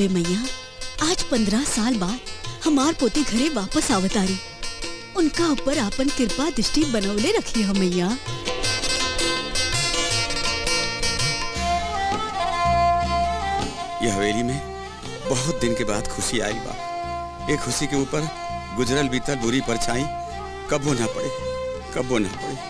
हे मैया आज पंद्रह साल बाद हमार पोते घरे वापस आवतारी उनका ऊपर आपन कृपा दृष्टि बनवले रखी है मैया ये हवेली में बहुत दिन के बाद खुशी आई बा ये खुशी के ऊपर गुजरल बीतल बुरी परछाई कबो ना पड़े कबो ना पड़े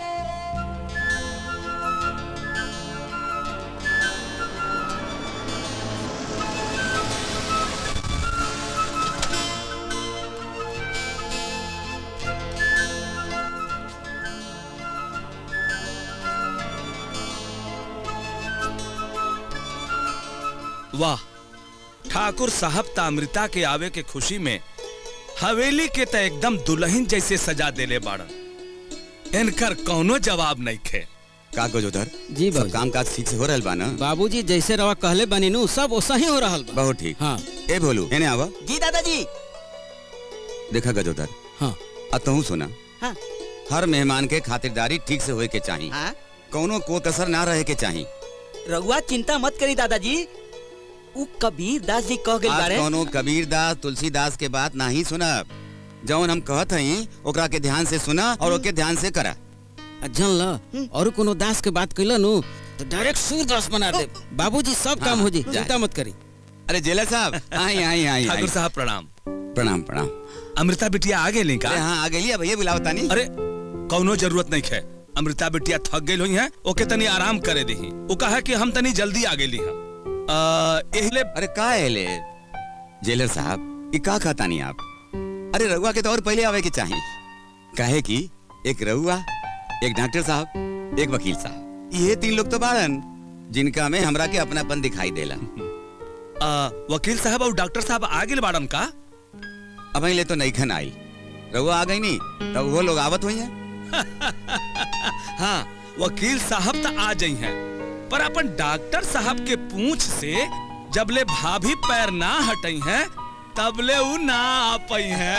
वाह ठाकुर साहब तामृता के आवे के खुशी में हवेली के त एकदम दुल्हन जैसे सजा देले बाड़न इनकर कौनो जवाब नहीं खे का गोजोधर जी सब बाबूजी। काम काज ठीक से हो रहल बा ना बाबूजी जैसे रवा कहले बनी नु सब वैसा ही हो रहल बा बहुत ठीक हाँ ए भोलू एने आवा जी दादाजी देखा गजोधर हाँ आ तहू सुना हाँ हर मेहमान के खातिरदारी ठीक से होए के चाही हाँ कौनो को कसर ना रहे के चाही रघुआ चिंता मत करी दादाजी उ कबीर दास जी कह गइल आज बारे कौनो कबीर दास तुलसीदास के बात नहीं सुना जौन हम कहत हई ओकरा के ध्यान से सुना और ओके ध्यान से करा जन ल और कोनो दास के बात कैला नु तो डायरेक्ट सूरदास बना दे बाबूजी सब काम हो जी जा। चिंता मत करी अरे जेलर साहब आई आई आई आई ठाकुर साहब प्रणाम प्रणाम प्रणाम अमृता बिटिया आ गई का अरे हाँ आ गई भैया बुलाओ तानी अरे कौनो जरूरत नहीं है अमृता बिटिया थक गई हुई है ओके तनी आराम करे दही वो कहा कि हम तनी जल्दी आ गई हैं अ, एहिले अरे का है ले जेलर साहब ये का खाता नहीं आप अरे रघुआ के तो और पहले आवे के चाहिए काहे कि एक रघुआ एक डॉक्टर साहब एक वकील साहब ये तीन लोग तो बाड़न जिनका में हमरा के अपनापन दिखाई देला अ, वकील साहब और डॉक्टर साहब आ गए बाड़न का अब ले तो नहीं खन आई रघुआ आ गई नहीं तब वो लोग आवत हुई हैं हाँ वकील साहब तो आ जाई हैं पर अपन डॉक्टर साहब के पूंछ से जबले भाभी पैर ना हटई हैं तबले उ ना आ पई हैं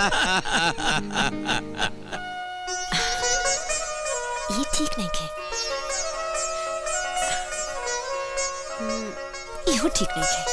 ये ठीक नहीं है हम्म, इहो ठीक नहीं है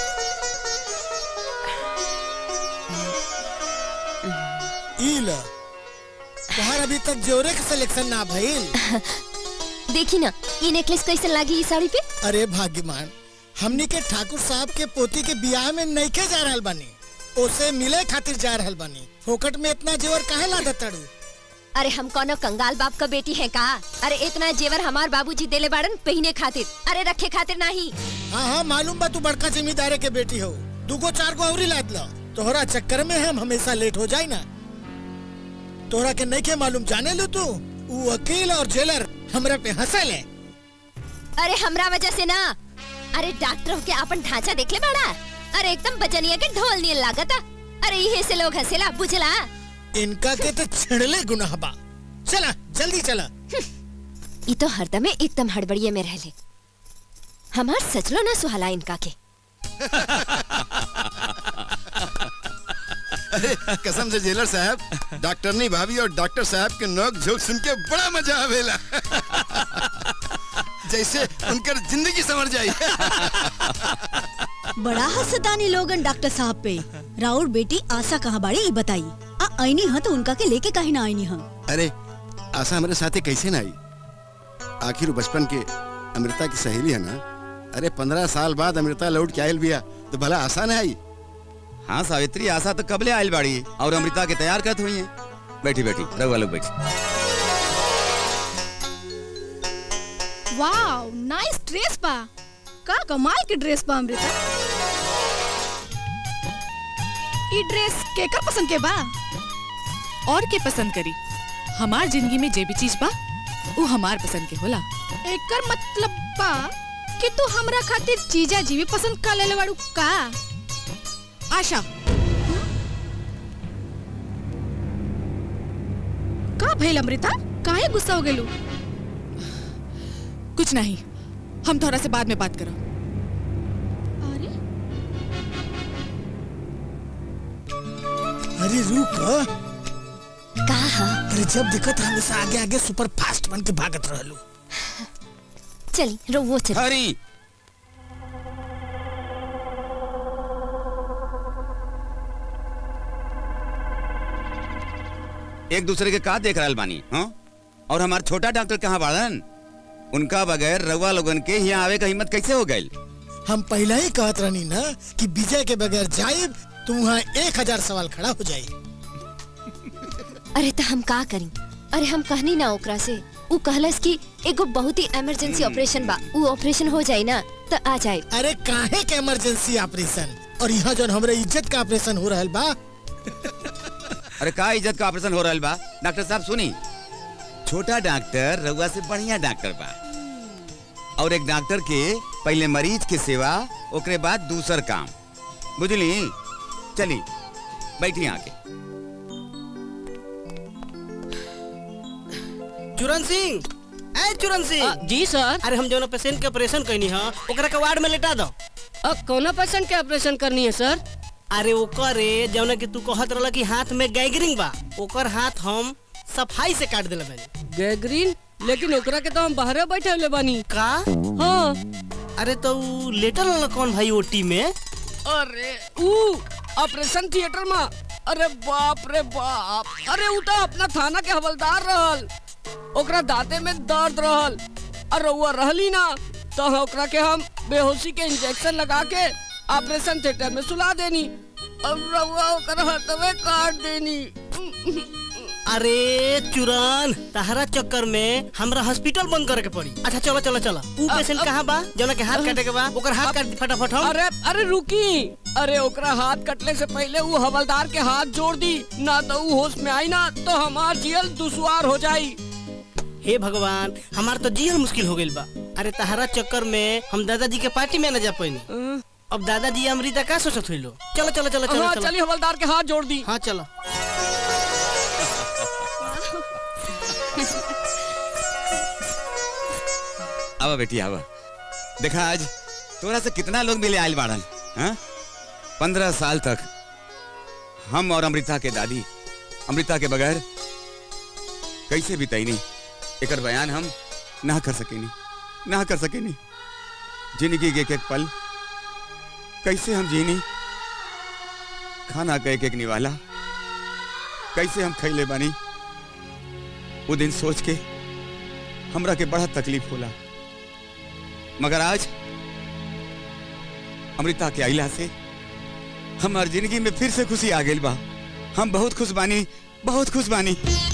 ई लो तोहार अभी तक जोरे के सिलेक्शन ना भइल देखी ना ये नेकलेस कैसे लागी इस साड़ी पे अरे भाग्यमान हमनी के ठाकुर साहब के पोती के बियाह में नइखे जा रहल बानी ओसे मिले खातिर जा रहल बानी फोकट में इतना जेवर काहे ला दतड़ू अरे हम कोनो कंगाल बाप का बेटी है का अरे इतना जेवर हमार बाबूजी देले बाड़न पहने खातिर अरे रखे खातिर नहीं हाँ हाँ मालूम बा तू बड़का जिम्मेदारे के बेटी हो दूगो चार गो औरी लाद लो तोहरा चक्कर में हम हमेशा लेट हो जाए ना तोहरा के नहीं के मालूम जाने लो तू उ वकील और जेलर हमरा पे हंसल है अरे हमरा वजह से ना अरे डॉक्टर के अपन ढांचा देख ले बाड़ा अरे एकदम बजनिया के ढोल नियन लागता अरे यही से लोग हंसेला बुझला इनका के तो छिड़ले गुनाह बा चला जल्दी चला ये तो हरदम एकदम हड़बड़िए में रहले हमार सचलो ना सुहाला इनका के अरे कसम से जेलर साहब डॉक्टरनी भाभी और डॉक्टर साहब के नोक झोंक सुन के बड़ा मजा आवेला जैसे उनकर जिंदगी समझ जाई बड़ा हसतानी लोगन डॉक्टर साहब पे राउर बेटी आशा कहाँ बाड़ी ई बताई आ आईनी हाँ तो उनका के लेके काहे ना आईनी हाँ अरे आशा हमारे साथे कैसे ना आई आखिर वो बचपन के अमृता की सहेली है ना अरे पंद्रह साल बाद अमृता लौट के आयल बिया तो भला आशा ना आई हाँ सावित्री आशा तो कबले आयल बाड़ी और अमृता के तैयार करत हुई हैं बैठी बैठी रघुआ लोग बैठी वाओ नाइस ड्रेस बा का कमाल के ड्रेस बा अमृता ई ड्रेस केकर पसंद के बा और के पसंद करी हमार जिंदगी में जे भी चीज बा वो हमार पसंद के होला एकर मतलब बा कि तू हमरा खातिर चीजा जी भी पसंद कर लेले बाड़ू का आशा का भइल अमृता काहे गुस्सा हो गेलू कुछ नहीं हम थोड़ा से बाद में बात करो अरे अरे रुक कहा अरे जब दिक्कत हमेशा आगे आगे सुपर फास्ट बन के भागत रहलू चली रो वो चली हरी एक दूसरे के का देख रहल बानी हाँ और हमार छोटा डॉक्टर कहाँ बाड़न उनका बगैर रउआ लोगन के यहाँ आवे का हिम्मत कैसे हो गई हम पहले ही कहत रहनी ना कि विजय के बगैर जाइब तो वहाँ एक हजार सवाल खड़ा हो जाये अरे तो हम का करी अरे हम कहनी ना ओकरा से उ कहलस कि एगो बहुत ही इमरजेंसी ऑपरेशन बा उ ऑपरेशन हो जाए ना तो आ जाए अरे काहे के इमरजेंसी ऑपरेशन और यहाँ जो हमरे इज्जत का ऑपरेशन हो रहल बा अरे का इज्जत का ऑपरेशन हो रहल बा डॉक्टर साहब सुनी छोटा डॉक्टर रउआ से बढ़िया डॉक्टर बा और एक डॉक्टर के पहले मरीज के सेवा ओकरे बाद दूसर काम बुझली चली बैठी आके चुरन सिंह ए चुरन सिंह जी सर अरे हम जो पेशेंट के ऑपरेशन कहनी है ओकरा के वार्ड में लेटा दो अब कौन पेशेंट के ऑपरेशन करनी है सर अरे ओकरे जौन कि तू कहत रहला कि हाथ में गैंग्रीन बा ओकर हाथ हम सफाई से काट देले बानी गैगरीन लेकिन ओकरा के तो हम बाहर बैठे हुए बानी का हाँ अरे तो उ लेटल रहला कौन भाई ओटी में अरे ऊ ऑपरेशन थिएटर में अरे बाप रे बाप अरे ऊ तो अपना थाना के हवलदार रहल ओकरा दांते में दर्द रहल और रउआ रहली ना तो ओकरा के हम बेहोशी के इंजेक्शन लगा के ऑपरेशन थिएटर में सुला देनी अब रउआ ओकर हाथवे काट देनी अरे चुरन तहरा चक्कर में हमरा हॉस्पिटल बंद करे के पड़ी अच्छा चलो चलो चलो उ पेशेंट कहाँ बा जौन के हाथ काटे के बा ओकर हाथ काट दी फटाफट हम अरे अरे रुकी अरे ओकरा हाथ कटले से पहले वो हवलदार के हाथ जोड़ दी ना तो वो होश में आई ना तो हमार जियल दुश्वार हो जाई हे भगवान हमार तो जियल मुश्किल हो गइल बा अरे तहरा चक्कर में हम दादाजी के पार्टी में न जा पानी अब दादाजी अमृता का सोचत हुई लो चलो चलो चलो चलो हाँ चलो चलिए हवलदार के हाथ जोड़ दी हाँ चलो आवा बेटी आवा देखा आज तोरा से कितना लोग मिले आयल बाड़न हाँ पंद्रह साल तक हम और अमृता के दादी अमृता के बगैर कैसे बिताईनी एकर बयान हम ना कर सकेनी ना कर सकेनी जिंदगी के एक एक पल कैसे हम जीनी खाना का एक एक निवाला कैसे हम खैले बानी वो दिन सोच के हमरा के बड़ा तकलीफ होला मगर आज अमृता के आइला से हमार जिंदगी में फिर से खुशी आ गई बा हम बहुत खुश बानी बहुत खुश बानी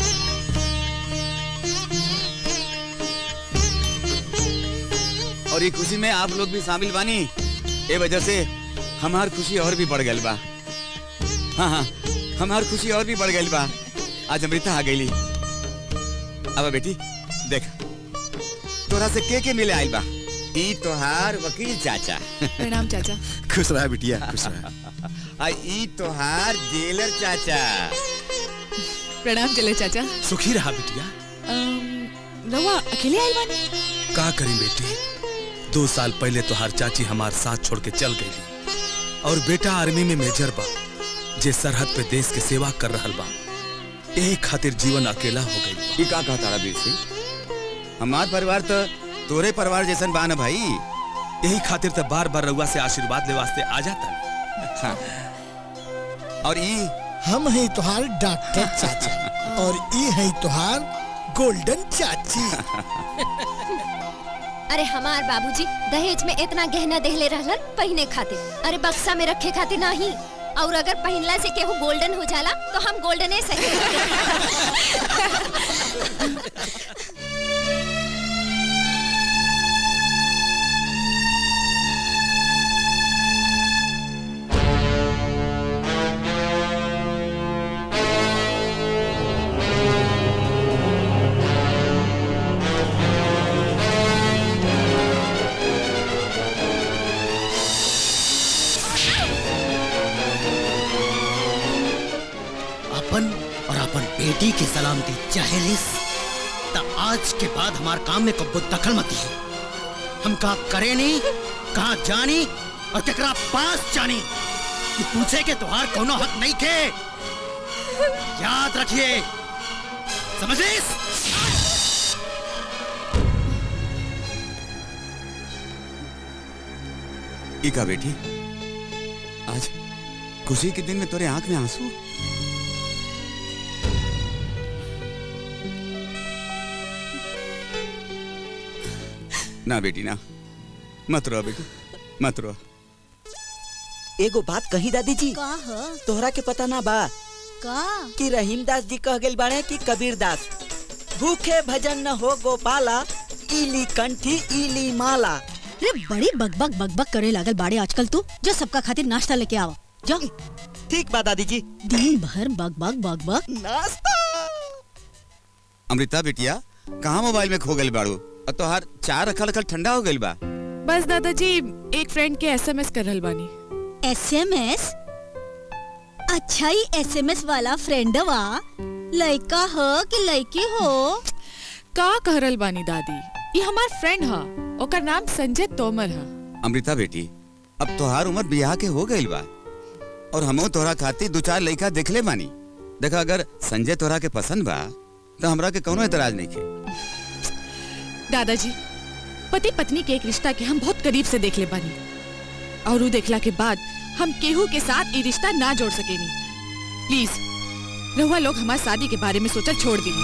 और ये खुशी में आप लोग भी शामिल बानी ए वजह से हमार खुशी और भी बढ़ गई बा हाँ हाँ हमार खुशी और भी बढ़ गई बा आज अमृता आ गई अब बेटी देख तोरा से के के मिले आइल बा ई तोहार वकील चाचा प्रणाम चाचा खुश रहा बिटिया खुश रहा आ ई तोहार जेलर चाचा प्रणाम चले चाचा सुखी रहा बिटिया अम, रउआ अकेले आइल बानी का करी बेटी दो साल पहले तोहार चाची हमार साथ छोड़ के चल गई और बेटा आर्मी में मेजर बा जे सरहद पे देश के सेवा कर रहल बा यही खातिर जीवन अकेला हो गई ई का कहता रहा वीर सिंह हमार परिवार तो तोरे परिवार जैसन बा ना भाई यही खातिर तो बार बार रउआ से आशीर्वाद ले वास्ते आ जाता हाँ। और ई हम है तुहार डॉक्टर चाचा और ई है तुहार गोल्डन चाची अरे हमार बाबूजी दहेज में इतना गहना देहले रहलन पहने खातिर अरे बक्सा में रखे खातिर नहीं और अगर पहनला से केहू गोल्डन हो जाला तो हम गोल्डने सही अपन और अपन बेटी की सलामती चाहेलिस त आज के बाद हमार काम में कब्बो दखल मत है हम कहा करे नहीं कहा जानी और केकरा पास जानी कि पूछे के तुहार कोनो हक नहीं के याद रखिए समझिस ई का बेटी आज खुशी के दिन में तोरे आंख में आंसू ना बेटी ना मत रो बेटी मत रो एगो बात कही दादी जी का ह तोहरा के पता ना बा का कि रहीम दास जी कह गेल बाड़े कि कबीर दास भूखे भजन न हो गोपाला इली कंठी इली माला रे बड़ी बकबक बकबक करे लागल बाड़े आजकल तू जो सबका खातिर नाश्ता लेके आवा जा ठीक बा दादी जी दिन भर बकबक बकबक नाश्ता अमृता बेटिया कहाँ मोबाइल में खो गई बाड़ू और तोहार चार रखल रखल ठंडा हो गई बा बस दादाजी एक फ्रेंड के एसएमएस कर रहल बानी एसएमएस अच्छा ही एसएमएस वाला फ्रेंडवा लड़का हो कि लड़की हो का कह रहल बानी दादी ये हमार फ्रेंड हा ओकर नाम संजय तोमर हा अमृता बेटी अब तोहार उम्र बियाह के हो गई बा और हमो तोहरा खातिर दो चार लड़का देखले बानी देखा अगर संजय तोहरा के पसंद बा तो हमरा के कोनो एतराज नहीं के दादाजी पति पत्नी के एक रिश्ता के हम बहुत करीब से देख ले बानी और उ देखला के बाद हम केहू के साथ ये रिश्ता ना जोड़ सकेनी प्लीज रहुआ लोग हमारी शादी के बारे में सोचल छोड़ दी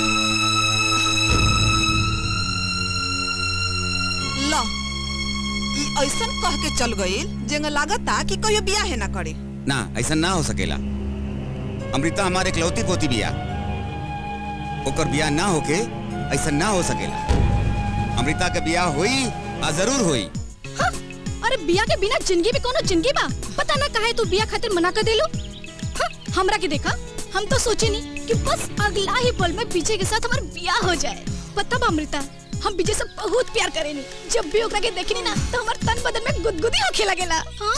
ला ई ऐसन कह के चल गईल जेंगा लागता कि कहियो बियाह है ना करे ना ऐसा ना हो सकेला अमृता हमारे इकलौती पोती बिया ओकर बियाह ना होके ऐसा ना हो सकेला अमृता के बियाह होई आ जरूर होई अरे बिया के बिना जिंदगी भी कोनो जिंदगी बा पता ना काहे तू बिया खातिर मना कर देलू हाँ, हमरा के देखा हम तो सोचे नहीं कि बस अगला ही पल में विजय के साथ हमारा बिया हो जाए पता बा अमृता हम विजय से बहुत प्यार करेनी जब भी ओकरा के देखनी ना तो हमार तन बदन में गुदगुदी होखे लगेला हाँ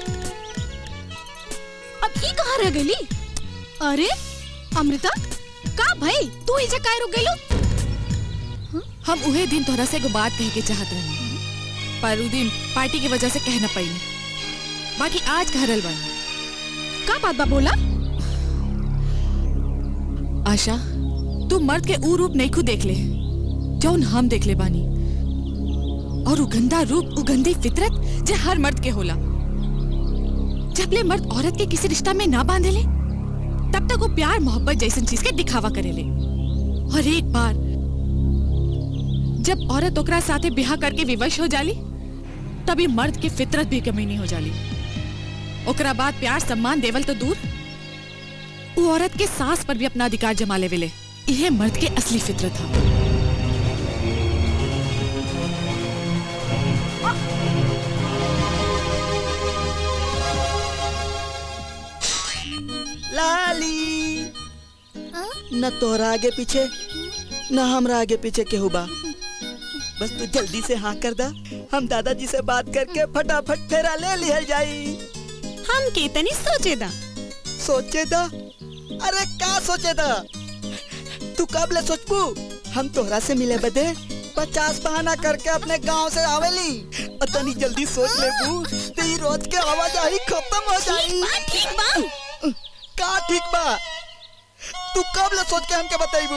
अब ई कहाँ रह गईली अरे अमृता का भाई तू इजे काहे रुक गईलू हम उहे दिन तोहरा से एगो बात कहे के चाहत रही पर उ दिन पार्टी की वजह से कह न पाई बाकी आज कह रहल बानी का बात बा बोला आशा तू मर्द के ऊ रूप नहीं खुद देख ले जौन हम देख ले बानी और उ गंदा रूप उ गंदी फितरत जे हर मर्द के होला जब ले मर्द औरत के किसी रिश्ता में ना बांधेले तब तक वो प्यार मोहब्बत जैसन चीज के दिखावा करेले और एक बार जब औरत ओकरा साथे ब्याह करके विवश हो जाली तभी मर्द के फितरत भी कमीनी हो जाली ओकरा बाद प्यार सम्मान देवल तो दूर वो औरत के सास पर भी अपना अधिकार जमा लेवेले यह मर्द के असली फितरत था लाली न तोहरा आगे पीछे न हमरा आगे पीछे केहू बा बस तू जल्दी से हाँ कर दा हम दादाजी से बात करके फटाफट फेरा ले लिहल जाई हम के तनी सोचे दा सोचे दा अरे का सोचे दा तू कब ले सोचबू हम तोहरा से मिले बदे पचास बहाना करके अपने गांव से आवेली और तनी जल्दी सोच लेबू तो ई रोज के आवाजाही खत्म हो जाई ठीक बा का ठीक बा तू कब ले सोच के हमके बताइबू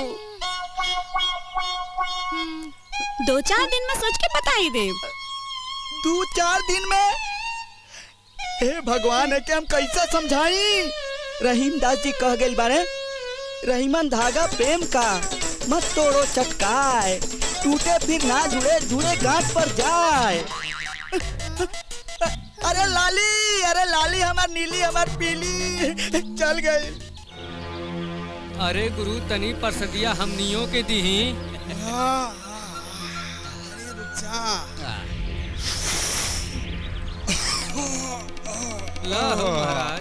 दो चार दिन में सोच के बता ही दे दो चार दिन में हे भगवान है कि हम कैसे समझाई रहीम दास जी कह गए बारे रहीमन धागा प्रेम का मत तोड़ो चटकाए टूटे फिर ना जुड़े जुड़े गांठ पर जाए अरे लाली अरे लाली हमार नीली हमार पीली चल गई अरे गुरु तनी परसदिया हमनियों के दीही ला हो महाराज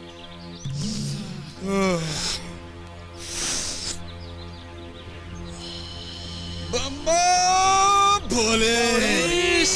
भोले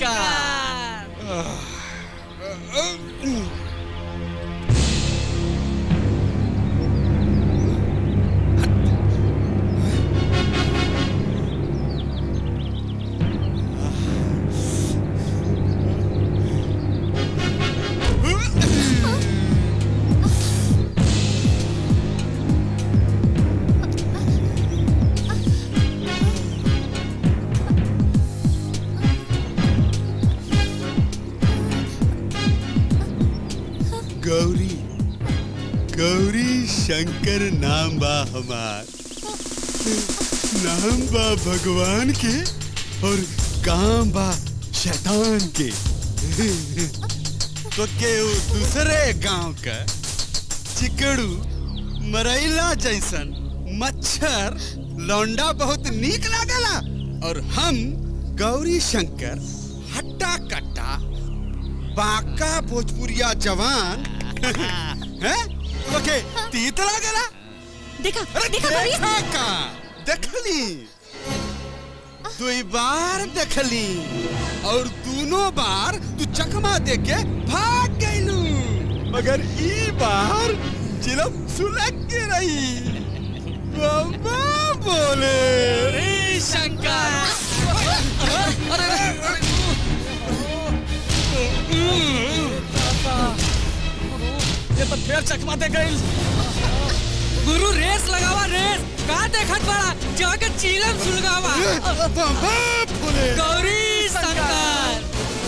गौरी गौरी शंकर नाम बा हमार नाम बा भगवान के और काम बा शैतान के तो केहू दूसरे गांव का चिकड़ू मरैला जैसन मच्छर लौंडा बहुत नीक लागला और हम गौरी शंकर हट्टा कट्टा बाका भोजपुरिया जवान हैं ओके तीत लागला देखा अरे देखा देखा का देखली दुई बार देखली और दोनों बार तू चकमा दे के भाग गईलू मगर ई बार चिलम सुलग के रही बाबा बोले ये तो फिर चकमा दे गई गुरु रेस लगावा रेस का देखत बड़ा जाके चीलम सुलगावा गौरी शंकर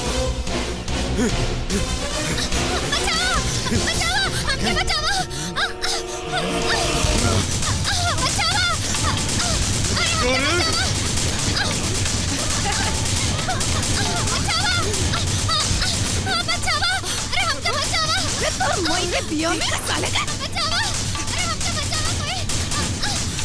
हमके बचाओ बचाओ अरे हमके बचाओ अरे तोर मोई के बिया में साले का बचाओ अरे हमके बचाओ कोई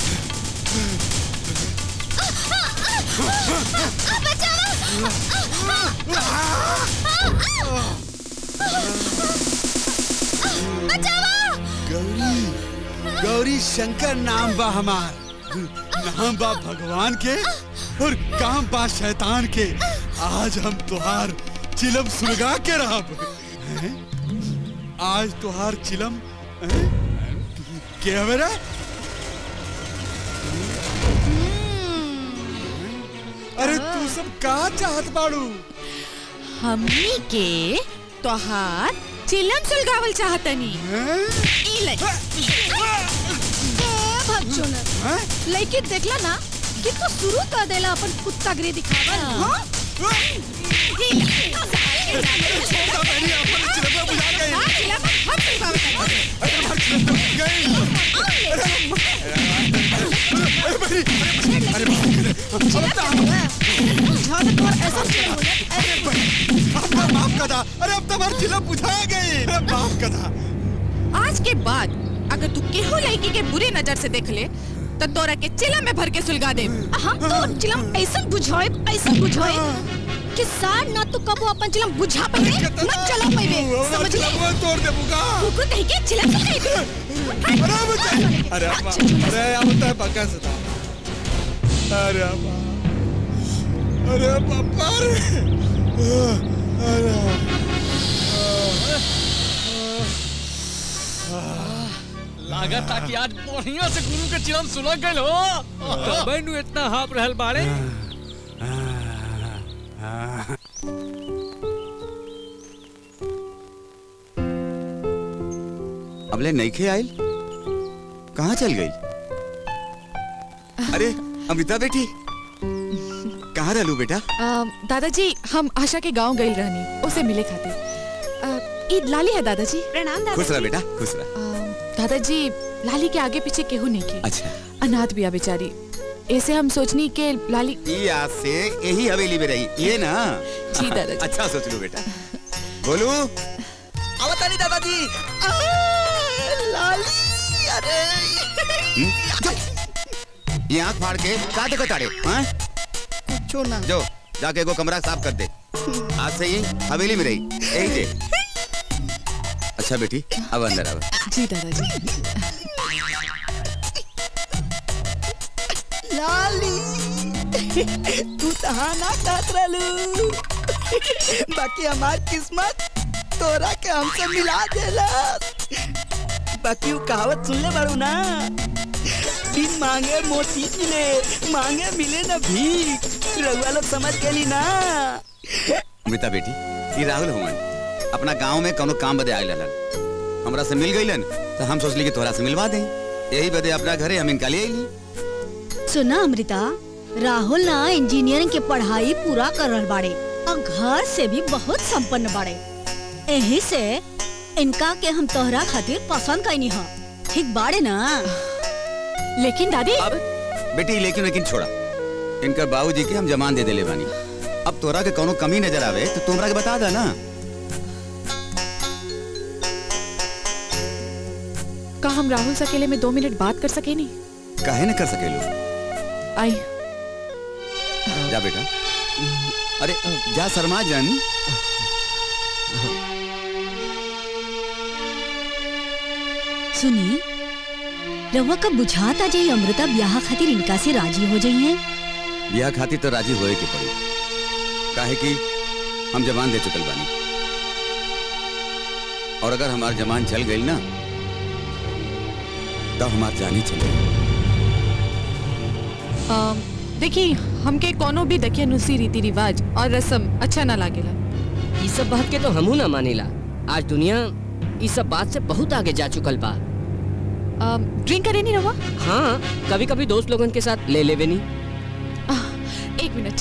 गौरी गौरी शंकर नाम बा हमार नाम बा भगवान के और काम बा शैतान के आज हम तुहार चिलम सुलगा के रहब हैं? आज तुहार चिलम हैं? के हवे रे अरे तू सब का चाहत बाड़ू हमनी के तोहार चिलम सुलगावल चाहतनी ई ले भगचोनर लड़की देखला ना कि तू शुरू कर देला अपन कुत्ता गिरी दिखावा हां माफ कर दा अरे अब तो हमारी चिलम बुझा गई अरे माफ कर दा आज के बाद अगर तू केहू लड़की के बुरे नजर से देख ले तो तोरा के चिलम में भर के सुलगा दे हां तो चिलम ऐसा बुझाए ऐसा बुझाए कि सार ना तू कबो अपन चिलम बुझा पाए न चला पाए समझ ले तोड़ दे बुगा कुकुर कहीं के चिलम सुलगाई दे अरे बच्चा अरे अम्मा अरे अब तो पक्का से था अरे अम्मा अरे पापा रे अरे लागत था कि आज बढ़िया से गुरु के चिलम सुलग गए हो तबे नु इतना हाफ रहल बाड़े अबले नईखे आयल कहाँ चल गई अरे अमिता बेटी कहाँ रहलू बेटा अ, दादाजी हम आशा के गांव गई रहनी उसे मिले खातिर अ, ई लाली है दादाजी प्रणाम खुश रह बेटा खुश रह दादाजी लाली के आगे पीछे केहू नहीं के अच्छा अनाथ बिया बेचारी ऐसे हम सोचनी के लाली ये आज से यही हवेली में रही ये ना जी दादाजी। अच्छा सोच लो बेटा बोलू आवतानी दादाजी आ, लाली अरे ये आँख फाड़ के का देखो ताड़े हाँ? कुछो ना जो जाके एगो कमरा साफ कर दे आज से ये हवेली में रही यही दे अच्छा बेटी अब अंदर अब जी दादाजी लाली तू तहा ना कहत रहलू बाकी हमार किस्मत तोरा के हमसे मिला देला बाकी वो कहावत सुन ले बारू ना बिन मांगे मोती मिले मांगे मिले ना भीख रउआ लोग समझ गेली ना अमिता बेटी ये राहुल हुमन अपना गांव में कोनो काम बदे आयल हलन हमरा से मिल गईलन तो हम सोचली कि तोहरा से मिलवा दें यही बदे अपना घरे हम इनका ले आईली सुना अमृता राहुल ना इंजीनियरिंग के पढ़ाई पूरा कर रहल बाड़े और घर से भी बहुत संपन्न बाड़े यही से इनका के हम तोहरा खातिर पसंद कईनी ह ठीक बाड़े ना लेकिन दादी बेटी लेकिन लेकिन छोड़ा इनकर बाबूजी के हम जमान दे देले बानी अब तोरा के कोनो कमी नजर आवे तो तुमरा के बता दा ना का हम राहुल से अकेले में दो मिनट बात कर सके नहीं काहे न कर सकेलू आई जा बेटा अरे जा शर्मा जन सुनी रउआ का बुझाता जे अमृता ब्याह खातिर इनका से राजी हो जाई है ब्याह खातिर तो राजी होए के पड़ी काहे कि हम जवान दे चुकल बानी और अगर हमार जवान चल गई ना तो हमार जानी चल गई अम, देखिए हमके कोनो भी देखिए नुसी रीति रिवाज और रस्म अच्छा ना लागेला ई सब बात के तो हमहू ना मानेला आज दुनिया ई सब बात से बहुत आगे जा चुकल बा अम, ड्रिंक करे नहीं रवा हाँ कभी कभी दोस्त लोगन के साथ ले लेवे नहीं एक मिनट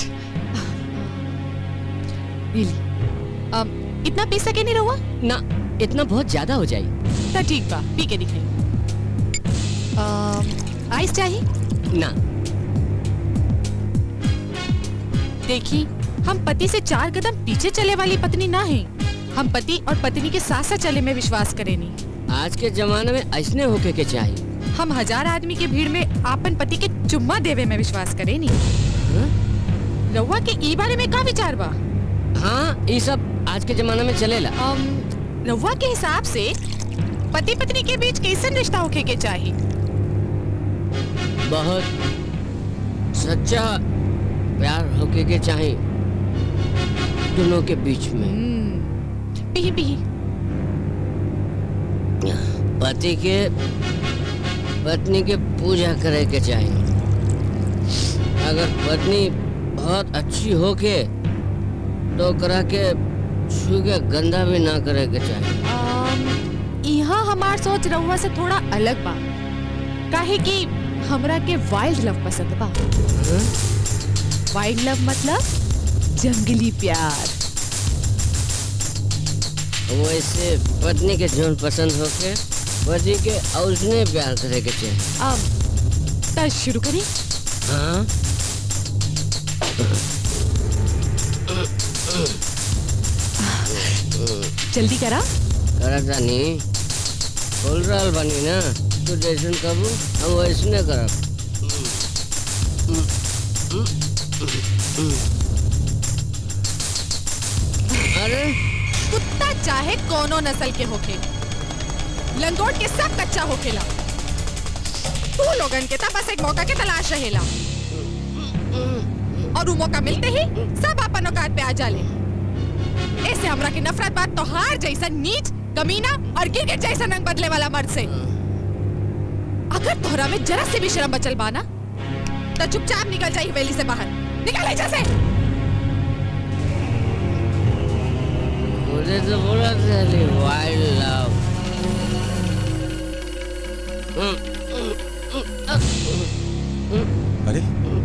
रियली अम, इतना पी सके नहीं रवा ना इतना बहुत ज्यादा हो जाई तो ठीक बा पी के दिखाई आइस चाहिए ना देखी हम पति से चार कदम पीछे चले वाली पत्नी ना हैं हम पति और पत्नी के साथ साथ चले में विश्वास करें नहीं आज के जमाने में ऐसने होके के चाहिए हम हजार आदमी के भीड़ में आपन पति के चुम्मा देवे में विश्वास करें नहीं रउआ के ई बारे में का विचार बा हाँ ये सब आज के जमाने में चलेला अम, रउआ के हिसाब से पति पत्नी के बीच कैसन रिश्ता होके के चाहिए बहुत सच्चा प्यार होके के चाहिए दोनों के बीच में पी पी पति के पत्नी के पूजा करे के चाहिए अगर पत्नी बहुत अच्छी होके तो ओकरा के छू के गंदा भी ना करे के चाहिए अम, यहाँ हमार सोच रउआ से थोड़ा अलग बा काहे कि हमरा के वाइल्ड लव पसंद बा वाइल्ड लव मतलब जंगली प्यार वैसे पत्नी के जोन पसंद होके पति के उसने प्यार करे के चाहिए अब तब शुरू करी हाँ जल्दी करा करा जानी बोल रहल बानी ना तू जैसन कबू हम वैसने करब अरे कुत्ता चाहे कोनो नस्ल के होखे लंगोट के सब कच्चा होखेला तू लोगन के ता बस एक मौका के तलाश रहेला और वो मौका मिलते ही सब अपन औकात पे आ जाले ऐसे हमरा की नफरत बात तोहार जैसा नीच कमीना और गिरगिट जैसा रंग बदले वाला मर्द से अगर तोहरा में जरा से भी शर्म बचल बाना तो चुपचाप निकल जाई हवेली से बाहर निकल ऐसा से मुझे तो बोला था वाइल्ड लव अरे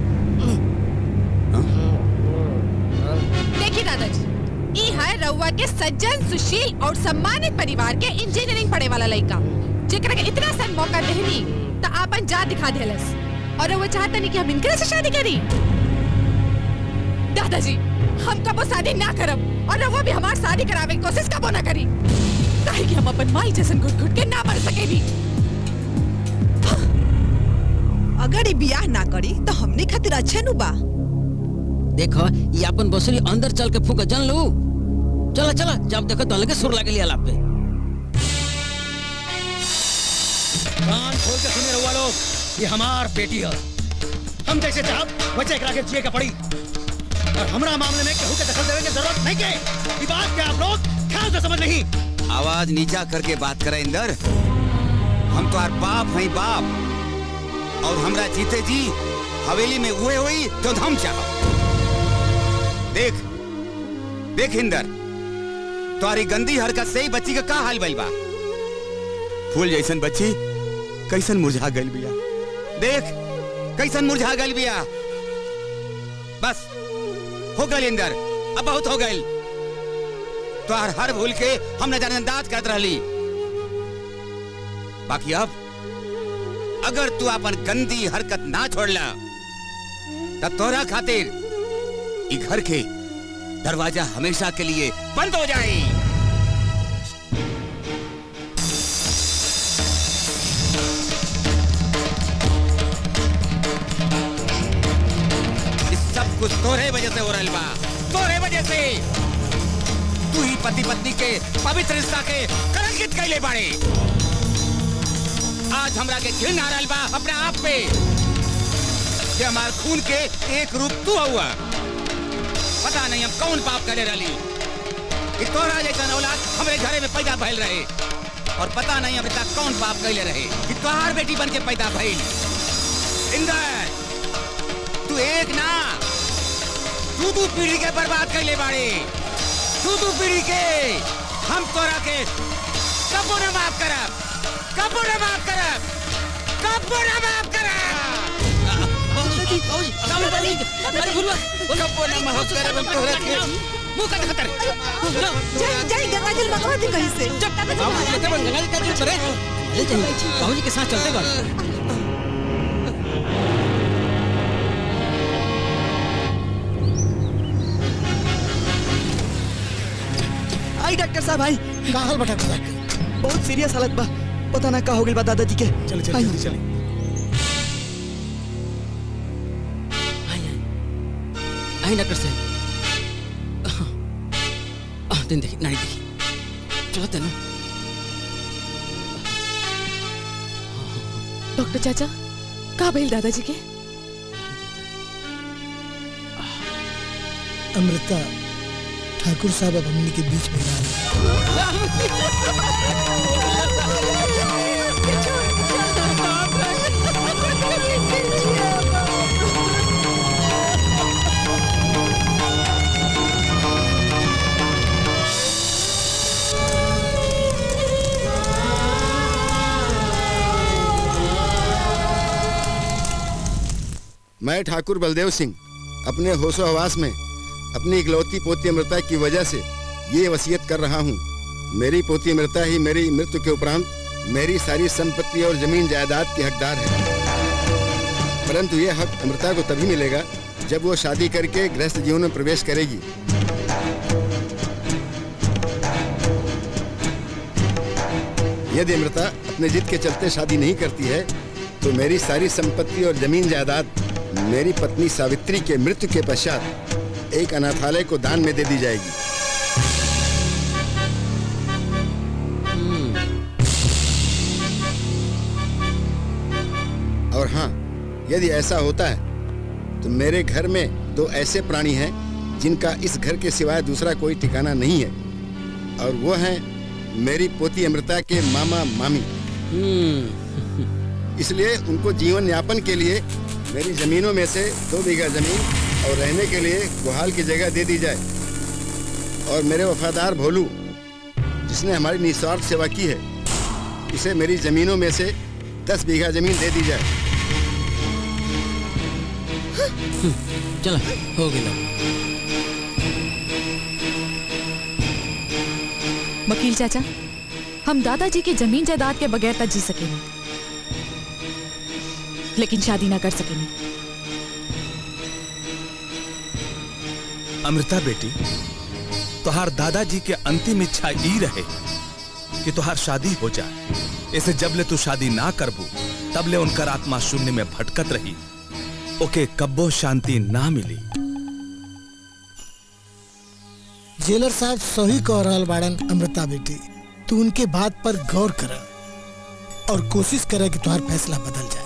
देखिए दादाजी ई है रउआ के सज्जन सुशील और सम्मानित परिवार के इंजीनियरिंग पढ़े वाला लड़का जेकरा के इतना सन मौका देहनी त आपन जा दिखा देलस और वो चाहता नहीं कि हम इनकरे से शादी करी दादाजी हम कबो शादी ना करब और रउआ भी हमार शादी करावे की कोशिश कबो ना करी काहे कि हम अपन माई जैसन घुट घुट के ना मर सकेनी अगर ये बियाह ना करी तो हमने खातिर अच्छे नु बा देखो ये अपन बसुरी अंदर चल के फूका जान लो चला चला जब देखो तो लगे सुर लगे लिया लाप पे कान खोल के सुने रहुआ लोग ये हमार बेटी है हम जैसे चाहब वैसे एकरा के जिए के पड़ी और हमरा मामले में केहू के दखल देवे की जरूरत नहीं के ये बात के आप लोग ख्याल से समझ नहीं आवाज नीचा करके बात करे इंदर हम तो बाप हैं बाप और हमरा जीते जी हवेली में हुए हुई जो हम चाह देख देख इंदर तुम्हारी गंदी हरकत से ही बच्ची का का हाल भइल बा फूल जैसन बच्ची कैसन मुरझा गइल बिया देख कैसन मुरझा गइल बिया बस हो गइल इंदर अब बहुत हो गइल तो हर हर भूल के हम नजरअंदाज करत रहली बाकी अब अगर तू अपन गंदी हरकत ना छोड़ला तब तोरा खातिर ई घर के दरवाजा हमेशा के लिए बंद हो जाए इस सब कुछ तोरे वजह से हो रहा बा तोरे वजह से तू ही पति पत्नी के पवित्र रिश्ता के कलंकित कैले बाड़े आज हमरा के घिन आ रहल बा अपने आप पे कि हमार खून के एक रूप तू हुआ पता नहीं हम कौन पाप करे रही कि तोरा जैसा औलाद हमारे घरे में पैदा भइल रहे और पता नहीं अभी तक कौन पाप कैले रहे कि तोहार बेटी बन के पैदा भइल इंदर तू एक ना तू तू पीढ़ी के बर्बाद कैले बाड़े तू तू पीढ़ी के हम तोरा के कबो न माफ करब कबो न माफ करब कबो न माफ करब कबो न माफ करब हम तोरा के मुंह का खतर जाई जाई गंगा जल मंगवा दे कहीं से गंगा जी का जल करे ले चलिए बाबूजी के साथ चलते बाड़े आई डॉक्टर साहब आई का हाल बटा बहुत सीरियस हालत बा पता ना का हो गइल बा दादाजी के चल चल आई। जल्दी चल आई डॉक्टर साहब आह, दिन देखी नहीं देखी चलो तेनो डॉक्टर चाचा का भइल दादाजी के अमृता ठाकुर साहब अब हमनी के बीच में ना मैं ठाकुर बलदेव सिंह अपने होशो हवास में अपनी इकलौती पोती अमृता की वजह से ये वसीयत कर रहा हूँ मेरी पोती अमृता ही मेरी मृत्यु के उपरांत मेरी सारी संपत्ति और जमीन जायदाद की हकदार है परंतु ये हक अमृता को तभी मिलेगा जब वो शादी करके गृहस्थ जीवन में प्रवेश करेगी यदि अमृता अपने जिद के चलते शादी नहीं करती है तो मेरी सारी संपत्ति और जमीन जायदाद मेरी पत्नी सावित्री के मृत्यु के पश्चात एक अनाथालय को दान में दे दी जाएगी और हाँ यदि ऐसा होता है तो मेरे घर में दो ऐसे प्राणी हैं जिनका इस घर के सिवाय दूसरा कोई ठिकाना नहीं है और वो हैं मेरी पोती अमृता के मामा मामी इसलिए उनको जीवन यापन के लिए मेरी जमीनों में से दो बीघा जमीन और रहने के लिए गुहाल की जगह दे दी जाए और मेरे वफादार भोलू जिसने हमारी निस्वार्थ सेवा की है उसे मेरी जमीनों में से दस बीघा जमीन दे दी जाए चलो हो गया वकील चाचा हम दादाजी की जमीन जायदाद के बगैर तक जी सकेंगे लेकिन शादी ना कर सकेंगे अमृता बेटी तुहार दादाजी के अंतिम इच्छा ई रहे कि तुहार शादी हो जाए ऐसे जबले तू शादी ना करबू तबले उनकर आत्मा शून्य में भटकत रही ओके कब्बो शांति ना मिली जेलर साहब सही कह रहल बाड़न अमृता बेटी तू उनके बात पर गौर कर और कोशिश करे कि तुम्हारा फैसला बदल जाए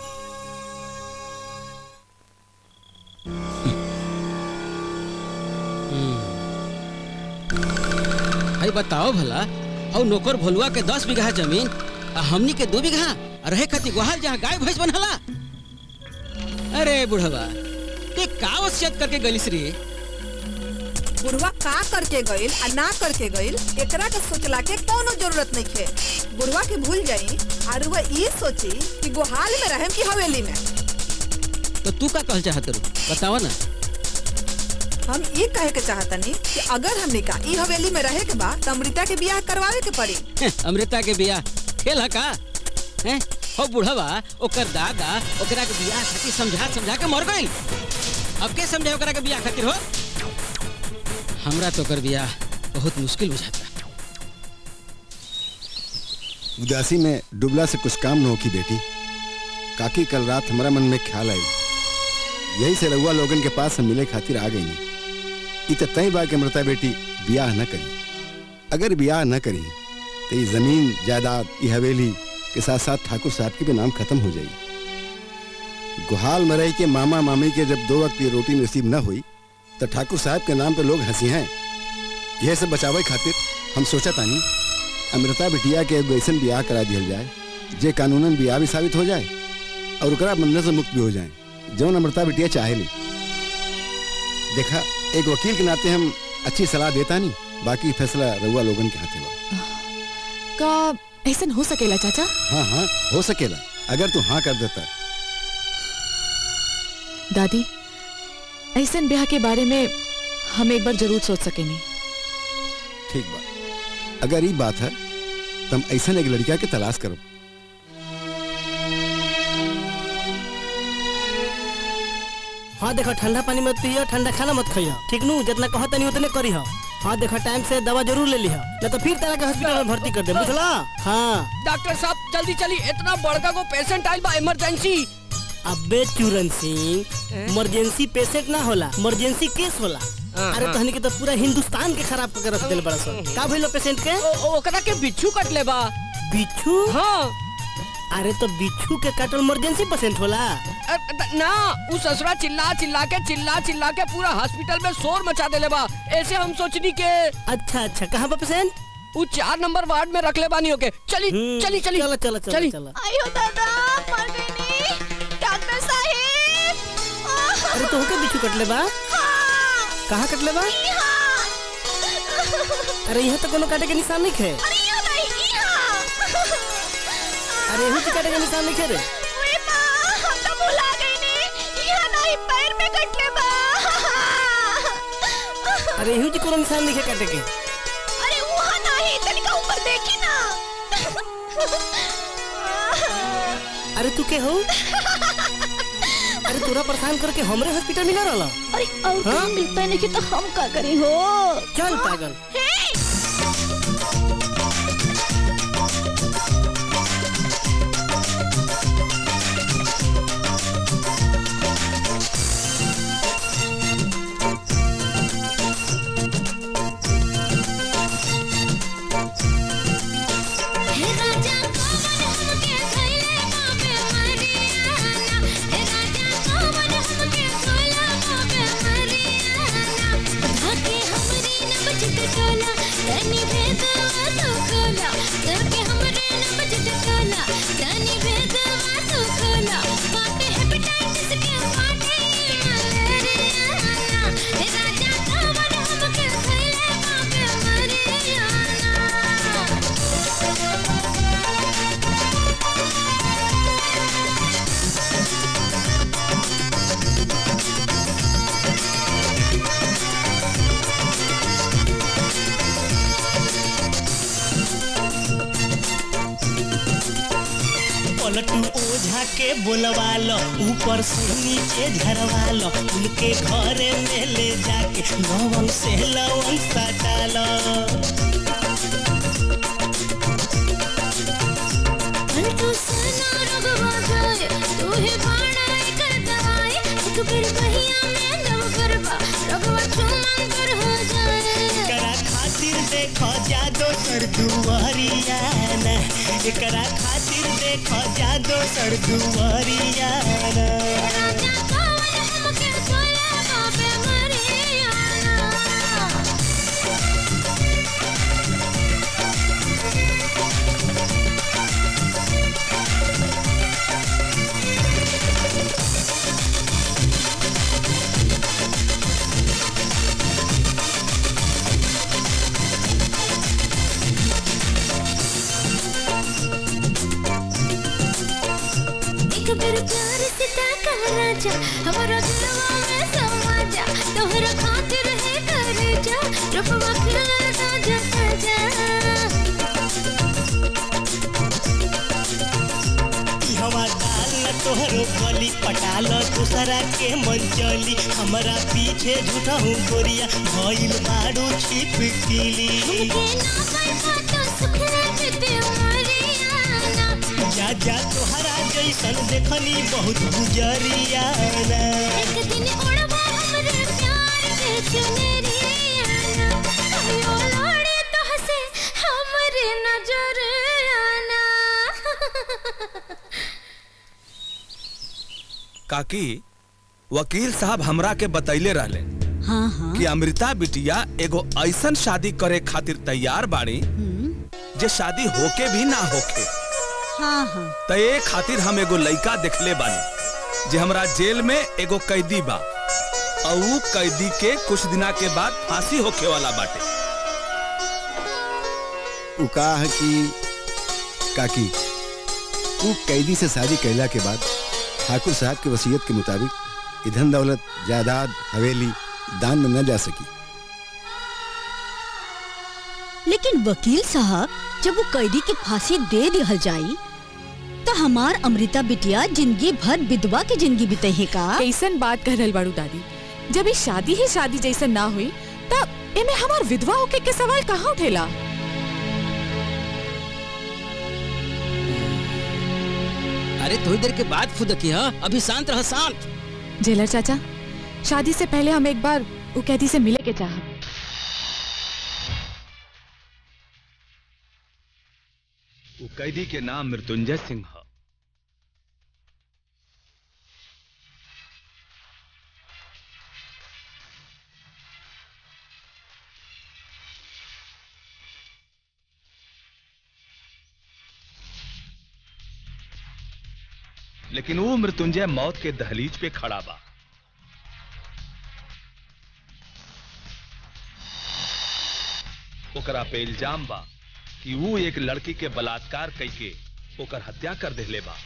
भाई बताओ भला और नौकर भोलुआ के दस बीघा जमीन आ हमनी के दो बीघा आ रहे खातिर गुहाल जहाँ गाय भैंस बनहला अरे बुढ़वा ते का वसियत करके गलिस रे बुढ़वा का करके गइल आ ना करके गइल एकरा के सोचला के कोनो जरूरत नहीं खे बुढ़वा के भूल जाई और वह ये सोची कि गुहाल में रहेम की हवेली में तो तू का कहल चाहत रू बतावा ना हम ये कहे के चाहतनी कि अगर हमने का ई हवेली में रहे के बा त अमृता के बियाह करवावे के पड़ी हैं, अमृता के बियाह खेल है का हैं हो बुढ़वा ओकर दादा ओकरा के बियाह खातिर समझा समझा के मर गइल अब के समझे ओकरा के बियाह खातिर हो हमरा तो कर बियाह बहुत मुश्किल बुझाता उदासी में डुबला से कुछ काम न हो की बेटी काकी कल रात हमारा मन में ख्याल आई यही से रउआ लोगन के पास हम मिले खातिर आ गई इत तय बा के मृता बेटी बियाह न करी अगर बियाह न करी तो ये जमीन जायदाद ये हवेली के साथ साथ ठाकुर साहब के भी नाम खत्म हो जाई गुहाल मरई के मामा मामी के जब दो वक्त की रोटी नसीब न हुई तो ठाकुर साहब के नाम पे लोग हंसी हैं यह सब बचावे खातिर हम सोचा तानी अमृता बिटिया के एगो ऐसन बियाह करा दिया जाए जे कानूनन बियाह भी साबित हो जाए और ओकरा बंधन से मुक्त भी हो जाए जौन अमृता बिटिया चाहे ली देखा एक वकील के नाते हम अच्छी सलाह देता नहीं बाकी फैसला रउआ लोगन के हाथे बा का ऐसा हो सकेला चाचा हाँ हाँ हो सकेला अगर तू हाँ कर देता दादी ऐसा ब्याह के बारे में हम एक बार जरूर सोच सकेनी ठीक बा अगर ये बात है तो हम ऐसा एक लड़का के तलाश करो हाँ देखो ठंडा पानी मत पियो ठंडा खाना मत खाइयो ठीक नू जितना कहो तनी उतने करी हो हाँ देखो टाइम से दवा जरूर ले लिहो नहीं तो फिर तरह के हॉस्पिटल में भर्ती कर दे बुझला हाँ डॉक्टर साहब जल्दी चली इतना बड़का को पेशेंट आइल बा इमरजेंसी अबे चूरन सिंह इमरजेंसी पेशेंट ना होला इमरजेंसी केस होला अरे तहनी के तो पूरा हिंदुस्तान के खराब करके रख दिल बड़ा सन का भइलो पेशेंट के ओकरा के बिच्छू कट ले बा बिच्छू हाँ अरे तो बिच्छू के काटल इमरजेंसी पेशेंट होला अ, द- ना उ ससुरा चिल्ला चिल्ला के चिल्ला चिल्ला के पूरा हॉस्पिटल में शोर मचा देले बा ऐसे हम सोचनी के अच्छा अच्छा कहाँ पर पेशेंट उ चार नंबर वार्ड में रख ले बानी ओके चली चली चली चलो चलो चलो चली चलो आयो दादा मर गई नी डॉक्टर साहब अरे तो होके बिच्छू कटले बा कहाँ कटले बा अरे यहाँ तो कोनो काटे के निशान नहीं खे अरे यहाँ तो काटे के निशान नहीं खे रे हम तो भुला गई नी यहाँ नहीं पैर में कटले बा अरे यहाँ जी कोनो निशान नहीं खे काटे के अरे वहाँ नहीं तनिका ऊपर देखी ना अरे तू के हो अरे तोरा परेशान करके हमरे हॉस्पिटल में ना रहला अरे और हाँ? काम मिलता है नहीं कि तो हम का करी हो चल पागल पलटू ओझा के बोलवा लो ऊपर से नीचे झरवा लो उनके घरे में ले जाके लवंग से लवंग सटा लो पलटू सना रगवा जाए तू ही बाणा कर दवाई एक फिर बहिया में दम करवा रगवा चुमन कर हो जाए करा खातिर देखो जादो सर दुआरिया ना एकरा खातिर देखो जादो सर दुआरिया ना एक फिर प्यार से ताका राजा हमारा दिलवा में समा जा तोहरा खातिर है कर जा रफवा खिला जा जा हवा दाल न तोहरो बली पटाल दूसरा के मन चली हमारा पीछे झूठा हूँ गोरिया भइल बाड़ू छिपकली जा जा तोहरा जैसन देखनी बहुत गुजरिया एक दिन उड़वा हमरे प्यार के चुनरिया आयो लोड़ी तो हसे हमरे नजर आना काकी वकील साहब हमरा के बतैले रहले हाँ हाँ कि अमृता बिटिया एगो ऐसन शादी करे खातिर तैयार बाड़ी जे शादी होके भी ना होके हाँ हाँ त ए खातिर हम एगो लइका देखले बानी जे हमरा जेल में एगो कैदी बा और ऊ कैदी के कुछ दिना के बाद फांसी होके वाला बाटे उ कहा है कि काकी उ कैदी से शादी कैला के बाद ठाकुर साहब के वसीयत के मुताबिक धन दौलत जायदाद हवेली दान में न जा सकी लेकिन वकील साहब जब वो कैदी के फांसी दे दिहल जाई तो हमार अमृता बिटिया जिंदगी भर विधवा की जिंदगी बिते है का कैसन बात कर रहल बाड़ू दादी जब ये शादी ही शादी जैसन ना हुई तब एमे हमार विधवा होके के सवाल कहाँ उठेला अरे थोड़ी देर के बाद फुदकी हा अभी शांत रह शांत जेलर चाचा शादी से पहले हम एक बार वो कैदी से मिले के चाह ऊ कैदी के नाम मृत्युंजय सिंह ह लेकिन वो मृत्युंजय मौत के दहलीज पे खड़ा बा ओकरा पे इल्जाम बा कि वो एक लड़की के बलात्कार करके ओकर हत्या कर देले बा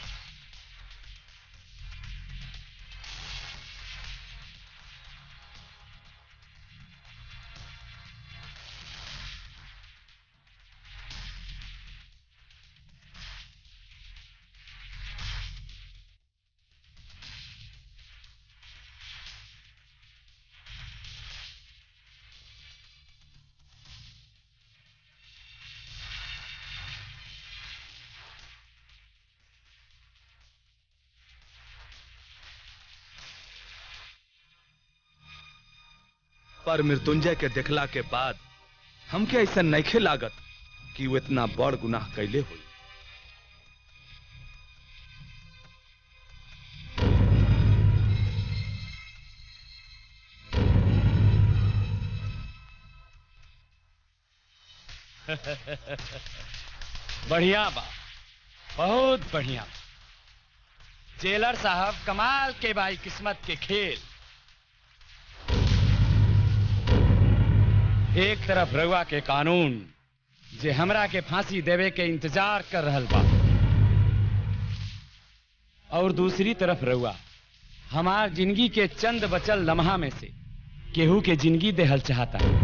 पर मृत्युंजय के देखला के बाद हमके ऐसा नैखे लागत कि वो इतना बड़ गुनाह कैले हुई बढ़िया बा बहुत बढ़िया जेलर साहब कमाल के बाई किस्मत के खेल एक तरफ रउआ के कानून जे हमरा के फांसी देवे के इंतजार कर रहल बा और दूसरी तरफ रउआ हमार जिंदगी के चंद बचल लम्हा में से केहू के जिंदगी देहल चाहता है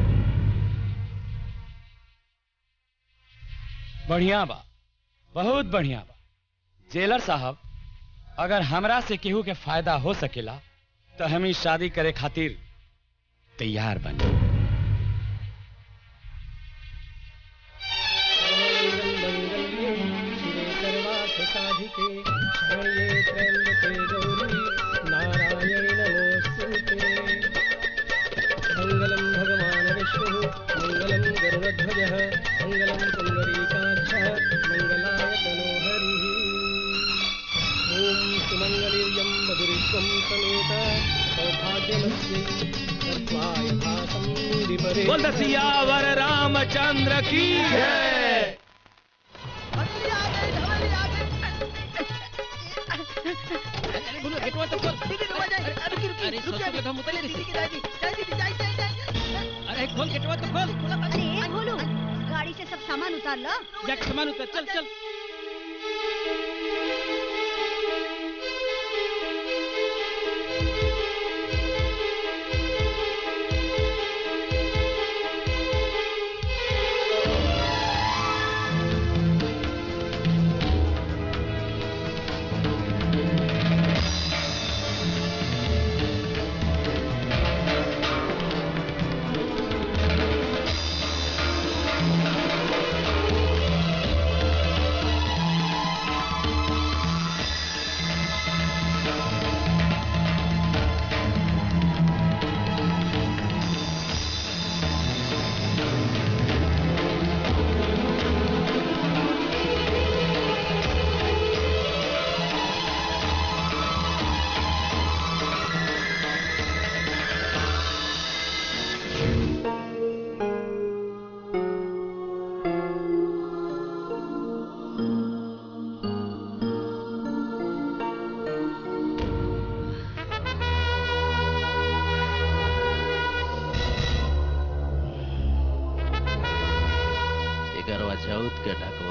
बढ़िया बा बहुत बढ़िया बा जेलर साहब अगर हमरा से केहू के फायदा हो सकेला तो हम इस शादी करे खातिर तैयार बनी साधिके शरण्ये त्र्यम्बके गौरी नारायणि नमोऽस्तुते मङ्गलं भगवान् विष्णुः मङ्गलं गरुडध्वजः मङ्गलं पुण्डरीकाक्षः मङ्गलाय तनोहरिः ॐ सुमङ्गलीर्यं मधुरित्वं समेत सौभाग्यमस्ति सर्वाय भासं विपरे बोल सियावर रामचंद्र की है अरे खोल गेटवा तो खोल अरे ए भोलू गाड़ी से सब सामान उतार लो जाके सामान उतर चल चल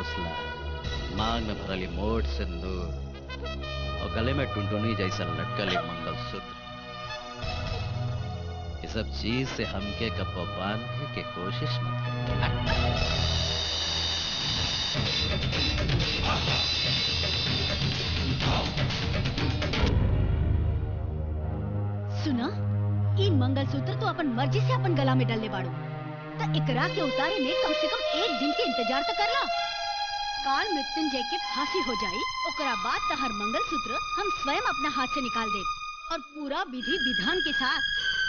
हौसला मांग में भरल ई मोट सिंदूर और गले में टुनटुनी जैसा लटकल ई मंगलसूत्र ये सब चीज से हमके कब्बो बांधने की कोशिश मत कर सुना ई मंगलसूत्र तो अपन मर्जी से अपन गला में डालने बाड़ू त एकरा के उतारे में कम से कम एक दिन के इंतजार तो करला काल मृत्युंजय के फांसी हो जाई ओकरा बाद तहर मंगलसूत्र हम स्वयं अपना हाथ से निकाल दे और पूरा विधि विधान के साथ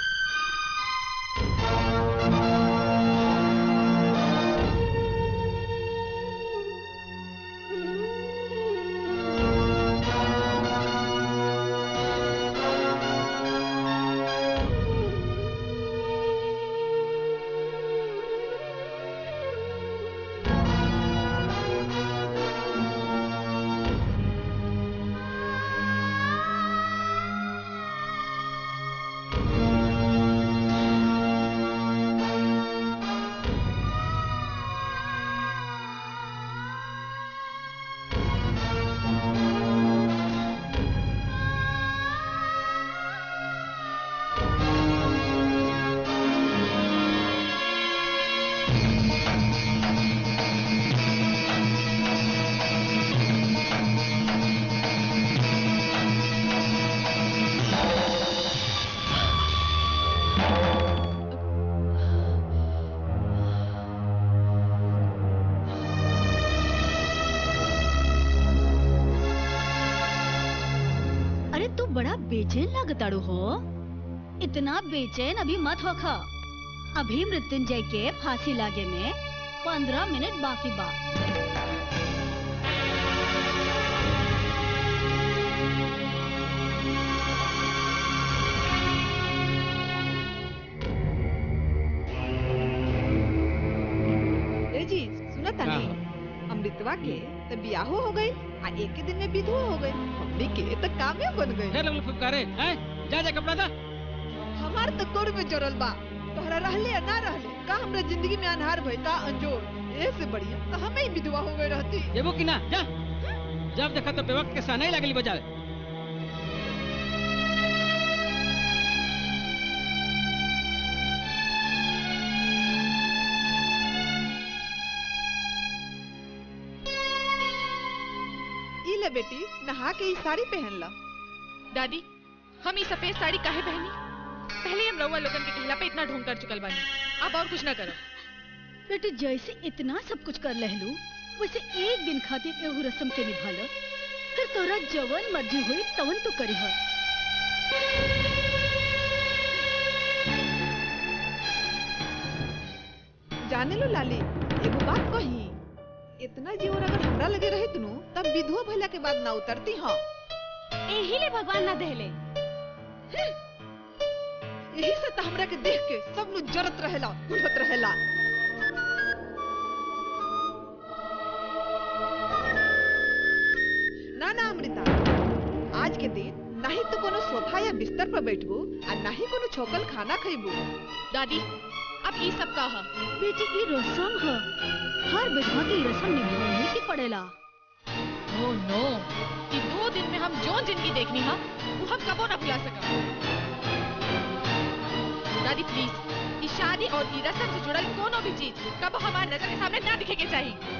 अरे तू बड़ा बेचैन लगताड़ू हो इतना बेचैन अभी मत होखा अभी मृत्युंजय के फांसी लागे में पंद्रह मिनट बाकी बा ए जी सुना तनी अमृतवा के तो बियाहो हो गई आ एक ही दिन में विधवा हो गई हमनी के तो कामे बन गई फिर लोग फुफकारे हैं जा जा कपड़ा दा हमार तो कोर में जरल बा तोहरा रहले या ना रहले का हमरा जिंदगी में अनहार भइता अंजोर ए से बढ़िया तो हमें ही विधवा हो गई रहती देबो कि ना जा जब देखा तो बेवक्त के साथ नहीं लगली बजावे ई ले बेटी नहा के ई साड़ी पहन ला दादी हम ये सफेद साड़ी काहे पहनी पहले ही हम रउआ लोगन के कहला पे इतना ढोंग कर चुकल बानी अब और कुछ ना करो बेटी जैसे इतना सब कुछ कर लहलू वैसे एक दिन खातिर एहू रस्म के निभाल फिर तोरा जवन मर्जी हुई तवन तो करी हो जाने लो लाली एगो बात कही इतना जीवन अगर हमरा लगे रहे तनु तब विधवा भइला के बाद ना उतरती हाँ एही ले भगवान ना देहले यही से तो हमरा के देख के सब लोग जरत रहेला घुलत रहेला ना ना अमृता आज के दिन ना ही तो कोनो सोफा या बिस्तर पर बैठबू और ना ही कोनो छोकल खाना खइबू दादी अब ये सब का बेटी ई रस्म है हर विधवा की रस्म निभाने की पड़ेला ओ नो कि दो दिन में हम जो जिंदगी देखनी है वो हम कबो ना भुला सका दादी प्लीज इस शादी और ई रस्म से जुड़ल कोनो भी चीज कबो हमारे नजर के सामने ना दिखे के चाहिए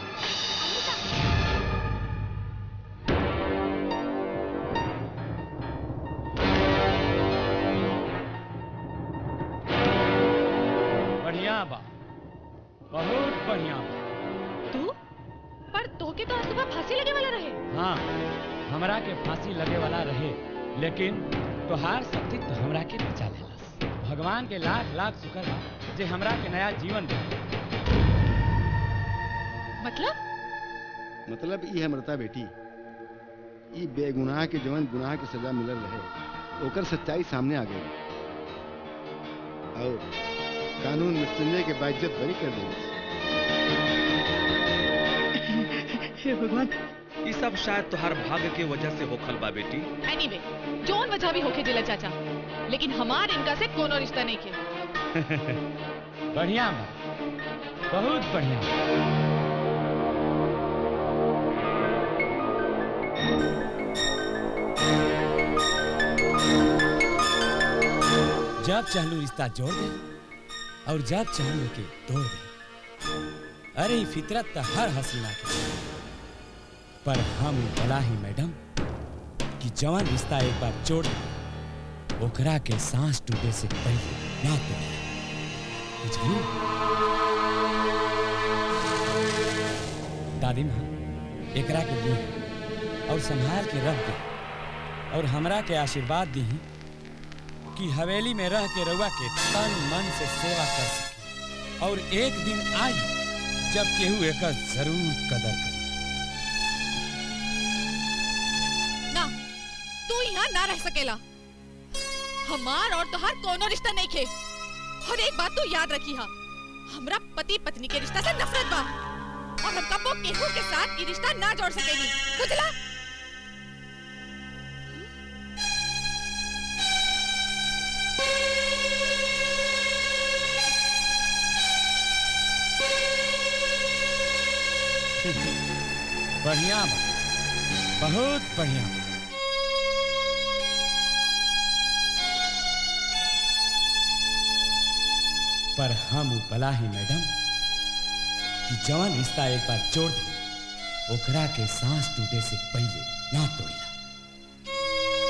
बढ़िया बा बहुत बढ़िया बा तू पर तोके तो आज सुबह फांसी लगे वाला रहे हाँ हमरा के फांसी लगे वाला रहे लेकिन तोहार शक्ति तो हमरा के बचा लेलस भगवान के लाख लाख शुक्र बा जे हमरा के नया जीवन दे मतलब मतलब ई है मृता बेटी ई बेगुनाह के जवन गुनाह के सजा मिलल रहे ओकर सच्चाई सामने आ गई और कानून मृत्युंजय के बाइज्जत बरी कर देगी हे भगवान ये सब शायद तुहार भाग्य के वजह से होखल बा बेटी एनीवे जोन वजह भी होके दिला चाचा लेकिन हमार इनका से कोनो रिश्ता नहीं के बढ़िया बा बहुत बढ़िया बा। जब चाहलू रिश्ता जोड़ दे और जब चाहलू के तोड़ दे अरे ई फितरत तो हर हसीना के पर हम भला ही मैडम कि जवान रिश्ता एक बार जोड़ दे ओकरा के सांस टूटे से पहले ना तोड़े बुझली दादी माँ एकरा के दी और संभाल के रख दे और हमरा के आशीर्वाद दी कि हवेली में रह के रउआ के तन मन से सेवा कर सके और एक दिन आई जब केहू एकर जरूर कदर करे ना तू यहाँ ना रह सकेला हमार और तोहार कोनो रिश्ता नहीं खे और एक बात तू याद रखी हा हमरा पति पत्नी के रिश्ता से नफरत बा और हम कबो केहू के साथ ये रिश्ता ना जोड़ सकेनी बुझला बढ़िया बा बहुत बढ़िया बा। पर हम उ भला ही मैडम कि जवान रिश्ता एक बार जोड़ दे ओकरा के सांस टूटे से पहले ना तोड़िला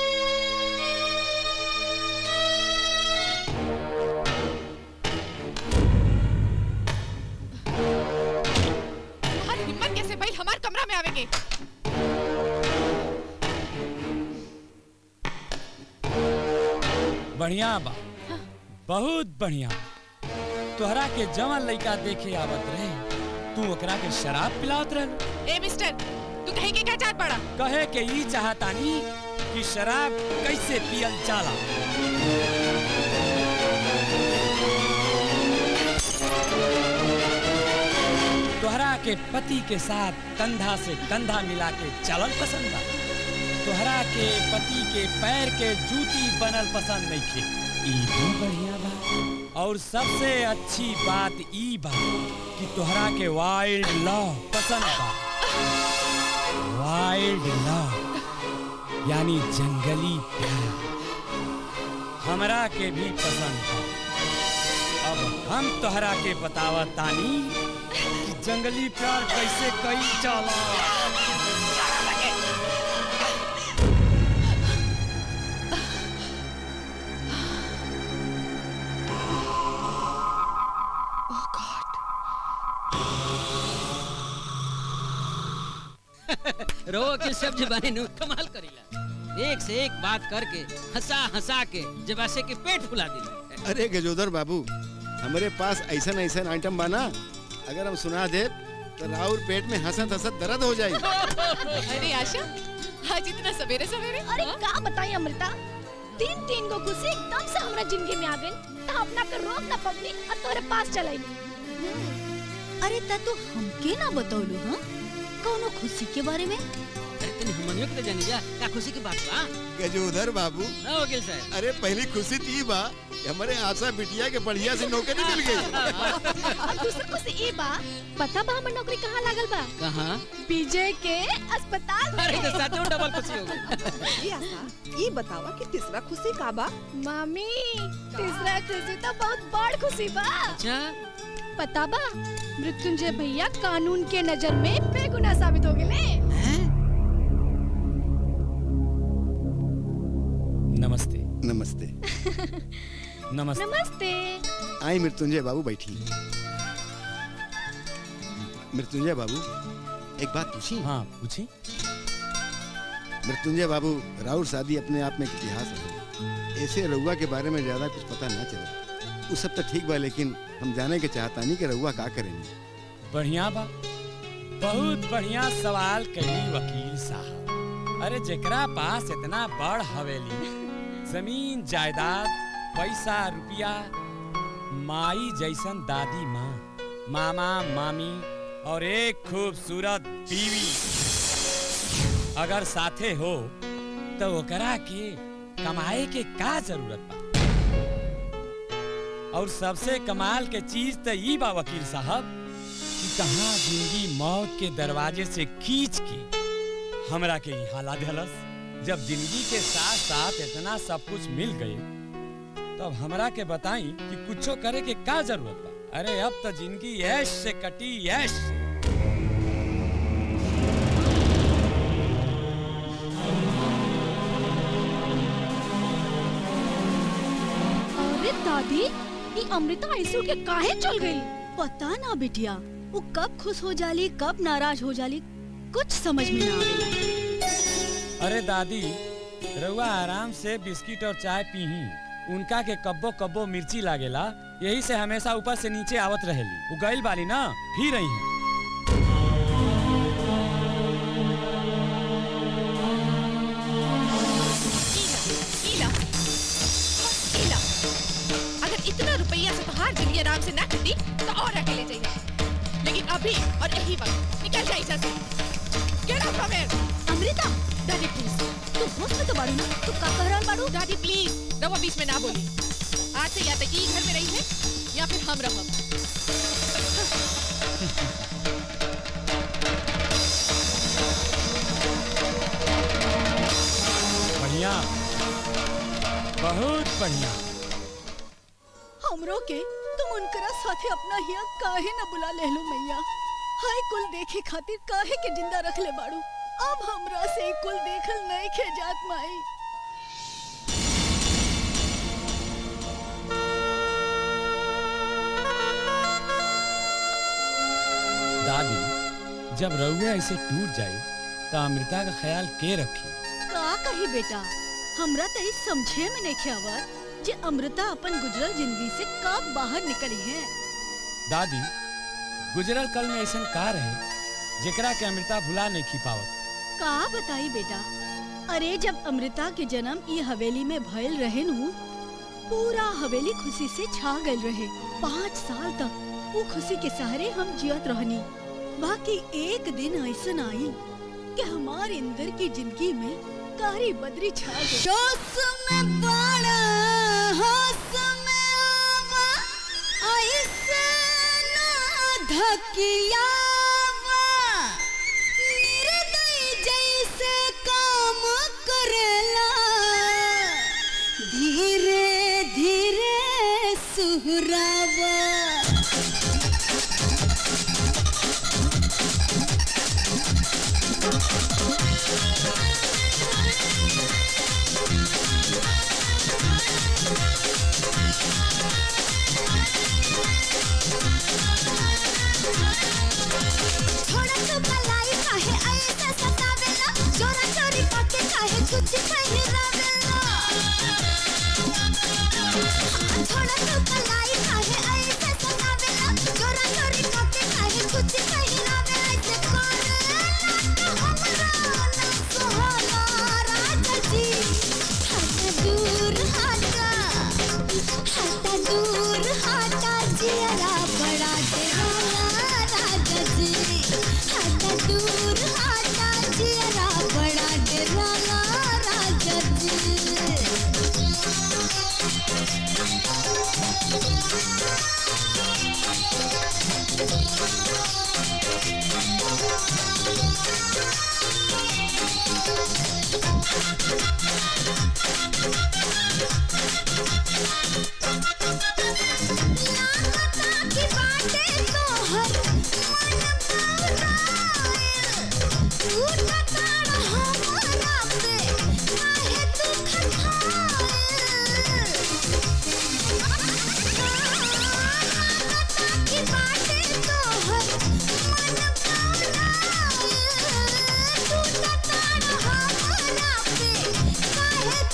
तोहार हिम्मत कैसे भाई हमार कमरा में आवेंगे बढ़िया बा बहुत बढ़िया तोहरा के जवान लड़का देखे आवत रहे तू ओकरा के शराब पिलावत रहे ए मिस्टर तू कहीं के क्या चाहत पड़ा कहे के ई चाहतानी कि शराब कैसे पियल जाला तोहरा के पति के साथ कंधा से कंधा मिला के चलल पसंद बा तोहरा के पति के पैर के जूती बनल पसंद नहीं खे ई भी बढ़िया बा और सबसे अच्छी बात ई बा कि तोहरा के वाइल्ड लव पसंद बा वाइल्ड लव यानी जंगली प्यार हमरा के भी पसंद बा अब हम तोहरा के बतावत तानी कि जंगली प्यार कैसे कई जाला रो के सब जबाने नु कमाल करीला एक से एक बात करके हंसा हंसा के जबासे के पेट फुला दिला अरे गजोदर बाबू हमारे पास ऐसा ऐसा आइटम बाना अगर हम सुना दे तो राउर पेट में हंसत हंसत दर्द हो जाए अरे आशा आज इतना सवेरे सवेरे अरे का बताई अमृता तीन तीन गो खुशी एकदम से हमरा जिंदगी में आ गई तो अपना के रोक ना पबनी और तोरे पास चलाई अरे ता तू हमके ना बतौलू हाँ कौनो खुशी के बारे में अरे तनी हमनियो के तो जानी जा का खुशी की बात बा गजोदर बाबू ना वकील साहब अरे पहली खुशी थी बा कि हमारे आशा बिटिया के बढ़िया से नौकरी मिल गई और दूसरा खुशी ई बा पता बा हमर नौकरी कहाँ लागल बा कहाँ विजय के अस्पताल में अरे तो सच में डबल खुशी हो गई ये आशा ये बतावा कि तीसरा खुशी का बा मामी तीसरा खुशी तो बहुत बड़ खुशी बा अच्छा पता बा मृत्युंजय भैया कानून के नजर में बेगुनाह साबित हो गए नमस्ते नमस्ते नमस्ते नमस्ते आई मृत्युंजय बाबू बैठी मृत्युंजय बाबू एक बात पूछी हाँ पूछी मृत्युंजय बाबू राउर शादी अपने आप में एक इतिहास है ऐसे रउआ के बारे में ज्यादा कुछ पता ना चले वो सब तो ठीक बा लेकिन हम जाने के चाहतानी कि रउआ का करेंगे बढ़िया बा बहुत बढ़िया सवाल कही वकील साहब अरे जेकरा पास इतना बड़ हवेली जमीन जायदाद पैसा रुपया माई जैसन दादी माँ मामा मामी और एक खूबसूरत बीवी अगर साथे हो तो ओकरा के कमाए के का जरूरत बा और सबसे कमाल के चीज तो ई बा वकील साहब कि कहाँ जिंदगी मौत के दरवाजे से खींच के हमरा के यहाँ ला देहलस जब जिंदगी के साथ साथ इतना सब कुछ मिल गए तब हमरा के बताई कि कुछो करे के का जरूरत बा अरे अब तो जिंदगी ऐश से कटी ऐश से अरे दादी ये अमृता आइसू के काहे चल गई पता ना बिटिया वो कब खुश हो जाली कब नाराज हो जाली कुछ समझ में ना आवेला अरे दादी रउआ आराम से बिस्किट और चाय पीही उनका के कब्बो कब्बो मिर्ची लागेला यही से हमेशा ऊपर से नीचे आवत रहेली वो गइल बाली ना फिर रही है इला इला अगर इतना रुपया से तोहार जिंदगी आराम से ना कटी तो और अकेले जाइए लेकिन अभी और यही वक्त निकल जाइए इधर से get out from here Amrita दादी प्लीज तू होश में तो बाड़ू ना तू का कह रहल बाड़ू दादी प्लीज रवा बीच में ना बोली आज से या तो ये घर में रही है या फिर हम रहब बढ़िया बहुत बढ़िया हमरो के तुम उनकरा साथे अपना हिया काहे न बुला लेहलो मैया हाय कुल देखे खातिर काहे के जिंदा रख ले बाड़ू अब हमरा से ई कुल देखल नहीं खे जात माई दादी जब रउआ ऐसे टूट जाए तो अमृता का ख्याल के रखी का कही बेटा हमरा त ई समझे में नहीं आवत जे अमृता अपन गुजरल जिंदगी से कब बाहर निकली है दादी गुजरल कल में ऐसा का रहे जेकरा के अमृता भुला नहीं खी पावत का बताई बेटा अरे जब अमृता के जन्म ई हवेली में भयल रहे नु पूरा हवेली खुशी से छा गल रहे पाँच साल तक वो खुशी के सहारे हम जियत रहनी बाकी एक दिन ऐसा आई कि हमार इंदर की जिंदगी में कारी बदरी छा गई जोश में बड़ा होश में आवा ऐसे ना धकियावा निर्दयी जैसे काम करेला धीरे धीरे सुहरावा थोड़ा तो भलाई काहे ऐसे सतावेला चोरा चोरी करके काहे कुछ पहिरावेला थोड़ा तो भलाई काहे ऐसे सतावेला चोरा चोरी करके काहे कुछ पहिरावेला ऐसे करे हमरा ना सोहला राजा जी हटा दूर हटा हटा दूर हटा जियरा बड़ा डेराला राजा जी हटा दूर हटा जियरा बड़ा डेराला राजा की बातें तो हर मन बौराइल तू टटाड़ हमारा पे काहे तू खटाइल की बातें तो हर मन बौराइल तू टटाड़ हमारा पे काहे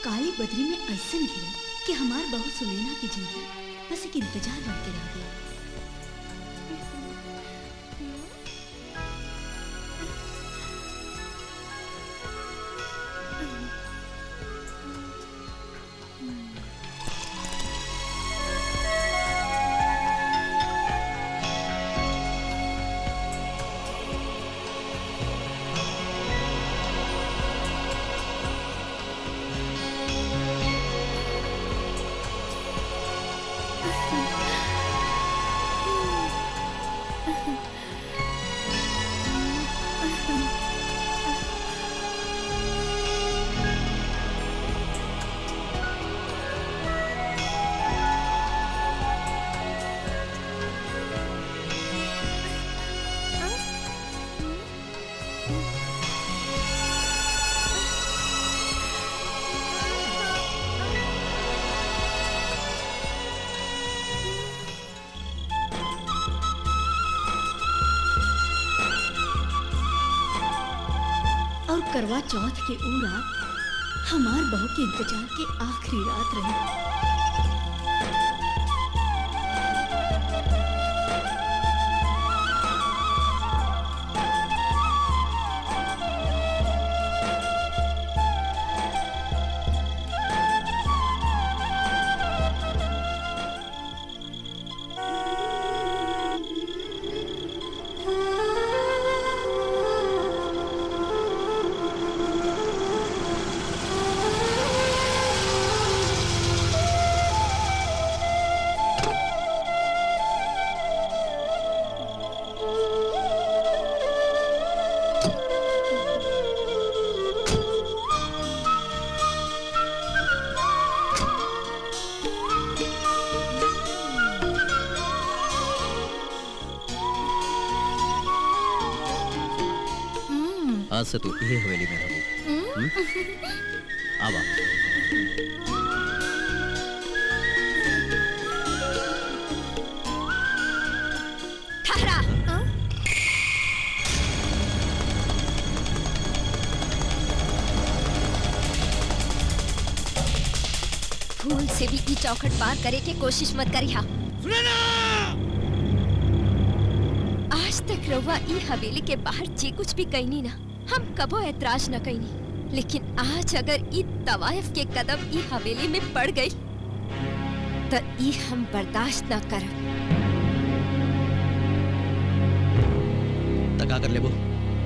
काली बदरी में ऐसा घिरा कि हमार बहू सुनैना की जिंदगी बस एक इंतजार बनते रह गया और करवा चौथ के ऊ रात हमार बहू के इंतजार के आखिरी रात रही आज से तू ये हवेली में रहो आवा ठहरा फूल से भी ई चौखट पार करे के कोशिश मत करिहा आज तक रउआ ई हवेली के बाहर जे कुछ भी कहनी ना हम कबो ऐतराज न कहनी लेकिन आज अगर ई तवायफ के कदम ई हवेली में पड़ गई तो ई हम बर्दाश्त न करब तो का कर लेबो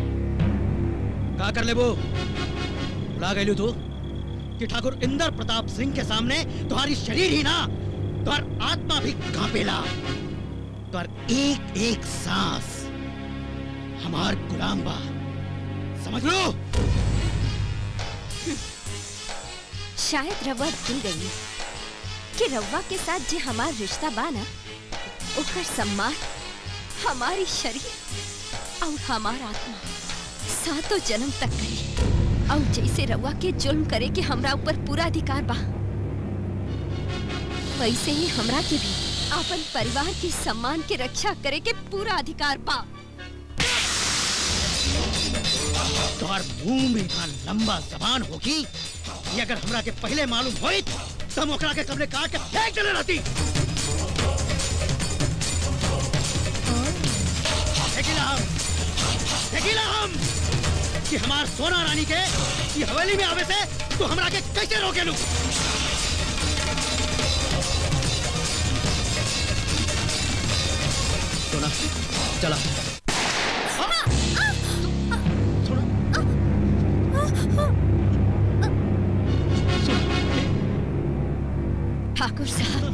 का कर लेबो उड़ा गई तू कि ठाकुर इंदर प्रताप सिंह के सामने तुम्हारी शरीर ही ना तुम्हार आत्मा भी कांपेला तुम्हार एक एक सांस हमार गुलाम बा समझ लो शायद रवा भूल गई कि रवा के साथ जे हमार रिश्ता बाना ओकर सम्मान हमारी शरीर और हमार आत्मा सातों जन्म तक करी और जैसे रवा के जुल्म करे के हमरा ऊपर पूरा अधिकार बा वैसे ही हमरा के भी अपन परिवार के सम्मान के रक्षा करे के पूरा अधिकार बा तुम्हार मुंह में इतना लंबा जबान होगी ये अगर हमरा के पहले मालूम होई तो हम ओकरा के कमरे काट के फेंक देले रहती फेंकिला हम फेंकिला हम कि हमार सोना रानी के ये हवेली में आवे से तू हमरा के कैसे रोके लू सोना चला ठाकुर साहब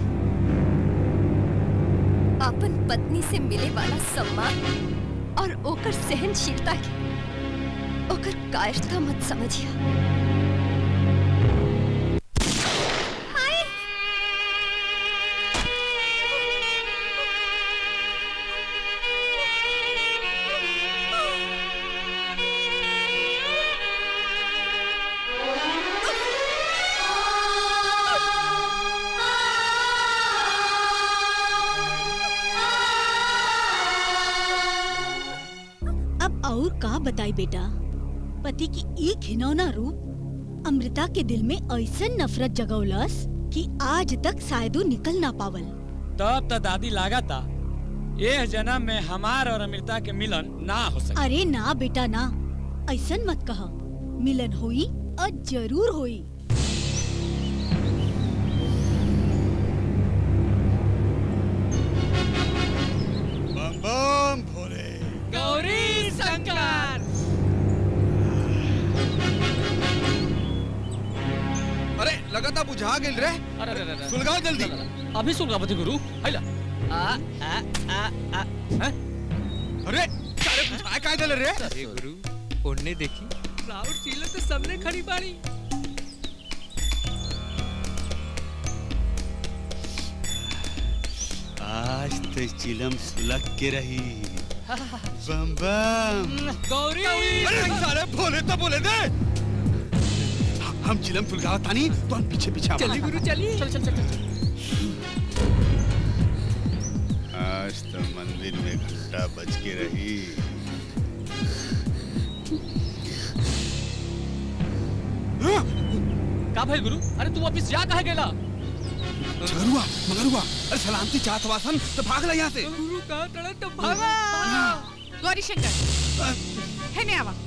अपन पत्नी से मिले वाला सम्मान और ओकर सहनशीलता के ओकर कायरता मत समझिया अब और का बताई बेटा पति की एक घिनौना रूप अमृता के दिल में ऐसा नफरत जगौलस कि आज तक शायद ऊ निकल ना पावल तब तो दादी लागा था एह जन्म में हमार और अमृता के मिलन ना हो सके अरे ना बेटा ना ऐसन मत कह मिलन हुई और जरूर हुई बम बम भोले गौरी शंकर अरे लगातार बुझा गेल रे अरे अरे अरे सुलगाओ जल्दी अभी सुलगावती गुरु हैला आ आ आ आ हैं अरे सारे बुझा काय देले रे अरे गुरु ओढ़ने देखी राउर चीला तो सबने खड़ी बाड़ी आज तो चिलम सुलग के रही बम बम गौरी अरे सारे भोले तो बोले दे हम चिलम सुलगाओ तानी तो हम पीछे पीछे चली गुरु चली चल चल चल चल आज तो मंदिर में घंटा बज के रही का भाई गुरु अरे तू वापिस जा कहे गेला मगरुआ मगरुआ अरे सलामती चाहत वासन तो भाग ले यहाँ से गुरु कहा तड़ा तो भागा गौरी शंकर है नहीं आवा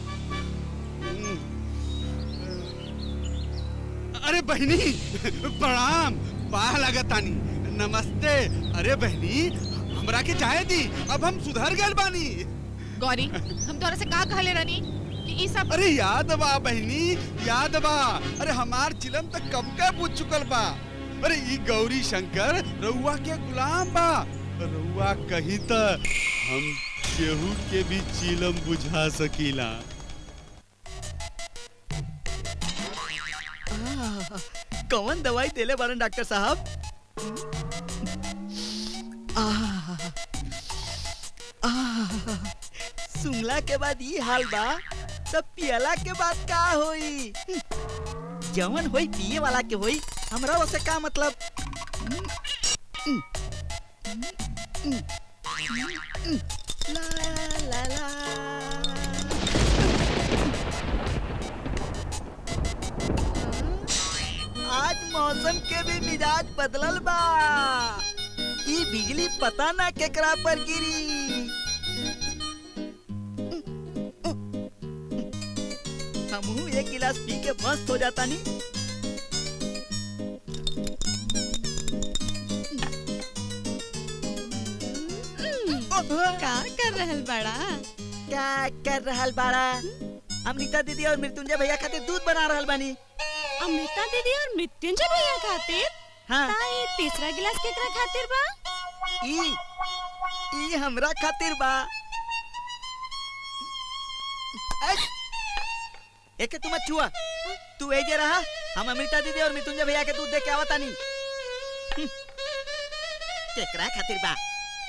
अरे बहनी प्रणाम पाह लगतानी नमस्ते अरे बहनी हमरा के चाहे दी अब हम सुधर गए बानी गौरी हम तोरा से का कहले रानी कि ई सब अरे याद बा बहनी याद बा अरे हमार चिलम तक कब का पूछ चुकल बा अरे ई गौरी शंकर रउआ के गुलाम बा रउआ कही त हम केहू के भी चिलम बुझा सकीला आह, कौन दवाई देले बारन डॉक्टर साहब आह, आह, सुंगला के बाद ये हाल बा तब पियला के बाद का होई जवन होई पिए वाला के होई हमरा वसे का मतलब ला ला ला आज मौसम के भी मिजाज बदलल बा ई बिजली पता ना केकरा पर गिरी हमहू एक गिलास पी के मस्त हो जाता नी का कर रहल बड़ा क्या कर रहल बाड़ा अमृता दीदी और मृत्युंजय भैया खातिर दूध बना रहल बानी अमृता दीदी और मृत्युंजय भैया खातिर हाँ ताई तीसरा गिलास केकरा खातिर बा ई ई हमरा खातिर बा ऐश! एके तुम छुआ तू एजे रहा हम अमृता दीदी और मृत्युंजय भैया के दूध दे के आवता नी हम्म। केकरा खातिर बा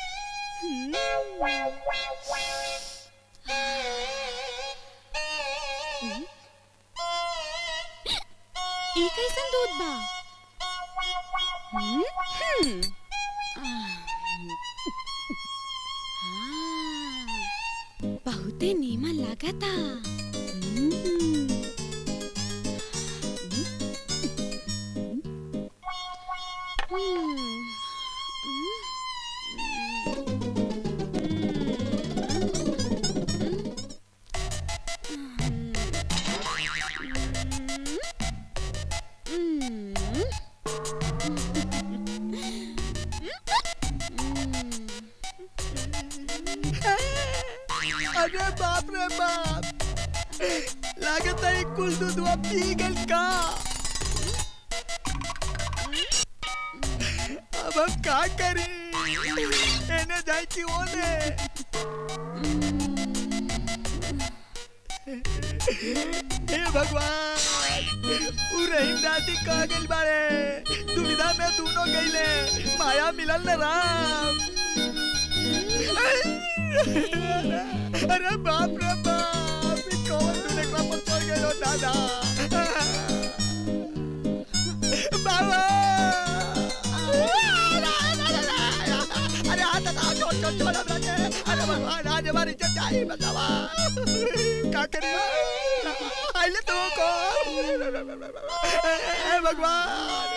ई कैसन दूध बा हम्म, हम्म। आह, हाँ, बहुते नीमन लागता हम्म। हम्म, अरे बाप रे बाप लागत है कुल दूधवा पी गल का अब हम का करी एने जाए कि ओने हे भगवान उ रहीम दादी कह गइल बारे दुविधा में दोनों गइले माया मिलल न राम अरे बाप रे बाप ई कौन तू एकरा पर पड़ गइलो दादा बाबा अरे हाथ हटाओ छोड़ छोड़ छोड़ हमरा के अरे भगवान आज हमारी इज्जत जाई बतावा का करी आई पहले तो को हे भगवान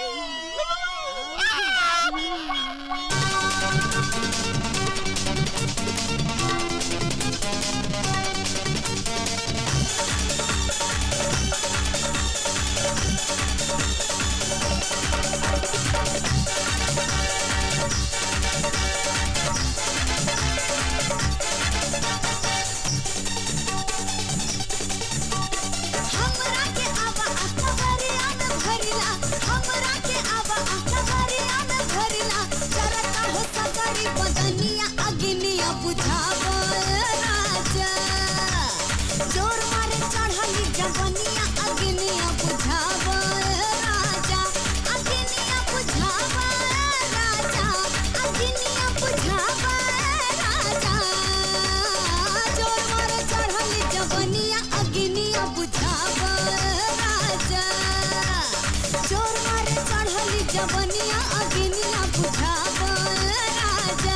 हमरा के आवा अखबारिया में भरिला हमरा के आवा अखबारिया में भरिला चरता हो सगरी बदनिया अग्निया बुझावा राजा जोर मारे चढ़ली जवनिया अग्निया बुझावा राजा अग्निया बुझावा राजा अग्निया बुझावा राजा जोर मारे चढ़ली जवनिया अग्निया बुझावा राजा जोर मारे चढ़ली जवनिया अग्निया बुझावा राजा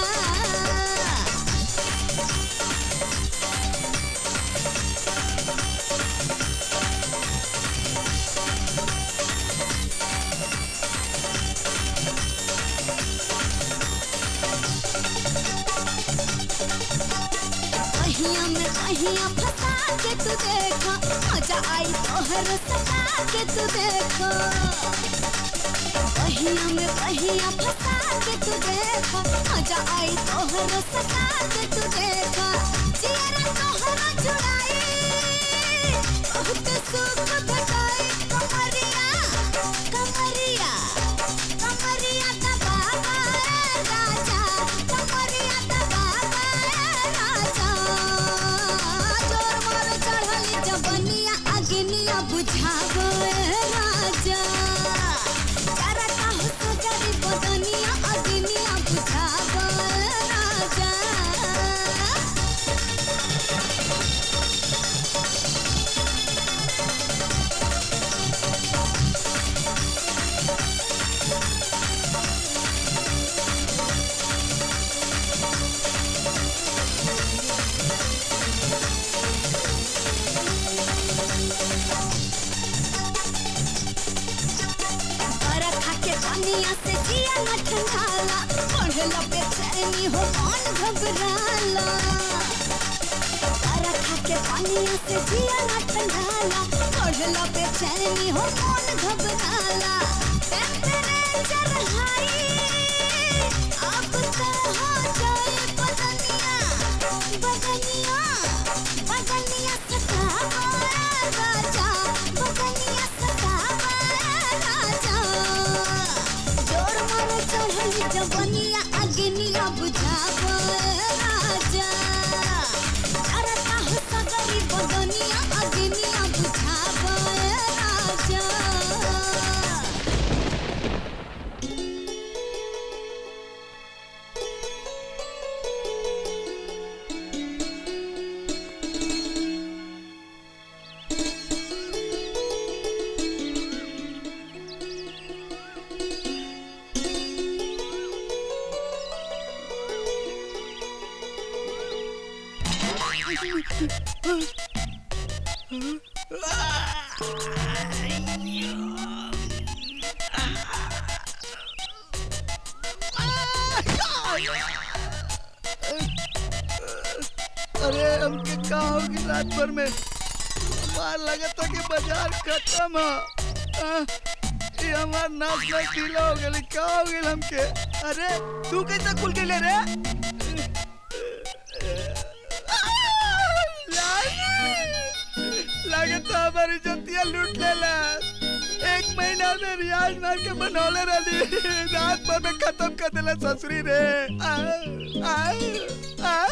कहिया में कहिया फंसा के तू देखा मजा आई तोहर सता के तू देखा कहिया में कहिया फंसा के तू देखा मजा आई तोहर सता के तू देखा जियरा तोहरा जुड़ाई बहुत सुख भेटाई कमरिया कमरिया कमरिया दबावा राजा कमरिया दबावा राजा जोर मोर चढ़ली जवनिया अग्निया बुझावो राजा चरता हो सजरी बदनिया अग्निया बुझावो राजा बरखा के पानिया से जिया न ठंडाला बढ़ला बेचैनी हो मन घबराला बरखा के पानिया से जिया न ठंडाला बढ़ला बेचैनी हो मन घबराला टेम्परेचर हाई अब तो हो जाए बदनिया बदनिया बदनिया सतावा राजा बदनिया सतावा राजा जोर मारे चढ़ली जवनिया अग्निया बुझावा राजा चरता हो सगरी बदनिया अग्निया बुझावा राजा अरे हमके का होगी रात भर में हमार लगता कि बाजार खत्म है आ, ये हमार नाच में ढीला हो गई का हो गई हमके अरे तू कैसे खुल के ले रे लगता हमारी जतिया लूट लेला एक महीना में रियाज मार के बनौले रही रात भर में खत्म कर देला ससुरी रे आ, आ, आ।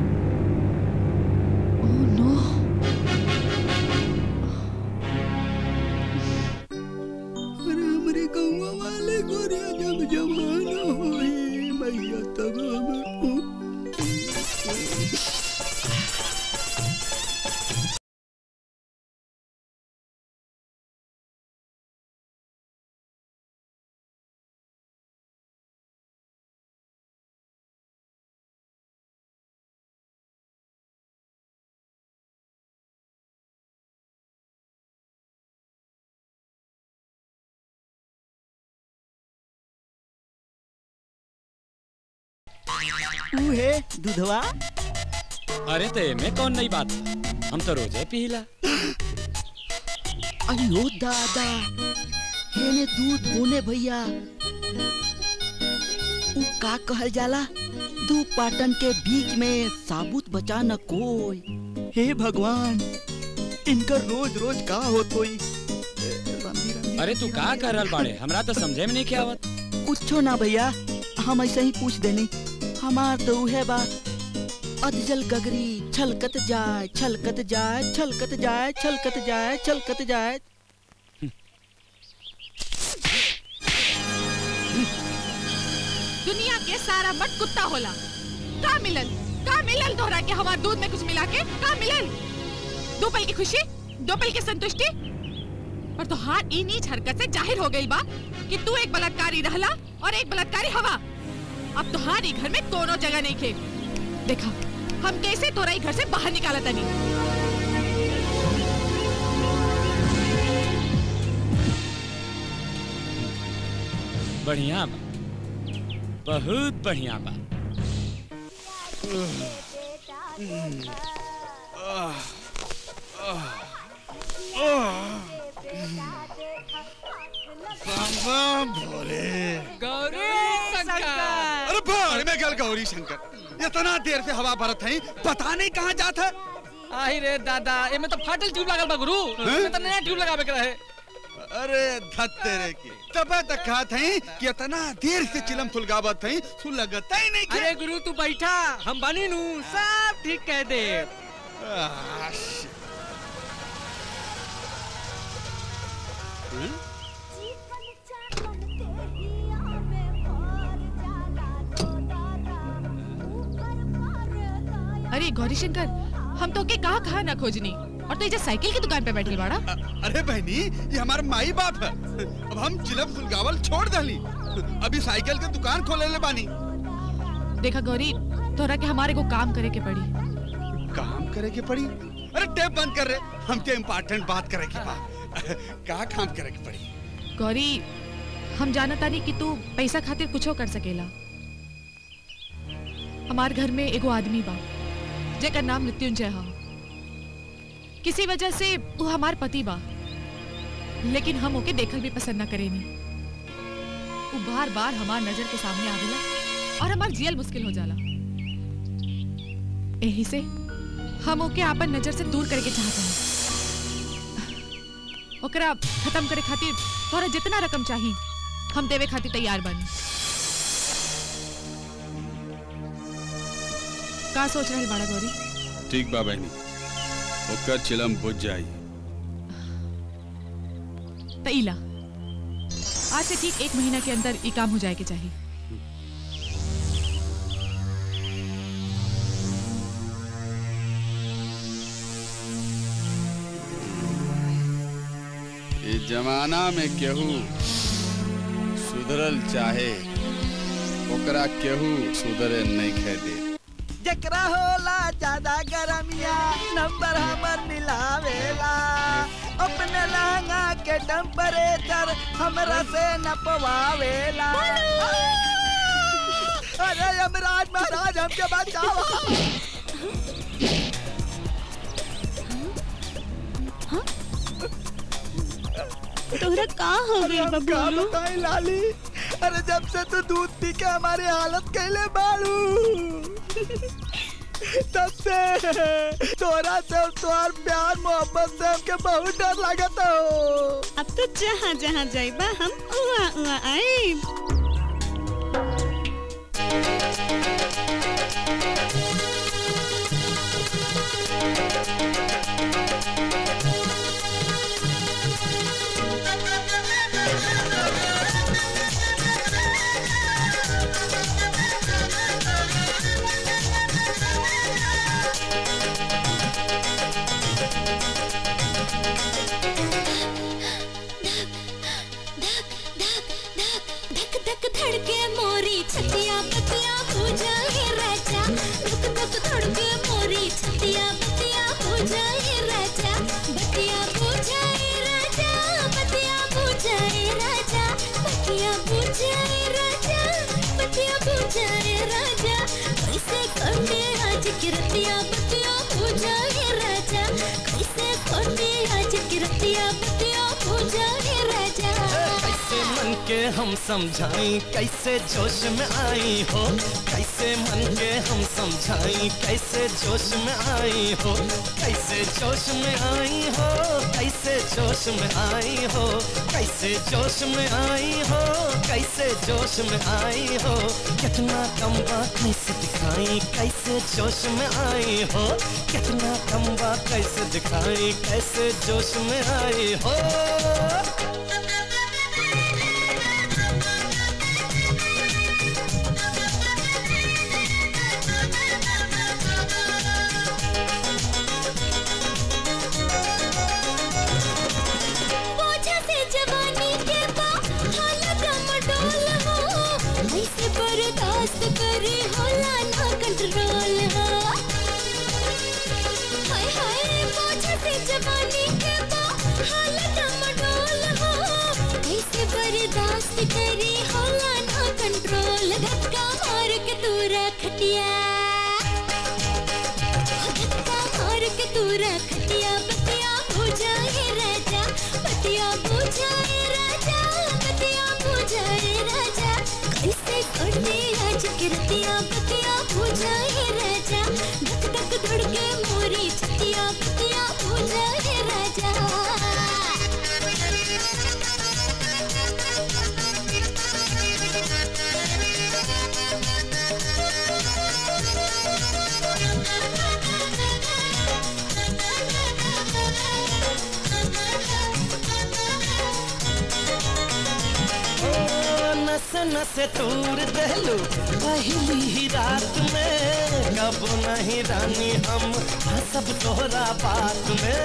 Oh no. ऊ है दूधवा अरे तो एमे कौन नई बात हम तो रोजे पीला अयो दादा हेने दूध होने भैया ऊ का कहल जाला दू पाटन के बीच में साबुत बचा न कोई हे भगवान इनकर रोज रोज का होत होई अरे तू का कर रहल बाड़े हमरा तो समझे में नहीं के आवत कुछो ना भैया हम ऐसे ही पूछ देनी हमार तो उहे बा अधजल गगरी छलकत जाए छलकत जाए छलकत जाए छलकत जाए छलकत जाए दुनिया के सारा मट कुत्ता होला का मिलल का मिलल तोहरा के हमार दूध में कुछ मिला के का मिलल दो पल की खुशी दो पल की संतुष्टि पर तोहार ई नीच हरकत से जाहिर हो गई बा कि तू एक बलात्कारी रहला और एक बलात्कारी हवा अब तोहार ई घर में कोनो जगह नहीं खे देखा हम कैसे तोरा ई घर से बाहर निकाला तनी बढ़िया बा बहुत बढ़िया बा भोले गौरी शंकर अरे भाड़ में गल गौरी शंकर इतना देर से हवा भरत है पता नहीं कहाँ जात है आही रे दादा एमे तो फाटल ट्यूब लागल बा गुरु एमे तो नया ट्यूब लगावे के रहे अरे धत तेरे की तब तक खात है कि इतना देर से चिलम फुलगावत है सु लगता ही नहीं अरे गुरु तू बैठा हम बनी नू सब ठीक कह दे अरे गौरी शंकर हम तो के कहा कहा ना खोजनी और तो ये जो साइकिल की दुकान पे बैठल बाड़ा अरे बहनी ये हमारे माई बाप है अब हम चिलम फुलगावल छोड़ दली अभी साइकिल के दुकान खोले ले बानी देखा गौरी तोरा के हमारे को काम करे के पड़ी काम करे के पड़ी अरे टेप बंद कर रहे हमके इम्पोर्टेंट बात करे के बा का काम करे के पड़ी गौरी हम जानता नहीं कि तू पैसा खातिर कुछो कर सकेला हमार घर में एगो आदमी बा जेकर नाम मृत्युंजय हा किसी वजह से वो हमार पति बा लेकिन हम ओके देखल भी पसंद ना करेनी वो बार बार हमार नजर के सामने आवेला और हमार जियल मुश्किल हो जाला यही से हम ओके आपन नजर से दूर करके चाहते हैं ओकरा खत्म करे खातिर तोरा जितना रकम चाहिए हम देवे खातिर तैयार बानी का सोच रहे बाड़ा गौरी ठीक बा बहनी ओकर चिलम बुझ जाई तईला आज से ठीक एक महीना के अंदर ये काम हो जाए के चाहिए इस जमाना में केहू सुधरल चाहे ओकरा केहू सुधरे नहीं खे दे जकरा होला ज्यादा गरमिया नंबर हमर मिलावेला अपने लहंगा के टेम्परेचर हमरा से नपवावेला अरे यमराज महाराज हमके बचाओ तोहरा का हो गइल बा का बोलू बताई लाली अरे जब से तू दूध पी के हमारी हालत कैले बाड़ू तब से तोरा से और तोहार प्यार मोहब्बत से हमके बहुत डर लगता हो अब तो जहाँ जहाँ जाइबा हम उहाँ उहाँ आइब धक धक धड़के मोरी छतिया पतिया पूजा हे राजा धक धक के रतिया बतिया पूजा हे राजा कैसे कोटे आज के रतिया बतिया पूजा हे राजा कैसे मन के हम समझाई कैसे जोश में आई हो कैसे मन के हम समझाई कैसे जोश में आई हो कैसे जोश में आई हो कैसे जोश में आई हो कैसे जोश में आई हो कैसे जोश में आई हो कितना कम बात कैसे दिखाई कैसे जोश में आई हो कितना कम बात कैसे दिखाई कैसे जोश में आई हो बोझा से जवानी के बा हालत मडोल हो ऐसे बर्दाश्त करे होला ना कंट्रोल हो हाय हाय बोझा से जवानी के बा हालत मडोल हो ऐसे बर्दाश्त करे होला ना कंट्रोल धक्का मार के तू रखटिया धक्का मार के तू रखटिया बतिया बुझाए राजा बतिया बुझाए राजा बतिया बुझाए राजा कैसे करते आज कृतिया बतिया बुझाए राजा धक धक धड़के मोरी छतिया बतिया बुझाए राजा ओ, नस नस तूर दहलू पहली ही रात में कब नहीं रानी हम सब तोहरा बात में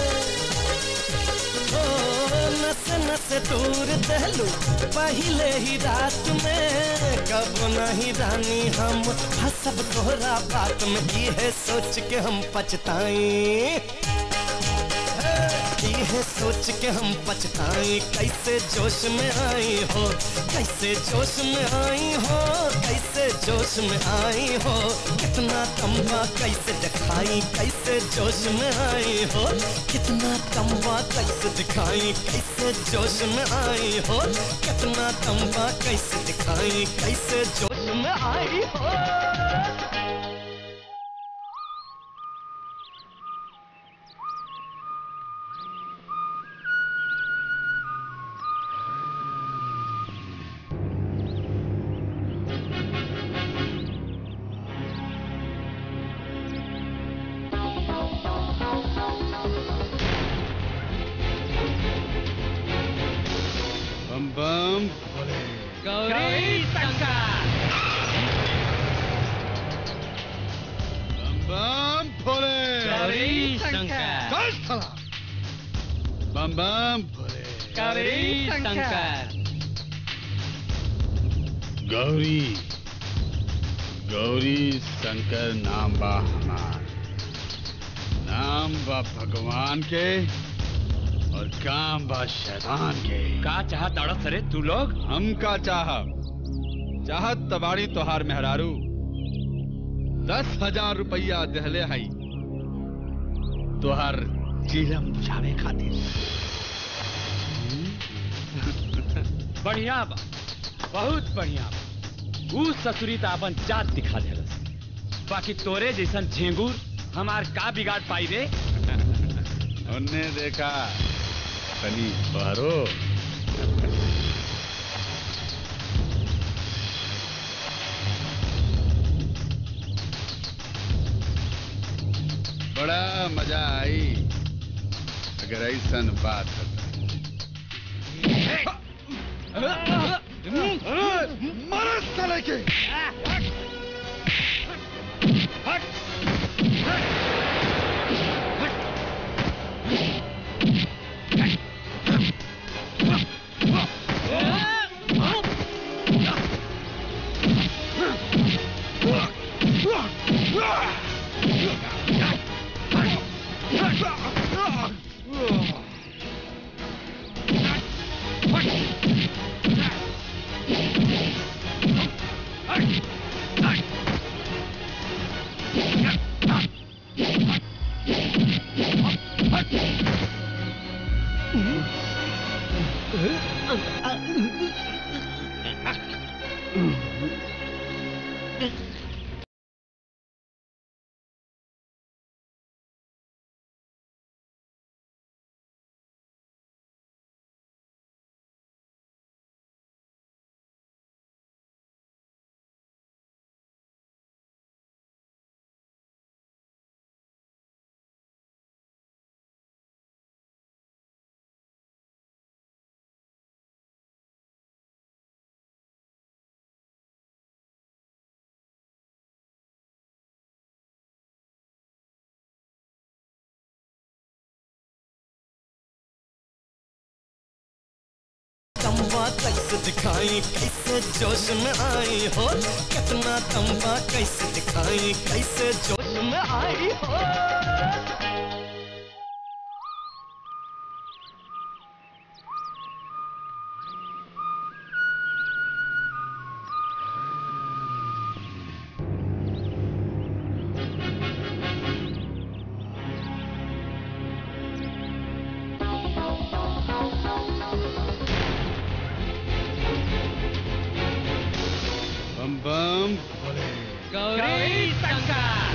ओ नस नस तूर दहलू पहले ही रात में कब नहीं रानी हम सब तोहरा बात में ये सोच के हम पछताएं ये सोच के हम पछताएं कैसे जोश में आई हो कैसे जोश में आई हो कैसे जोश में आई हो कितना कमवा कैसे दिखाई कैसे जोश में आई हो कितना कमवा कैसे दिखाई कैसे जोश में आई हो कितना कमवा कैसे दिखाई कैसे जोश में आई हो बम बम भोले गौरी शंकर बम बम भोले गौरी शंकर चल साला बम बम भोले गौरी शंकर गौरी गौरी शंकर नाम बा हमार नाम बा भगवान के और काम बा शैतान के का चाहत अड़स रे तू लोग हम का चाहब चाहत तबाड़ी तोहार मेहरारू दस हजार रुपया दहले हई तोहार चिलम बुझावे खातिर बढ़िया बा बहुत बढ़िया बा ऊ ससुरी त अपन जात दिखा देलस बाकी तोरे जैसन झेंगूर हमार का बिगाड़ पाई रे उनने देखा तनी बहरो बड़ा मजा आई अगर ऐसन बात मारा साले के Hey! तंबा कैसे दिखाई कैसे जोश में आई हो कितना तंबा कैसे दिखाई कैसे जोश में आई हो बम बम भोले गौरी शंकर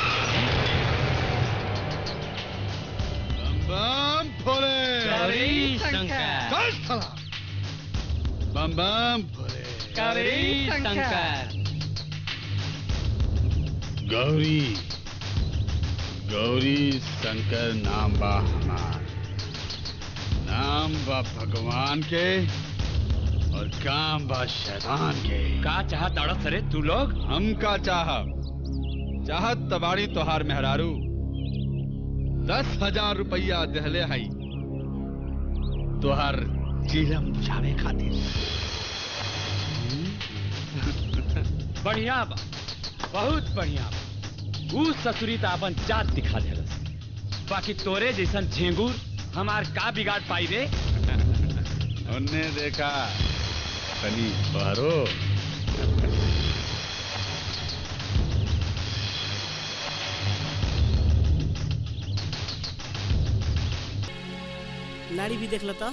बम बम भोले गौरी शंकर चल साला बम बम भोले गौरी शंकर गौरी गौरी शंकर नाम बा हमार नाम बा भगवान के और काम बा शैतान के का चाहत अड़स रे तू लोग हम का चाहब चाहत तबाड़ी तोहार मेहरारू दस हजार रुपया दहले हई तोहार चिलम बुझावे खातिर बढ़िया बा बहुत बढ़िया बा ऊ ससुरी त अपन जात दिखा देलस बाकी तोरे जैसन झेंगूर हमार का बिगाड़ पाई रे उनने देखा कनी बहरो नाड़ी भी देख लेता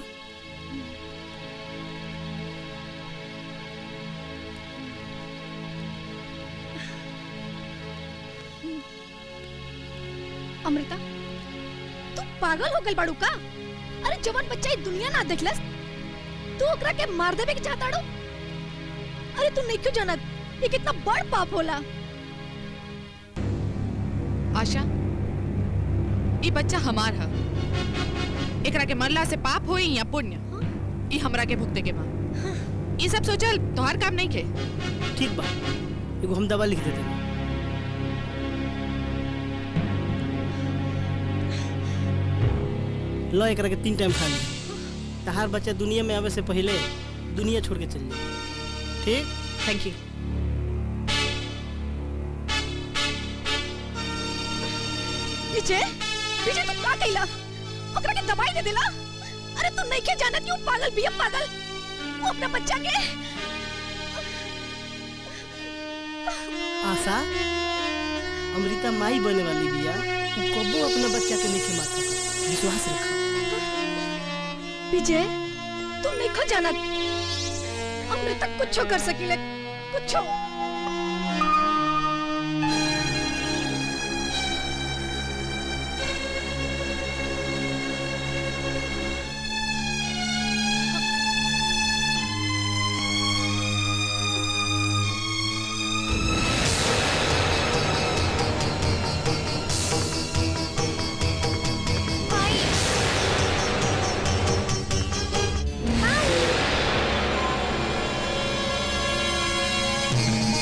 अमृता तू पागल हो गई बाड़ू का अरे जवान बच्चा ई दुनिया ना देखलस तू ओकरा के मार देबे के चाहताड़ू अरे तू नहीं क्यों जानत ये कितना बड़ पाप होला आशा ये बच्चा हमार है एकरा के मरला से पाप होई या पुण्य ई हमरा के भुगते के बा ये सब सोचल तोहार काम नहीं के ठीक बा एगो हम दवा लिख देते लो एकरा के तीन टाइम खा ली तहार बच्चा दुनिया में आवे से पहले दुनिया छोड़ के चल जाए ठीक थैंक यू विजय विजय तू का कइला ओकरा के दवाई दे देला अरे तू नहीं के जानत क्यों पागल बिया पागल वो अपना बच्चा के आशा अमृता माई बने वाली बिया तू कबो अपना बच्चा के नहीं मार सकत विश्वास रखा विजय तू नहीं खो जानत अमृता कुछो कर सकीले कुछो Bye.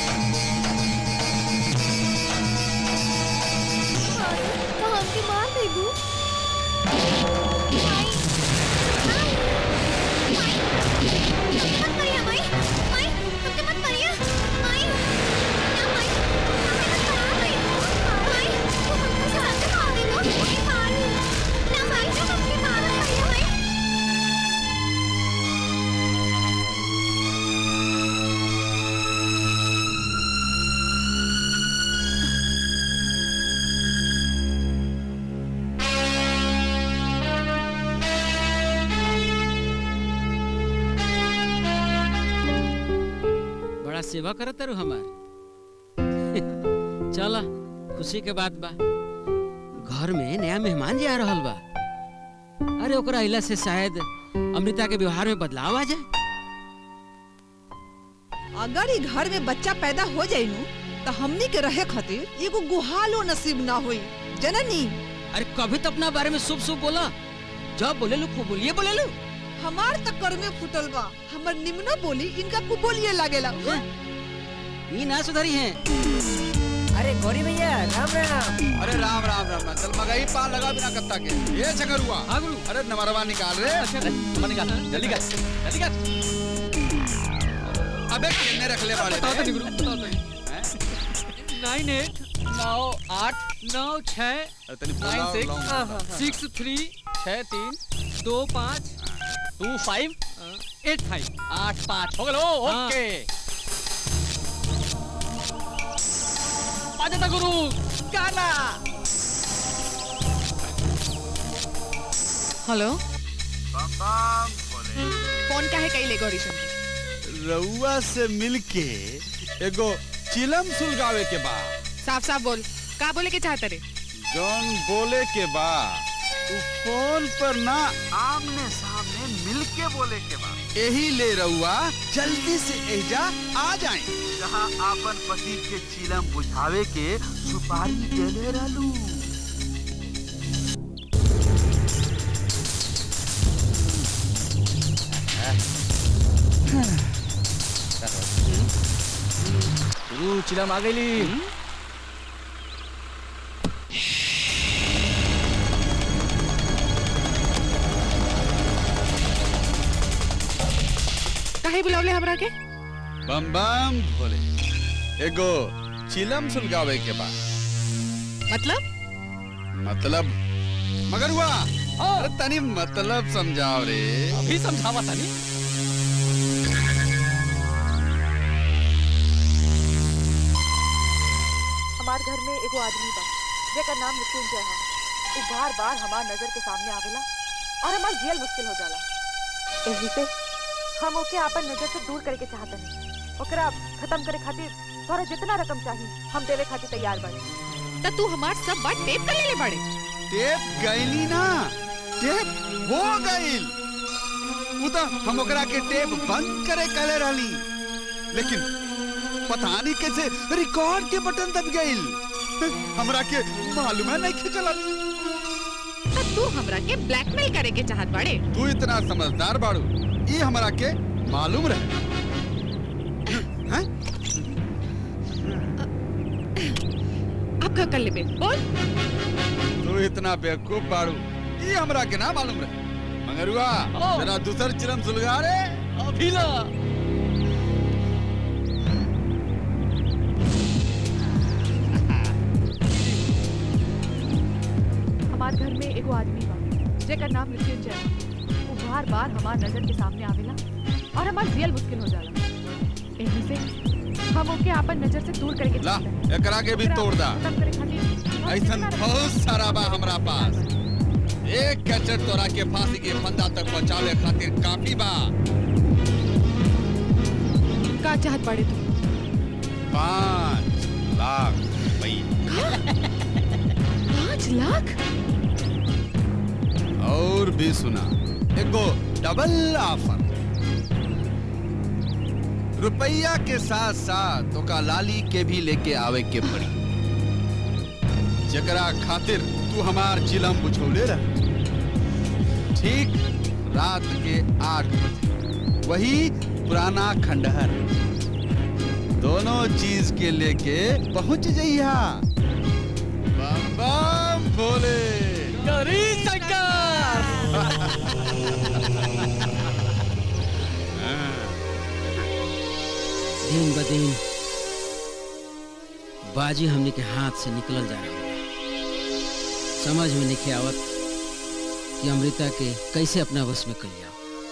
सेवा करत रहो हमार चला खुशी के बात बा घर में नया मेहमान जी आ रहल बा अरे ओकरा अइला से शायद अमृता के व्यवहार में बदलाव आ जाए अगर ई घर में बच्चा पैदा हो जाई नु तो हमनी के रहे खातिर एगो गुहालो नसीब ना होई जननी अरे कभी तो अपना बारे में शुभ शुभ बोला जब बोले लो खूब बोलिए बोले लो हमार तक कर में फुटल बा हमर निम्न बोली इनका कुबोलिए लागेला ये ना सुधरी हैं अरे गौरी भैया राम राम अरे राम राम राम राम चल मगही पार लगा बिना कत्ता के ये चकर हुआ अरे नमरवा निकाल रे नंबर निकाल जल्दी कर जल्दी कर अबे कितने रख ले वाले नाइन एट नौ आठ नौ छः तनी बोला नाइन और लाऊं। सिक्स सिक्स थ्री छः तीन दो पाँच टू फाइव एट फाइव आठ पाँच हो गलो ओके पाँच गुरु गाना हेलो फोन का है कई ले गौरी शंकर रउआ से मिलके एगो चिलम सुलगावे के बा साफ साफ बोल का बोले के चाहते रे जौन बोले के बा तू फोन पर ना आमने सामने मिलके बोले के बा यही ले रउआ जल्दी से एजा आ जाए जहाँ आपन पति के चिलम बुझावे के सुपारी देले रहलू गुरु चिलम आ गई काहे बुलावले हमरा के बम बम भोले एगो चिलम सुलगावे के बा मतलब मतलब मगर हुआ अरे तनी मतलब समझाओ रे अभी समझावा तनी हमार घर में एगो आदमी बा जेकर नाम मृत्युंजय है उ बार बार हमार नजर के सामने आवेला और हमार जियल मुश्किल हो जाला एही से हम ओके आपन नजर से दूर करे के चाहतनी ओकरा खत्म करे खातिर तोरा जितना रकम चाहिए हम देवे खातिर तैयार बानी त तू हमार सब बात टेप कर लेले बाड़े टेप गईली ना टेप हो गईल उ तो हम ओकरा के टेप बंद करे कले रहली लेकिन पता नहीं कैसे रिकॉर्ड के बटन दब गईल हमरा के मालूम है नहीं चलल त तू हमरा के ब्लैकमेल करे के चाहत बाड़े तू इतना समझदार बाड़ू ये हमरा के मालूम रहे अब का कर लेबे बोल तू इतना बेवकूफ बाड़ू ये हमरा के ना मालूम रहे मगर हुआ जरा दूसर चिलम सुलगा रे अभी ला हमार घर में एगो आदमी बा जेकर नाम मृत्युंजय है उ बार बार हमार नजर के सामने आवेला और हमार जियल मुश्किल हो जाला एही से हम ओके आपन नजर से दूर करे के ला चाहते एकरा के भी तोड़ दा खत्म करे खातिर ऐसन बहुत सारा बा हमरा पास एक कचर तोरा के फांसी के फंदा तक पहुंचावे खातिर काफी बा का चाहत बाड़े तू पाँच लाख रुपया पाँच लाख और भी सुना एगो डबल ऑफर रुपया के साथ साथ ओका लाली के भी लेके आवे के पड़ी जकरा खातिर तू हमार चिलम बुझौले रह ठीक रात के आठ बजे वही पुराना खंडहर दोनों चीज के लेके पहुंच जइहा बम बम भोले गौरी शंकर दिन ब दिन बाजी हमने के हाथ से निकलल जा रहा बा समझ में नहीं आवत कि अमृता के कैसे अपना वश में कर लिया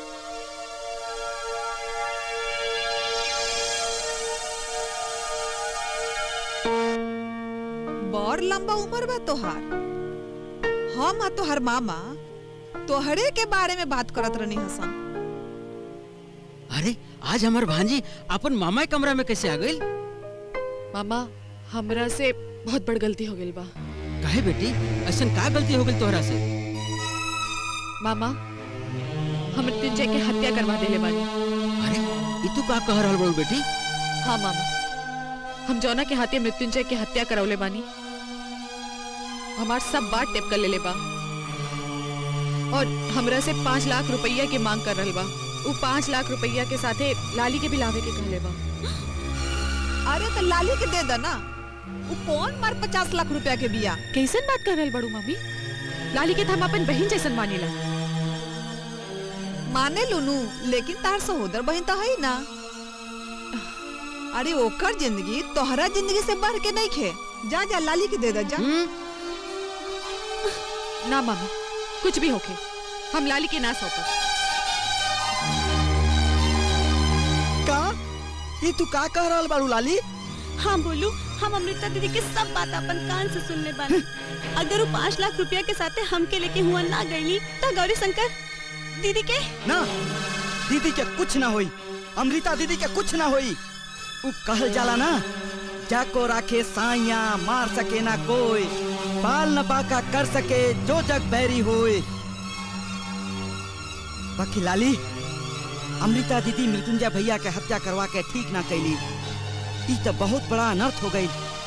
बड़ लंबा उम्र बा तोहार हम आ तोहर मामा तोहरे के बारे में बात करत रहनी हसन अरे आज हमार भांजी अपन मामा के कमरा में कैसे आ गई मामा हमरा से बहुत बड़ गलती हो गई बा काहे बेटी ऐसा का गलती हो गई तोहरा से मामा हम मृत्युंजय के हत्या करवा देले बानी अरे ई तू का कह रहल बड़ू बेटी हाँ मामा हम जौना के हाथे मृत्युंजय के हत्या करवले बानी हमार सब बात टेप कर लेले बा और हमरा से पाँच लाख रुपया के मांग कर रहल बा वो पाँच लाख रुपया के साथे लाली के भी लावे के कहले बा अरे तो लाली के दे दो ना वो कौन मार पचास लाख रुपया के बिया कैसन बात कर रहल बड़ू मम्मी लाली के तो हम अपन बहन जैसन मानीला माने लुनू लेकिन तार सहोदर बहन तो है ना अरे ओकर जिंदगी तोहरा जिंदगी से बढ़ के नहीं खे जा जा लाली के दे दो जा ना मामी कुछ भी होके हम लाली के ना सौंपब का ये तू का कह रहल बारू लाली हाँ बोलू हम अमृता दीदी के सब बात अपन कान से सुनने बानी अगर वो पाँच लाख रुपया के साथे हमके लेके हुआ ना गईली तो गौरी शंकर दीदी के ना दीदी के कुछ ना होई अमृता दीदी के कुछ ना होई उ कहल जाला ना जाको राखे साइया मार सके ना कोई बाल न बाका कर सके जो जग बैरी होए बाकी लाली अमृता दीदी मृत्युंजय भैया के हत्या करवा के ठीक ना कैली ई तो बहुत बड़ा अनर्थ हो गई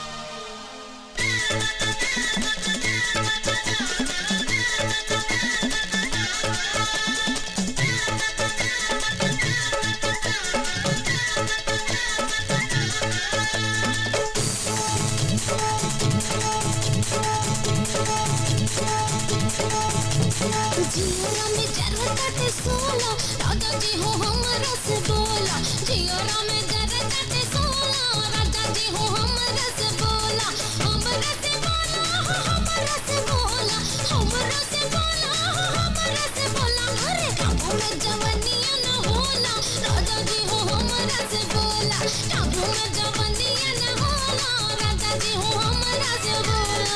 जियोरा में जरा काटे सोला राजा जी हो हमरा से बोला जियोरा में जरा काटे सोला राजा जी हो हमरा से बोला हमरा से बोला हमरा से बोला हमरा से बोला हमरा से बोला अरे काबू में जवानिया न होला राजा जी हो हमरा से बोला काबू में जवानिया न होला राजा जी हो हमरा से बोला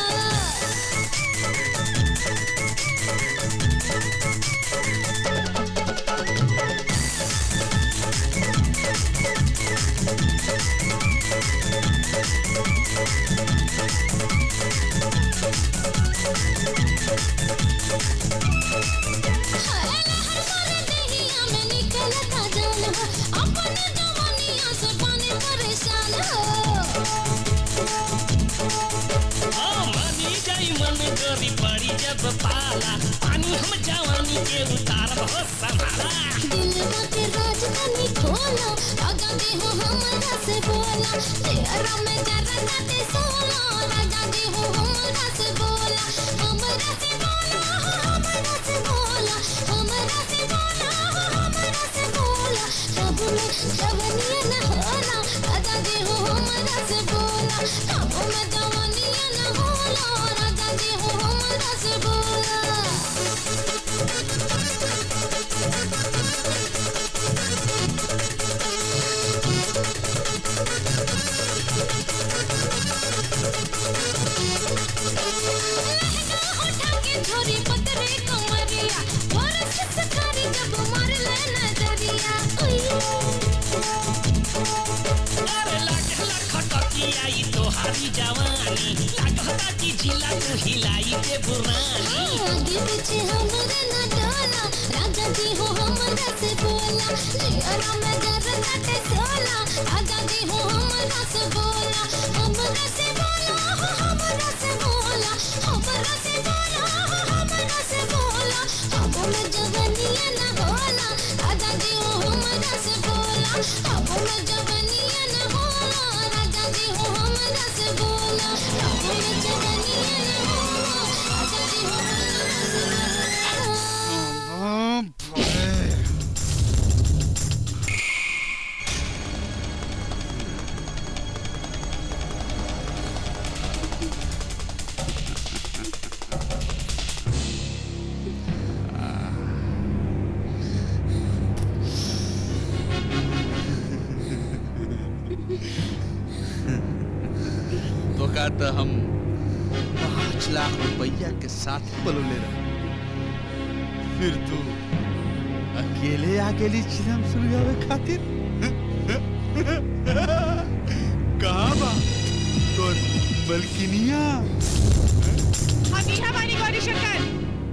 मानी जाई मन गोरी पड़ी जब पाला पानी हम जवानी के उतार बहुत संभाला दिलवा के राजधानी खोलो राजा जी हो हमरा से बोला तेरा में जरा काटे सोला राजा जी हो हमरा से बोला हमरा से बोला हमरा से बोला हमरा से बोला हमरा से बोला कब में जवानिया न होला राजा जी हो हमरा से बोला कब में जवानिया न होला राजा जी हो हमरा से बोला छोरी पतरे कमरिया बरस सकारी जब मार ले नजरिया अरे लागला खटकिया ई तोहारी जवानी लागता कि जिला तू हिलाई के बुरानी आगे पीछे हमरे न डाला राजा जी हो हमरा से बोला जियरा में जर काटे सोला राजा जी हो हमरा से बोला हमरा से बोला हमरा से बोला हमरा से बोला हमरा से बोला अब में जवानिया न होला राजा जी हो हमरा से बोला अब में जवानिया न होला राजा जी हो हमरा से बोला अब में जवानिया न होला राजा जी हो हमरा से बोला तो का तो हम पाँच लाख रुपया के साथ पलोले रहे फिर तू अकेले अकेले आ गेली चिलम सुलगावे खातिर कहा बा तोर बल्किनिया हम यहाँ बानी गौरी शंकर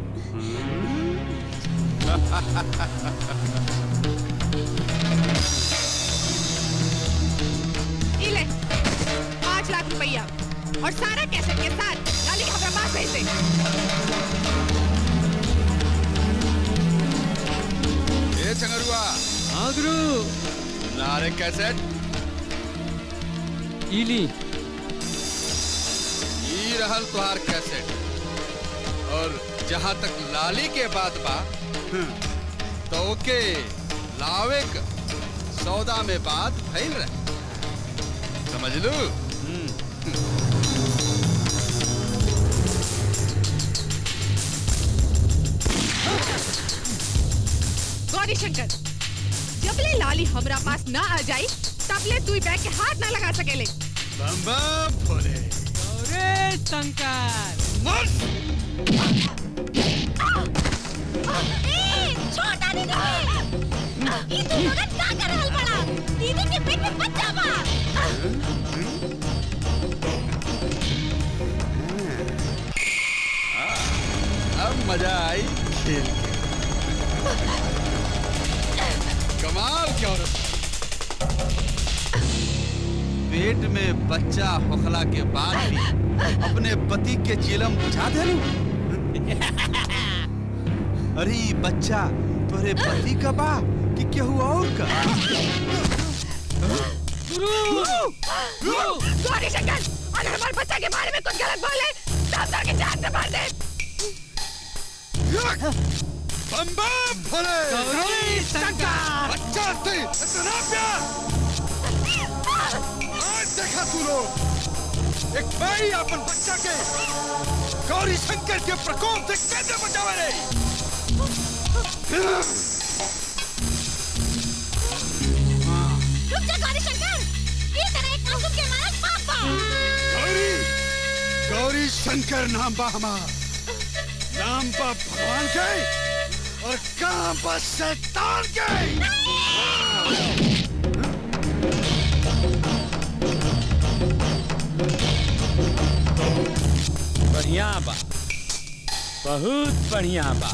ई ले पाँच लाख रुपया और सारा कैसेट के साथ लाली के हमरा पास भेज दे ए चंगरुआ हाँ गुरु नारे कैसेट इली ई रहल तुहार कैसेट और जहाँ तक लाली के बात बा तो ओके लावे क सौदा में बात फैल रहे समझ लू गौरी शंकर जब ले लाली हमरा पास ना आ जाई तब ले तू ई बैग के हाथ ना लगा सकेले बम बम भोले अरे शंकर छोटा दीदी ई तू लोगन का कर रहल बड़ा दीदी के पेट में बच्चा बा अब मजा आई खेल के कमाल क्या औरत पेट में बच्चा होखला के बाद भी अपने पति के चिलम बुझा देलू अरे ई बच्चा तोरे पति का बा कि केहू और का गौरी शंकर अगर हमारे बच्चा के बारे में कुछ गलत बोले तब सर के जान से मार दे बम बम भोले गौरी शंकर बच्चा से इतना प्यार आज देखा तू लोग एक भाई अपन बच्चा के गौरी शंकर के प्रकोप से कैसे बचावे रे रुक जा गौरी शंकर ये तरह एक मासूम के मारा पाप बा गौरी गौरी शंकर नाम बा हमार नाम बा भगवान के और काम बा शैतान के बढ़िया बा बहुत बढ़िया बा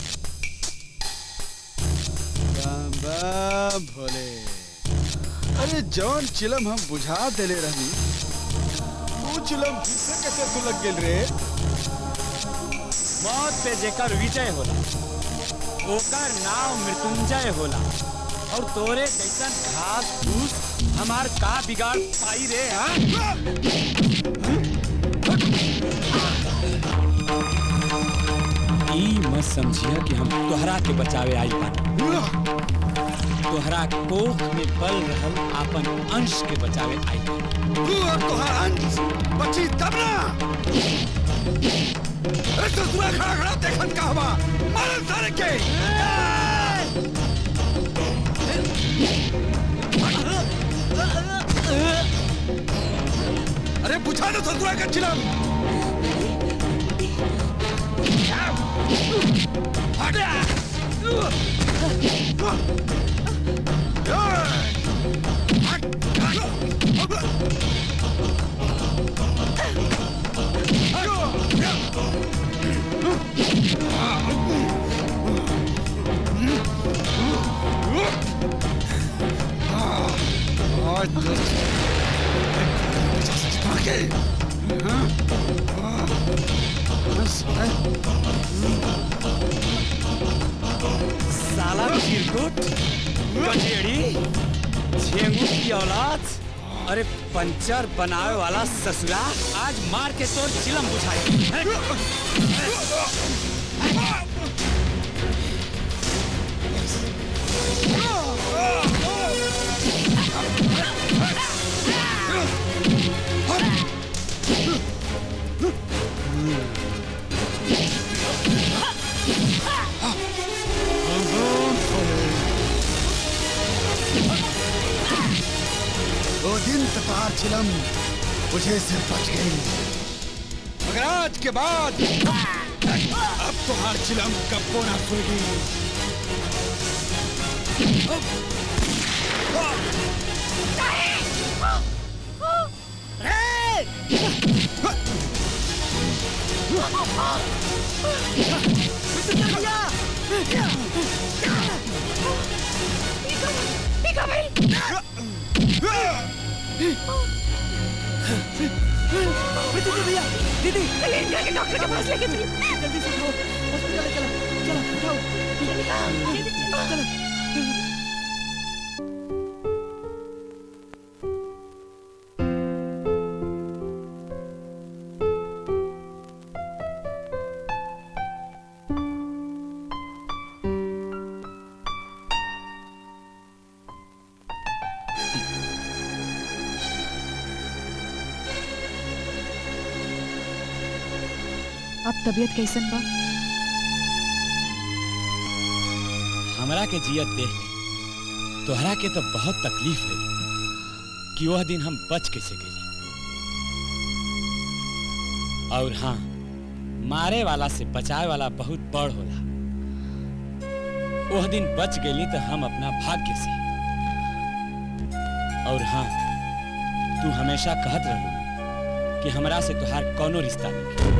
बम बम भोले अरे जौन चिलम हम बुझा देले रहनी वो चिलम फिर कैसे सुलग गेल रे मौत पे जेकर विजय होला ओकर नाम मृत्युंजय होला और तोरे जैसन घास फूस हमार का बिगाड़ पाई रे हाँ ई मत समझिया कि हम तोहरा के बचावे आई बानी तोहरा कोख में पल रहल आपन अंश के बचावे आई बानी तू और तोहार अंश बची तब ना अरे तो तू खड़ा खड़ा देखन का हवा मारन सारे के अरे बुझा दो ससुरा का चिलम आज तो आगे हाँ हाँ बस साला चिरकुट कचेड़ी झेंगू की औलाद अरे पंचर बनावे वाला ससुरा आज मार के तोर चिलम बुझाई दो दिन तपार चिलम मुझे से बच गई मगर आज के बाद अब तो हर चिलम कब्बो ना खुलेगी भैया दीदी डॉक्टर के पास लेके चलो जल्दी से उठाओ हॉस्पिटल ले चलो चलो उठाओ चलो अब तबीयत कैसन बा हमरा के जियत देख के तोहरा के तो बहुत तकलीफ है कि वह दिन हम बच कैसे गए और हाँ मारे वाला से बचाए वाला बहुत बड़ होला वह दिन बच गई तो हम अपना भाग्य से और हाँ तू हमेशा कहत रहलू कि हमरा से तुहार कोनो रिश्ता नहीं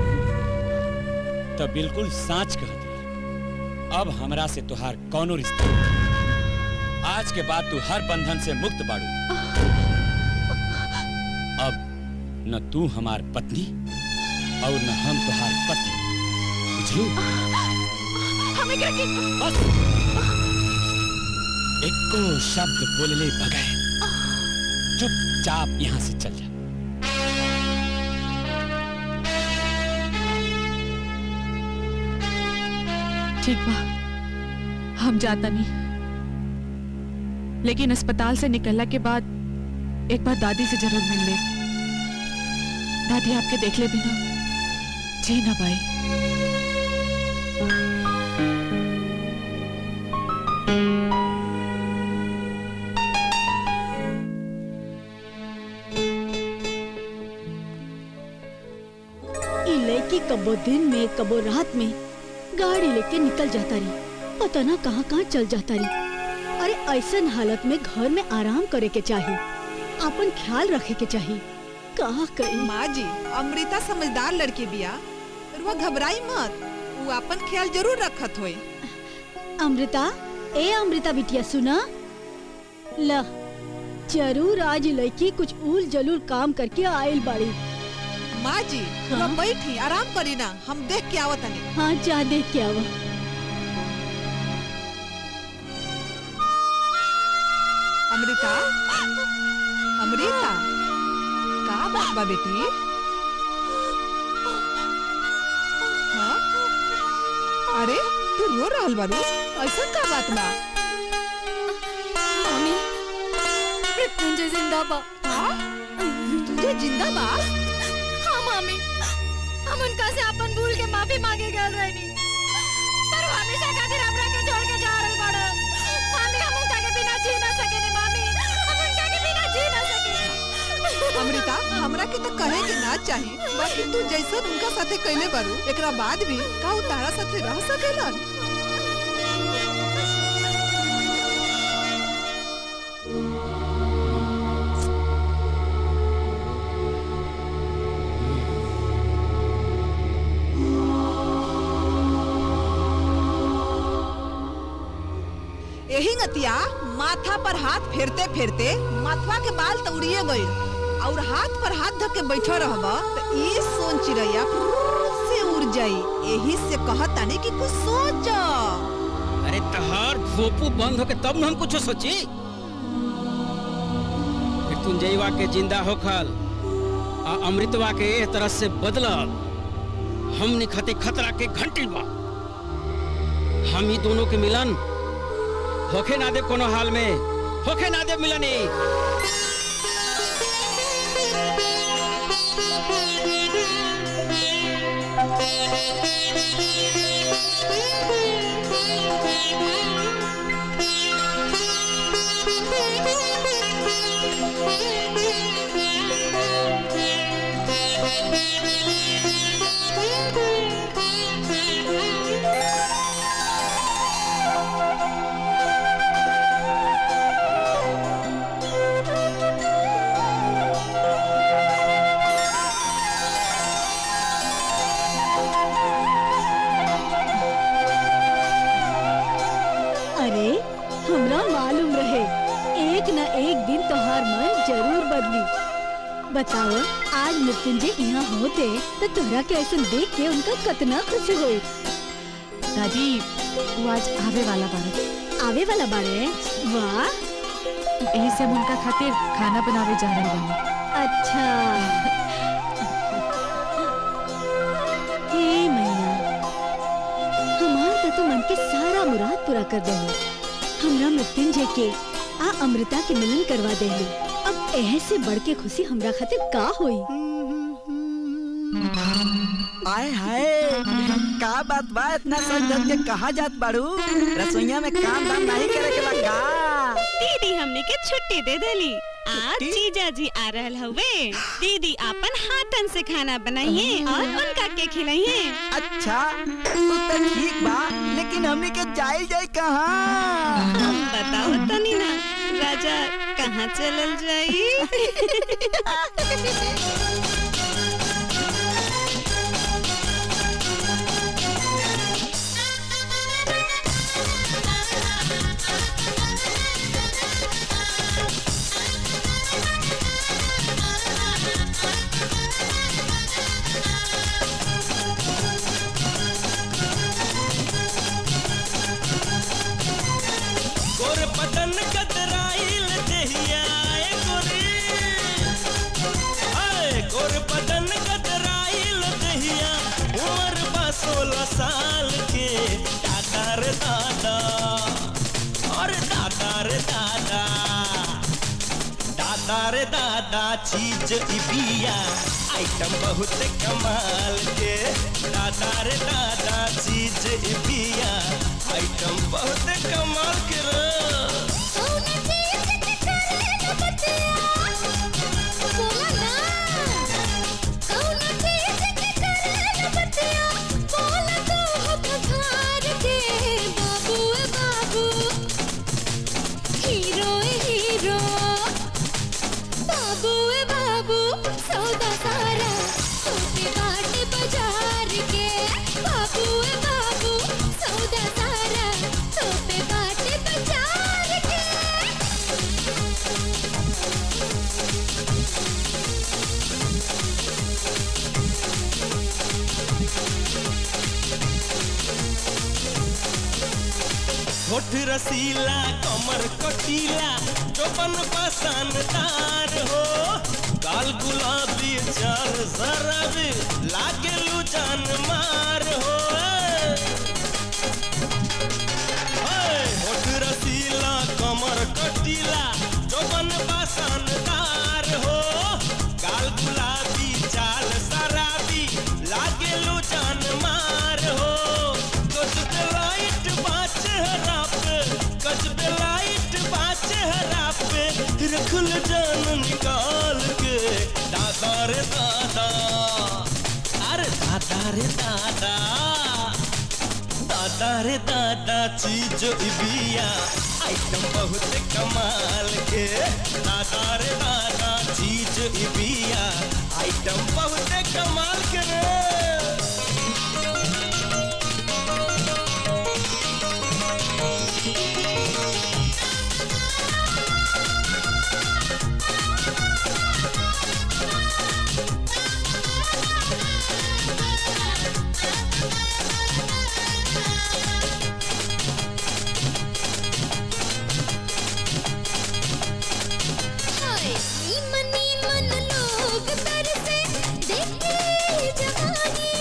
तो बिल्कुल साच कहत रही अब हमरा से तुहार कोनो रिश्ता नहीं आज के बाद तू हर बंधन से मुक्त बाड़ू अब न तू हमार पत्नी और न हम तुहार पति बुझलू हमें क्या की बस एको शब्द बोलले बगैर चुपचाप यहाँ से चल जा ठीक बा हम जाता नहीं लेकिन अस्पताल से निकलने के बाद एक बार दादी से जरूर मिल ले दादी आपके देख ले बिना जी ना पाई ई लड़की कबो दिन में कबो रात में गाड़ी लेके निकल जाता रही पता ना कहाँ कहाँ चल जाता रही अरे ऐसन हालत में घर में आराम करे के चाहिए अपन ख्याल रखे के चाहिए कहा कही माँ जी अमृता समझदार लड़की बिया और वो घबराई मत वो अपन ख्याल जरूर रखत होए अमृता ए अमृता बिटिया सुना ल जरूर आज लड़की कुछ उल जलूल काम करके आयल बाड़ी माँ जी हाँ? हाँ? बैठी आराम करी ना हम देख के आवत हनी हाँ जा देख के आवा अमृता अमृता का बात बा बेटी हाँ? अरे तू रो रहल बारू ऐसा का बात बा मम्मी मृत्युंजय जिंदा बा तुझे जिंदा बा हाँ मम्मी हम उनका से अपन भूल के माफी मांगे गए रहनी पर वो हमेशा खातिर हमरा के छोड़ के जा रहल बाड़ा मम्मी हम उनका के बिना जी ना सकेनी मम्मी हम उनका के बिना जी ना सकेनी अमृता हमरा के तो कहे के ना चाही बाकी तू जैसन उनका साथे कैले बारू एकरा बाद भी का उ तारा साथे रह सकेलन यही नतिया माथा पर हाथ फेरते फेरते माथवा के बाल तो उड़िए गई और हाथ पर हाथ धक के बैठा रहब तो ये सोन चिड़ैया फुर्र से उड़ जाई यही से कहतानी कि कुछ सोच अरे तहार भोपू बंद होके तब न हम कुछ सोची मृत्युंजयवा के जिंदा होखल आ अमृतवा के एह तरह से बदलल हमने खते खतरा के घंटी बा हम ही दोनों के मिलन होखे ना दे कोनो हाल में होखे ना दे मिलनी बदली बताओ आज मृत्युंजय यहाँ होते तो तोहरा के ऐसे देख के उनका कितना खुशी हुई दादी वो आज आवे वाला बारे आवे वाला बारे वाह यही से हम उनका खातिर खाना बनावे जा रहे बानी अच्छा हे मैया हमार तो तू मन के सारा मुराद पूरा कर दे हमरा मृत्युंजय के आ अमृता के मिलन करवा दे अब एह से बढ़ के खुशी हमरा खातिर का होई आए हाय का बात बा इतना सज धज के कहाँ जात बाड़ू रसोईया में काम धाम नहीं करे के बा का दीदी हमने के छुट्टी दे देली आज जीजा जी आ रहल हवे दीदी अपन हाथन से खाना बनाइए और उनका के खिलाइए अच्छा तू तो ठीक बा लेकिन हमने के जाई जाई कहाँ हम बताओ तनी ना राजा कहाँ चलल जाई गोर बदन कतराइल देहिया ए गोरी आए गोर बदन कतराइल देहिया उम्र बा सोलह साल के दादा रे दादा और दादा रे दादा दादा रे दादा चीज ई बिया आइटम बहुत कमाल के दादा रे दादा चीज ई बिया आइटम बहुत कमाल के रे हीरो हीरो बाबू ए बाबू सौदा सारा छोटे बाटे बाजार के बाबू ए बाबू सौदा सारा छोटे बाटे बाजार के होठ रसीला कमर कटीला चौपन पसंदार हो गाल गुलाबी चाल जराबी लागे लू जान मार हो ओए, होठ रसीला कमर कटीला चौपन पसंदार हो गाल गुलाबी चाल शराबी लागे लू जान मार हो कुछ लाइट बाच हरा पे कुछ लाइट बाच हरा पे रखल जान निकाल के दादा रे दादा अरे दादा रे दादा दादा रे दादा चीज ई बिया आइटम बहुत कमाल के दादा रे दादा चीज ई बिया आइटम बहुत कमाल के रे हाय नीमन नीमन लोग तरसे देखे जवानी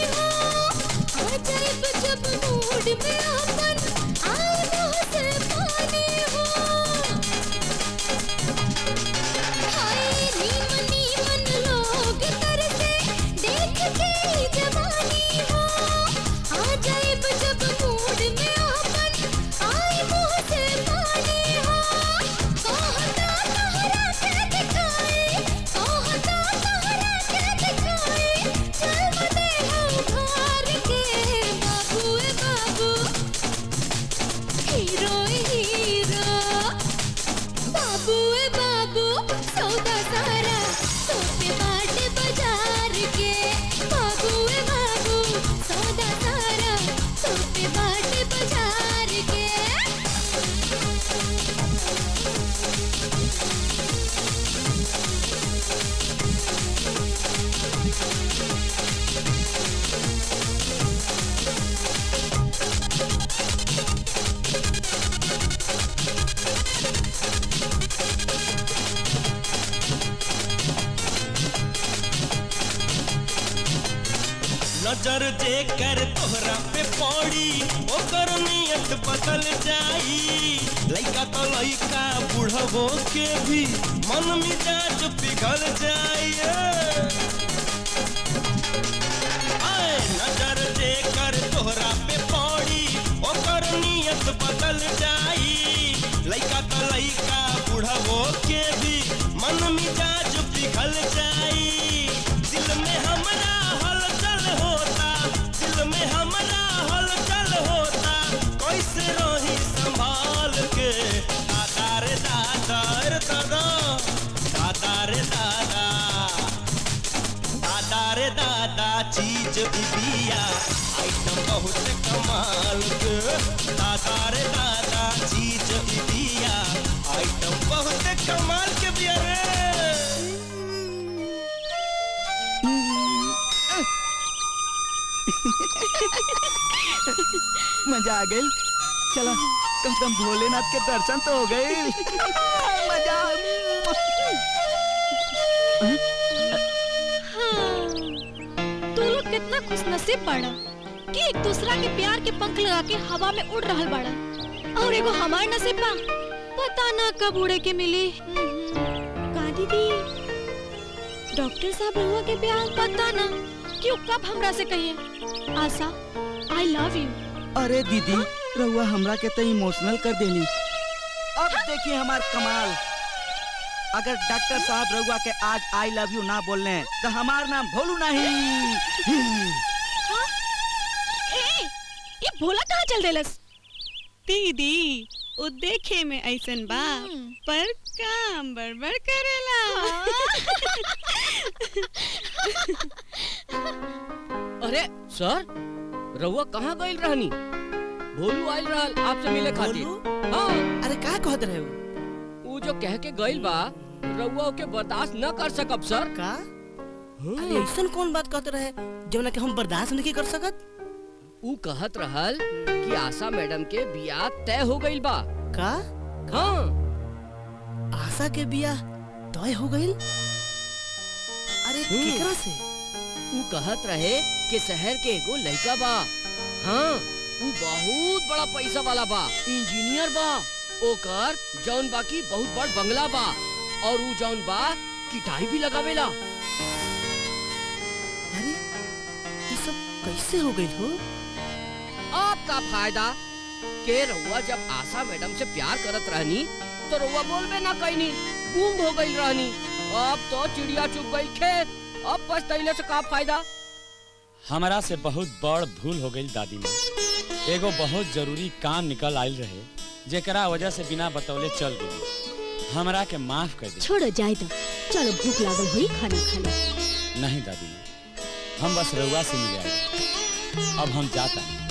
नजर जे कर तोहरा पे पड़ी ओकर नियत बदल जाई लइका तो लइका बुढ़वो के भी मन मिजाज पिघल जाई आए नजर जे कर तोहरा पे पड़ी ओकर नियत बदल जाई लइका तो लइका बुढ़वो के भी मन मिजाज पिघल जाई दिल में हमरा हलचल होता दिल में हमरा हलचल होता कैसे रही संभाल के दादा रे दादा रे दादा दादा रे दादा दादा रे दादा चीज भी बिया आइटम बहुत कमाल के दादा रे दादा चीज भी बिया आइटम बहुत कमाल के बिया रे मजा आ गई चला कम से कम भोलेनाथ के दर्शन तो हो गए मजा तू लोग कितना खुशनसीब बाड़ा कि एक दूसरा के प्यार के पंख लगा के हवा में उड़ रहल बाड़ा और एगो हमार नसीब बा पता ना कब उड़े के मिली का दीदी डॉक्टर साहब रहुआ के प्यार पता ना क्यों कब हमरा से कहिए आशा आई लव यू अरे दीदी रहुआ हमरा के तो इमोशनल कर देली अब देखिए हमार कमाल अगर डॉक्टर साहब रहुआ के आज आई लव यू ना बोलने तो हमार नाम भोलू नहीं ए ये भोला कहाँ चल देलस दीदी वो देखे में ऐसन बा पर काम बड़बड़ करेला अरे सर रउआ कहाँ गइल रहनी भोलू आइल रहल आपसे मिले खातिर हाँ अरे का कहत रहे हो ऊ जो कह के गइल बा रउआ ओके बर्दाश्त न कर सकब सर का अरे ऐसन कौन बात कहते रहे जवना के हम बर्दाश्त नहीं कर सकत ऊ कहत रहल कि आशा मैडम के बियाह तय हो गइल बा का हाँ आशा के बियाह तय हो गइल अरे केकरा से ऊ कहत रहे कि शहर के एगो लड़का बा हाँ ऊ बहुत बड़ा पैसा वाला बा इंजीनियर बा ओकर जौन बा की बहुत बड़ बंगला बा और ऊ जौन बा किटाई भी लगावेला अरे ये सब कैसे हो गइल हो आपका फायदा के रउआ जब आशा मैडम से प्यार करत रहनी तो रउआ बोलबे ना कैनी गुम हो गई रहनी अब तो चिड़िया चुग गई खेत अब पछतैले से का फायदा हमारा से बहुत बड़ भूल हो गई दादी माँ एगो बहुत जरूरी काम निकल आयल रहे जेकरा वजह से बिना बतौले चल गई हमरा के माफ कर दे छोड़ो जाए तो चलो भूख लागल हुई खाना खा लो नहीं दादी माँ हम बस रउआ से मिले आए अब हम जाता हैं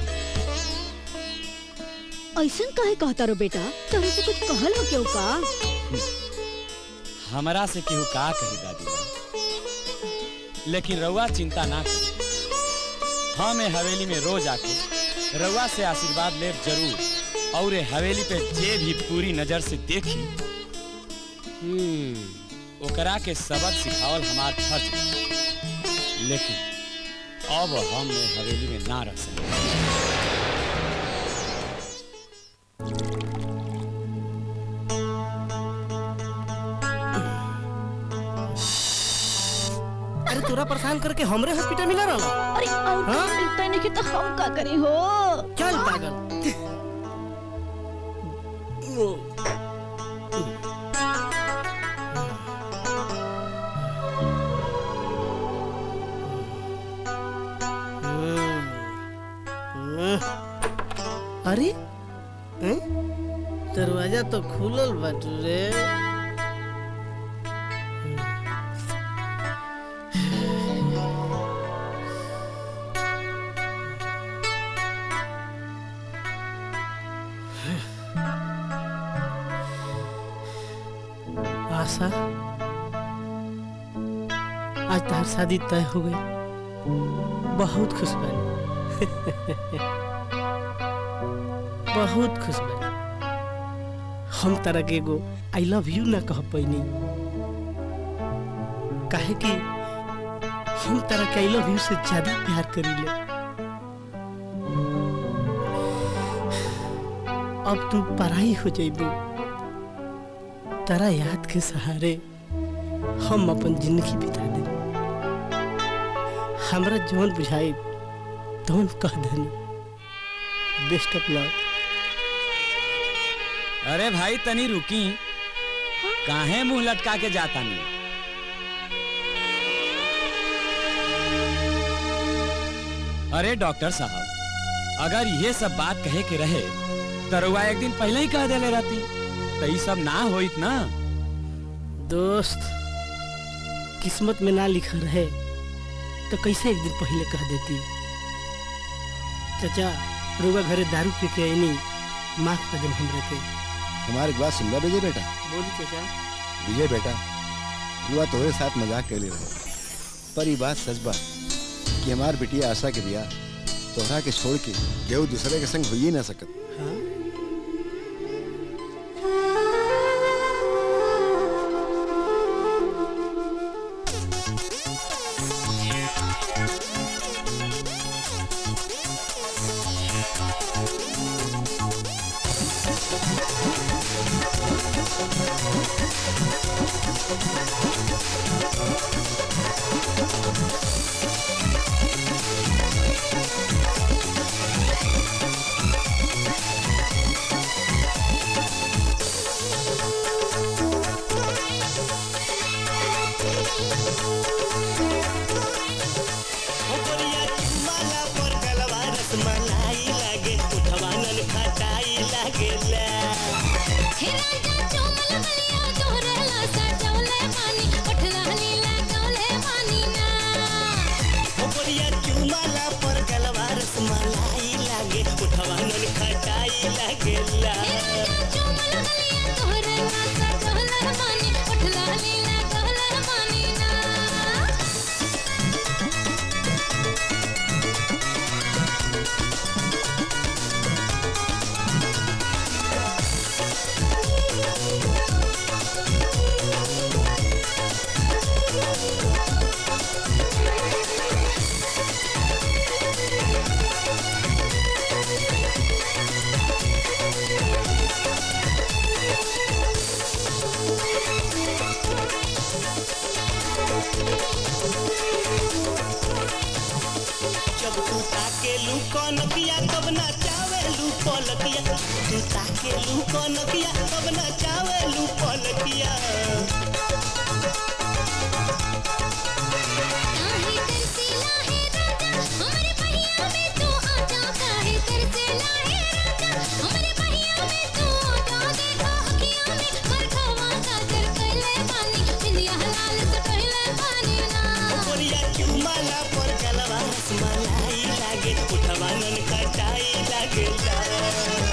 ऐसन काहे कहता रो बेटा तुम से कुछ कहल हो क्यों का हमरा से केहू का कही दादी माँ लेकिन रउआ चिंता ना करी हम ए हवेली में रोज आके रउआ से आशीर्वाद ले जरूर और ए हवेली पे जे भी पूरी नजर से देखी ओकरा के सबक सिखावल हमार फर्ज बा। लेकिन अब हम ए हवेली में ना रह सकते अरे तोरा परेशान करके हमरे हॉस्पिटल मिला रहा अरे और हाँ? कहीं मिलता ही नहीं कि तो हम का करें हो चल पागल अरे हैं? दरवाजा तो खुलल बाटू रे आशा आज तार शादी तय हो गई बहुत खुश बनी बहुत खुश बनी हम तरह के एगो आई लव यू ना कह पैनी काहे कि हम तारा के आई लव यू से ज्यादा प्यार करीले अब तू पराई हो जाइबू तारा याद के सहारे हम अपन जिंदगी बिता दे हमरा जौन बुझाई तौन कह देनी बेस्ट ऑफ लक अरे भाई तनी रुकी काहे मुंह लटका के जाता नहीं अरे डॉक्टर साहब अगर ये सब बात कहे के रहे तो रउआ एक दिन पहले ही कह देले रहती तो ये सब ना होइत ना दोस्त किस्मत में ना लिखा रहे तो कैसे एक दिन पहले कह देती चाचा रुआ घरे दारू पी के आईनी माफ कर दे हमरे के हमारे एक बात सुन रहा विजय बेटा बोली चाचा विजय बेटा रुआ तोहरे साथ मजाक कर ले रहे पर ये बात सच बा कि हमार बिटिया आशा के बिया तोहरा के छोड़ के केहू दूसरे के संग हो ही ना सकत जब तू ताके लू कनकिया तब ना चावे लू पलकिया तू ताके लू कनकिया तब ना चावे लू पलकिया गोरिया चुमाला पर गलवा रसमलाई लागे उठवा नन खटाई लागे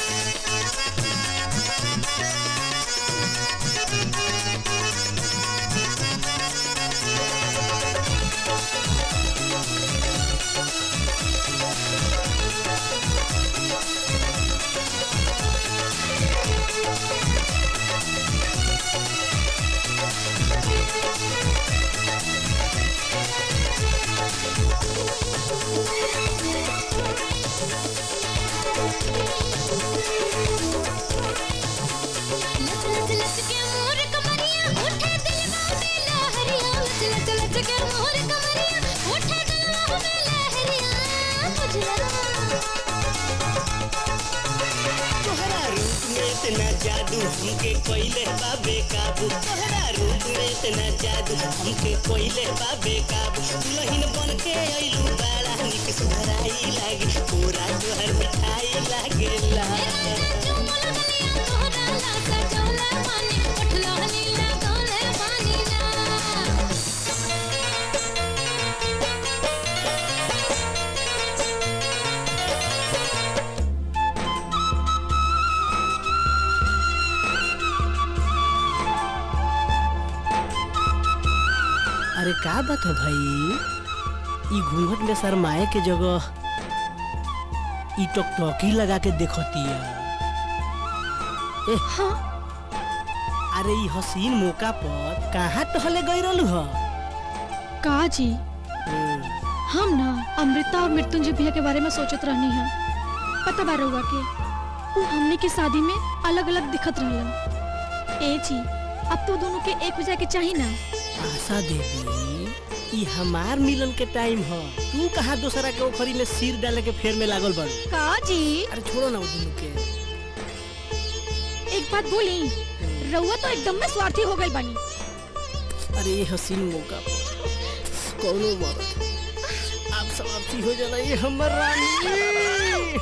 तोहरा रूप में इतना जादू हमके कोइले बा बेकाबू तोहरा रूप में इतना जादू हमके कोइले बा बेकाबू दुल्हन बन के अइलू बड़ा निक सुधराई लागे पूरा तोहर मिठाई लागेला अरे का बात है भाई ई घूंघट में शरमाए के जगह ई टकटकी लगा के देखतिया ए हाँ अरे ई हसीन मौका पर कहाँ टहले गई रहलू ह का जी हम ना अमृता और मृत्युंजय भैया के बारे में सोचत रहनी है पता बा रहुआ के वो हमने के शादी में अलग अलग दिखत रहलन ए जी अब तो दोनों के एक हो जाए के चाहिए ना आशा देवी ई हमार मिलन के टाइम ह तू कहाँ दूसरा के ओखरी में सिर डाले के फेर में लागल बाड़ू का जी अरे छोड़ो ना वो दोनों के एक बात बोली रहुआ तो एकदम में स्वार्थी हो गई बानी अरे ये हसीन मौका पर कौनो मरद आप समाप्ति हो जाना ये हमर रानी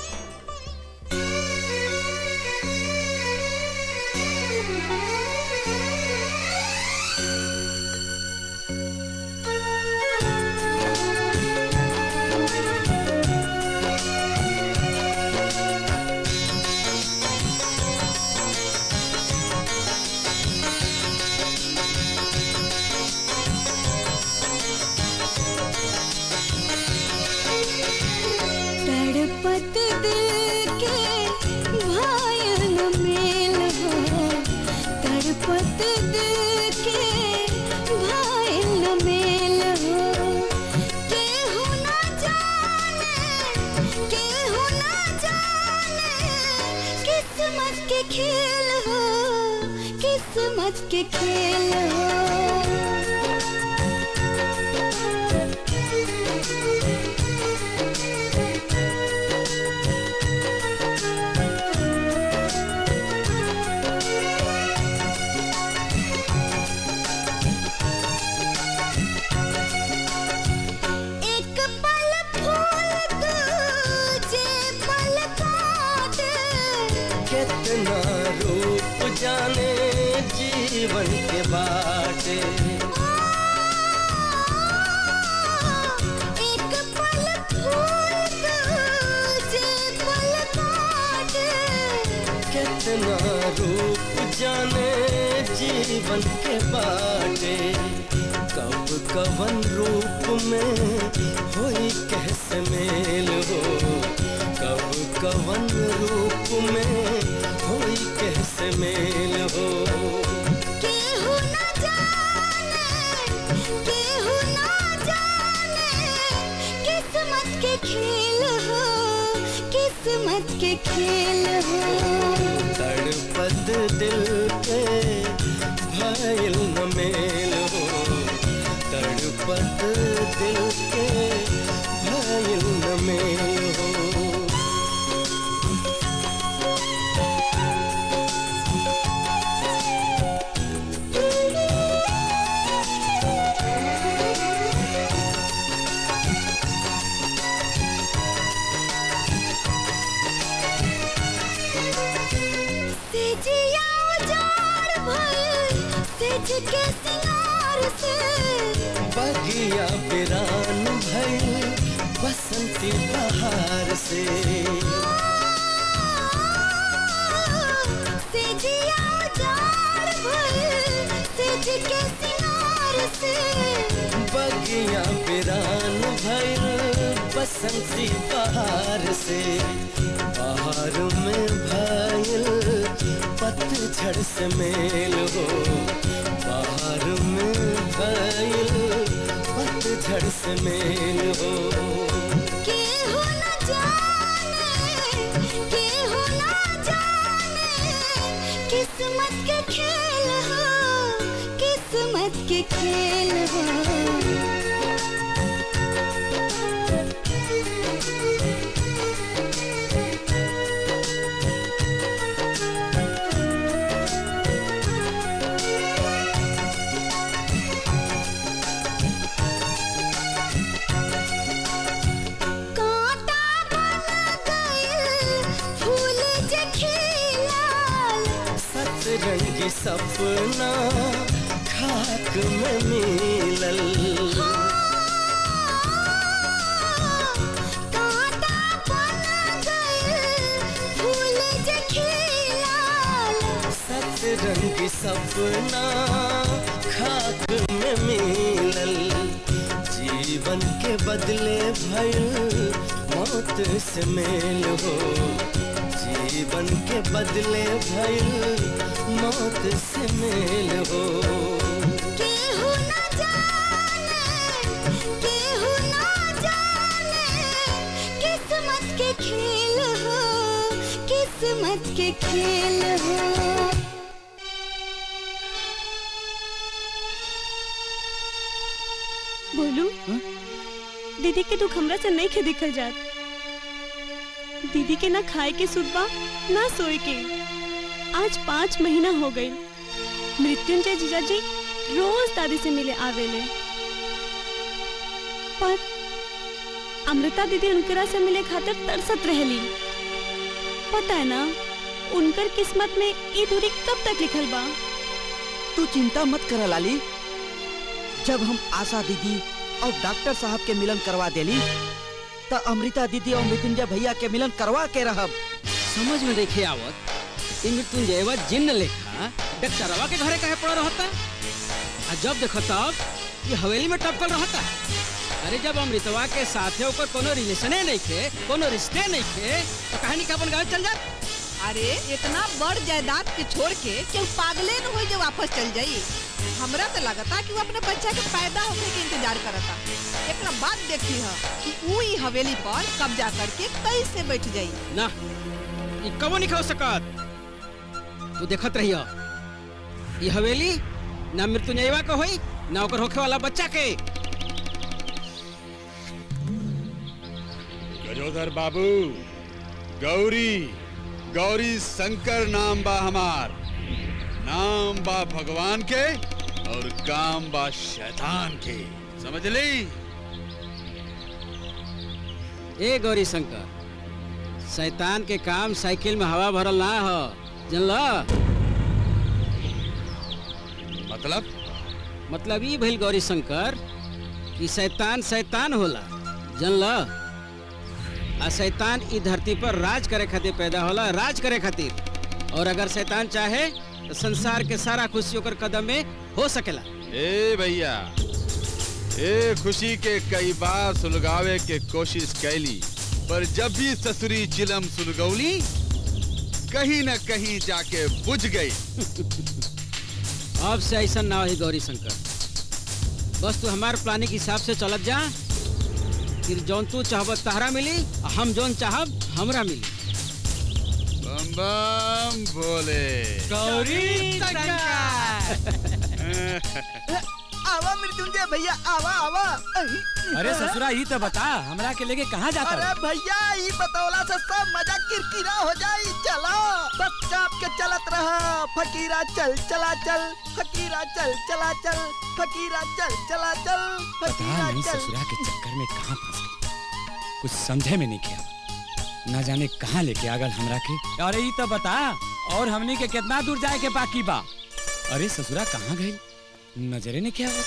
तड़पत दिल के भायल मेल हो तड़पत दिल के भायल मेल हो केहू ना जाने केहू ना जाने किस्मत के खेल हो किस्मत के खेल एक पल फूल दूजे पल काट कितना रूप जाने जीवन के बाटे एक पल फूल दूजे पल काट कितना रूप जाने जीवन के बाटे कब कवन रूप में होई कैसे मेल हो कब कवन रूप में होई कैसे मेल हो केहू ना जाने केहू ना जाने किस्मत के खेल हो किस्मत के खेल हो तड़पत दिल के भयल न मेल हो तड़पत दिल के भयल न मेल हो सेजिया उजाड़ भइल सेज के सिंगार से बगिया बिरान भइल बसंती बहार से सेजिया उजाड़ भइल सेज के सिंगार से बगिया बिरान भइल बसंती बहार से बहार में भइल पतझड़ से मेल हो बहार में भइल पतझड़ से मेल हो केहू ना जाने केहू ना जाने किस्मत के खेल हो किस्मत के खेल हो कांटा बन गइल फूल जे खिलाल सतरंगी सपना खाक में मिलल कांटा बन गइल फूल जे खिलाल सतरंगी सपना खाक में मिलल जीवन के बदले भइल मौत से मेल हो जीवन के बदले भइल मौत से मेल हो केहू ना जाने खेल हो किस्मत के खेल हो बोलू दीदी के दुख हमरा से नहीं खे दिखल जात दीदी के ना खाए के सुधबा ना सोए के आज पाँच महीना हो गई मृत्युंजय जीजा जी रोज दादी से मिले आवेले पर अमृता दीदी उनकरा से मिले खातिर तरसत रहली पता है ना उनकर किस्मत में ई दूरी कब तक लिखल बा तू चिंता मत कर लाली जब हम आशा दीदी और डॉक्टर साहब के मिलन करवा देली त अमृता दीदी और मृत्युंजय भैया के मिलन करवा के रहब समझ में देखे आवत ई मृत्युंजयवा जिन्न लेखा डॉक्टरवा के घरे काहे पड़ा रहता आ जब देखो तब ये हवेली में टपकल रहता अरे जब अमृतवा के साथे ओकर कोनो रिलेशने नहीं थे कोनो रिश्ते नहीं थे तो कहानी का अपन गाँव चल जात अरे इतना बड़ जायदाद के छोड़ के केहू पागले न हो जो वापस चल जाई हमरा तो लगता कि वो अपने बच्चा के पैदा होने के इंतजार करता एकरा बाद देखी है कि ऊ ई हवेली पर कब्जा करके कैसे बैठ जाई ना ई कबो नहीं खा सकत तू देखत रहियो ये हवेली ना मृत्युंजयवा के होई ना ओकर होखे वाला बच्चा के गजोधर बाबू गौरी गौरी शंकर नाम बा हमार नाम बा भगवान के और काम बा शैतान के समझ ली ए गौरी शंकर शैतान के काम साइकिल में हवा भरल ना हो जानला मतलब मतलब ई भइल गौरी शंकर कि शैतान शैतान होला जानला आ शैतान ई धरती पर राज करे खातिर पैदा होला राज करे खातिर और अगर शैतान चाहे तो संसार के सारा खुशी ओकर कदम में हो सकेला ए भैया ए खुशी के कई बार सुलगावे के कोशिश कैली पर जब भी ससुरी चिलम सुलगौली कहीं न कहीं जाके बुझ गई अब से ऐसा ना हो गौरी शंकर बस तू हमारे प्लानिंग के हिसाब से चलत जा फिर जौन तू चाहब तहरा मिली आ हम जौन चाहब हमरा मिली बम बम भोले गौरी आवा मृत्युंजय भैया आवा आवा अरे ससुरा ही तो बता हमरा के लेके कहाँ जाता अरे भैया ई बतौला से सब मजा किरकिरा हो जाई चलो बस चाप के चलत रहा फकीरा चल चला चल फकीरा चल चला चल फकीरा चल चला चल पता फकीरा नहीं चल ससुरा के चक्कर में कहाँ फंस गई कुछ समझे में नहीं किया ना जाने कहाँ लेके आगल हमरा के अरे ई तो बता और हमनी के कितना दूर जाए के बाकी बा अरे ससुरा कहाँ गई नजरे नहीं किया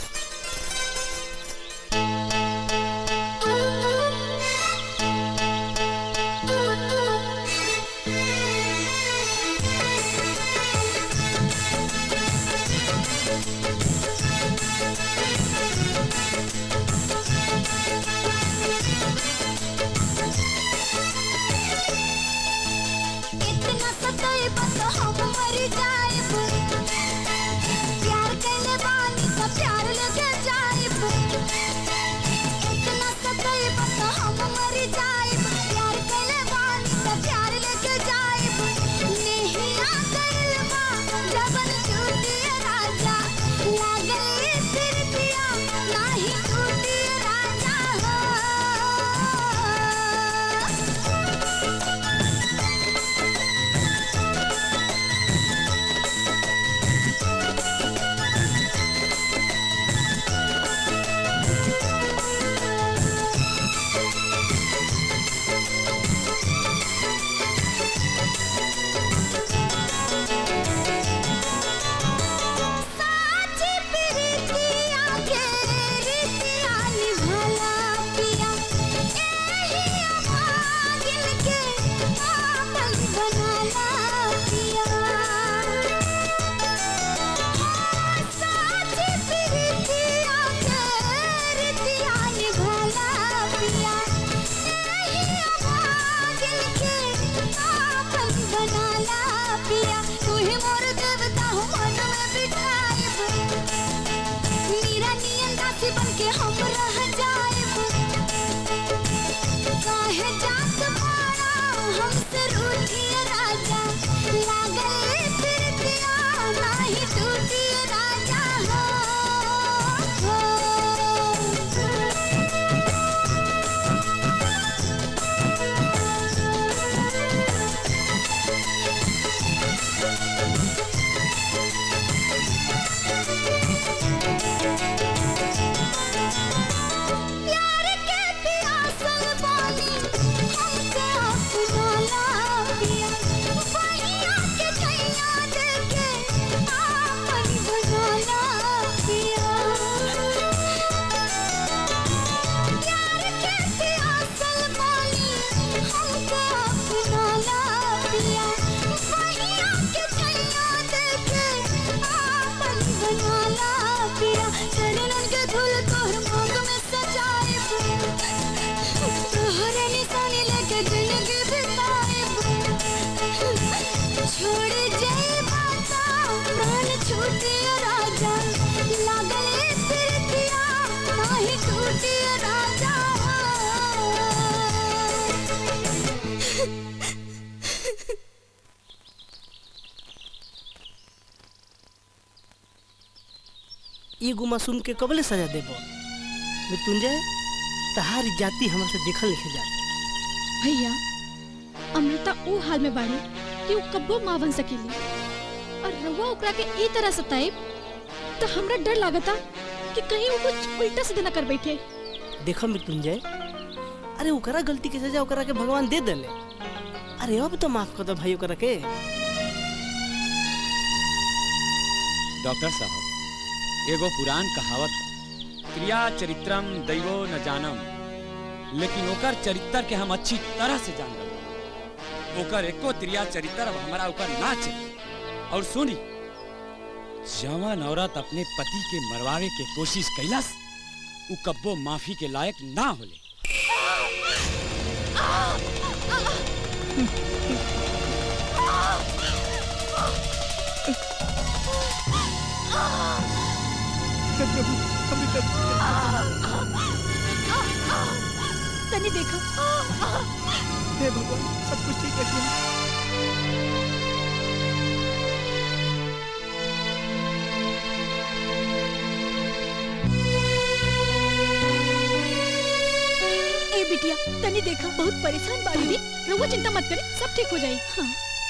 इतना सताए बस हम मर जाएब प्यार कैले बानी का प्यार लगे जाएब इतना सताए बस हम मर जाएब प्यार कैले बानी का प्यार लगे जाएब नहीं आ गइलबा जबन टूटिए राजा लागल फिर पिया नाही टूटिए राजा हो साची प्रीतिया के रीतिया निभला पिया एही अभागिन के आपन बनाला पिया साची प्रीतिया के रीतिया निभला पिया एही अभागिन के आपन बनाला पिया तू ही मोर देवता हो मन में बिठाइब मीरा नियन दासी बन के हम रह जाइब काहे जात बा प्यार के प्यासल बानी हमके अपना लाबिया पहिया के छैया देके आपन बना लाबिया प्यार के प्यासल बानी हमके अपना लाबिया पहिया के छैया देके आपन बना लाबिया चरणन के धूल तोहर मांग में सजाए तोहरे निशानी लेके जिंदगी बिताए छोड़ जाए माता प्राण छूटे राजा लागल प्रीतिया नाही टूटे राजा एगो मासूम के कबले सजा देबो मृत्युंजय तहारी जाति हमरा से देखल लिखे जा भैया अमृता ऊ हाल में बाड़ी कि ऊ कब्बो माँ बन सकेली और रउआ ओकरा के ई तरह सताए तो हमरा डर लागता कि कहीं वो कुछ उल्टा सीधा न कर बैठे देखो मृत्युंजय अरे ओकरा गलती के सजा ओकरा के भगवान दे देले अरे अब तो माफ कर दो भाई ओकरा के डॉक्टर साहब एगो पुरान कहावत बा, क्रिया चरित्रम दैवो न जानम लेकिन ओकर चरित्र के हम अच्छी तरह से जान गए ओकर एको क्रिया चरित्र अब हमारा ओकर ना चाहिए और सुनी जवान औरत अपने पति के मरवावे के कोशिश कैलस उ कब्बो माफी के लायक ना होले तनी देखो हे भगवान सब कुछ ठीक है ए बिटिया तनी देखा बहुत परेशान बाड़ी दी रउआ चिंता मत करे सब ठीक हो जाई हाँ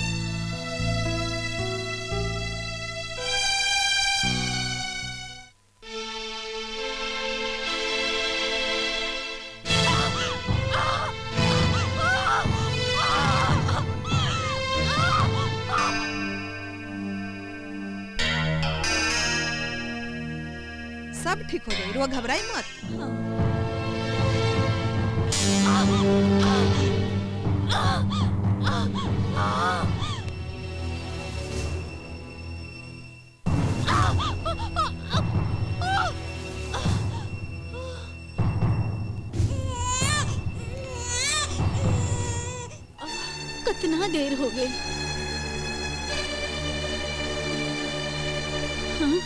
सब ठीक हो जाए रुआ घबराई मत कितना देर हो गई हाँ?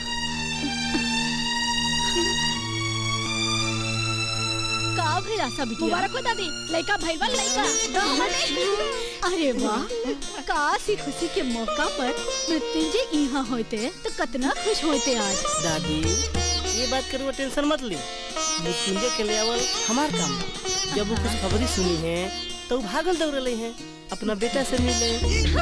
का भइल आशा बिटिया मुबारक हो दादी लड़का भइल बा लड़का अरे वाह का सी खुशी के मौका पर मृत्युंजय यहाँ होते तो कितना खुश होते आज दादी ये बात करो टेंशन मत ली मृत्युंजय के ले आवल हमार काम बा। जब वो कुछ खबरी सुनी है तो वो भागल दौड़ले हैं अपना बेटा से मिले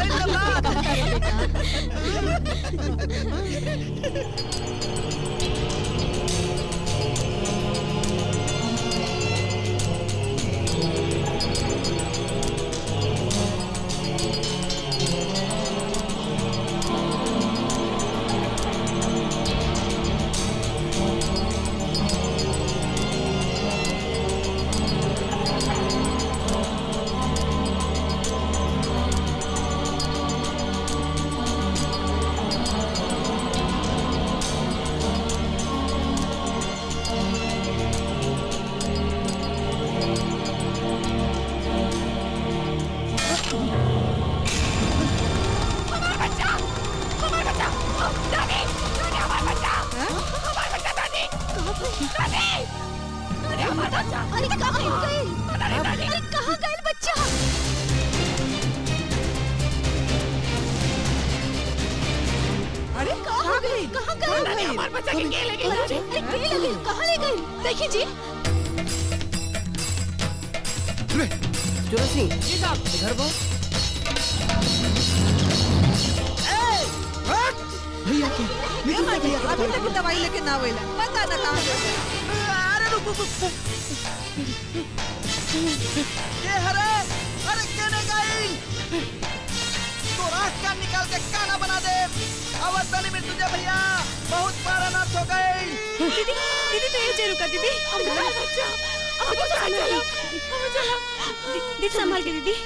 अरे कहाँ हो गए अरे कहाँ गए बच्चा अरे कहाँ गए कहाँ गए हमारे बच्चा के के ले गए? अरे अरे के ले गए कहाँ ले गए देखिए जी जोरा सिंह इधर बो ए माटी अभी तक दवाई लेके ना आवेला पता ना कहां गए अरे रुक रुक रुक। के हरे अरे केने गई तोरा का निकाल के काना बना दे आवाज तनी में तुझे भैया बहुत प्राणनाथ हो गई दीदी दीदी तो ये रुका दीदी हमारा बच्चा अब तो चलो अब चलो दी- दीदी संभाल के दीदी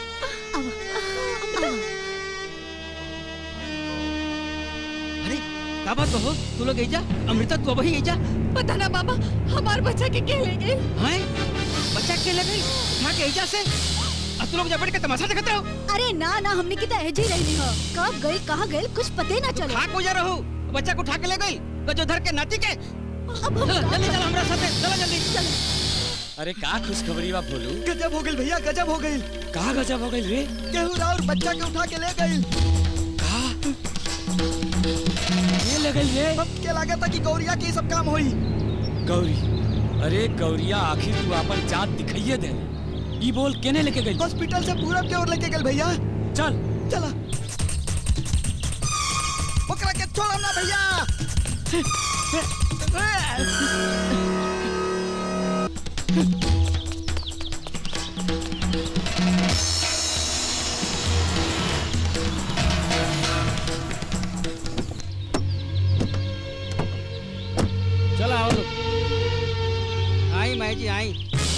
अरे का बात हो तू लोग जा अमृता तू वही जा पता ना बाबा हमार बच्चा के के ले गए हैं बच्चा के ले गई उठा के एजा से अब तू लोग जा बैठ के तमाशा देखत रहो अरे ना ना हमने की तो एजी रही हो कब गई कहाँ गई कुछ पते ना चले खा को जा रहू बच्चा को उठा के ले गई तो जो धर के नाती के चलो जल्दी चलो हमरा साथे चलो जल्दी अरे का खुशखबरी बा बोलू गजब हो गई भैया गजब हो गई का गजब हो गई रे केहू और बच्चा के उठा के ले गई ये ले गई रे अब के लगा था कि गौरिया के ये सब काम होई गौरी अरे गौरिया आखिर तू अपन जात दिखाइए दे ई बोल केने लेके गई हॉस्पिटल से पूरब के ओर लेके गल भैया चल चला ओकरा के छोड़म ना भैया चलो आओ लोग आई माई जी आई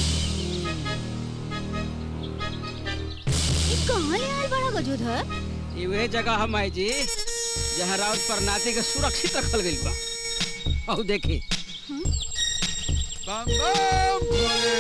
ये कहाँ ले आए बड़ा गजोधर ये वह जगह है माई जी जहाँ राउत पर नाते के सुरक्षित रखल गई बा और देखी बम बम भोले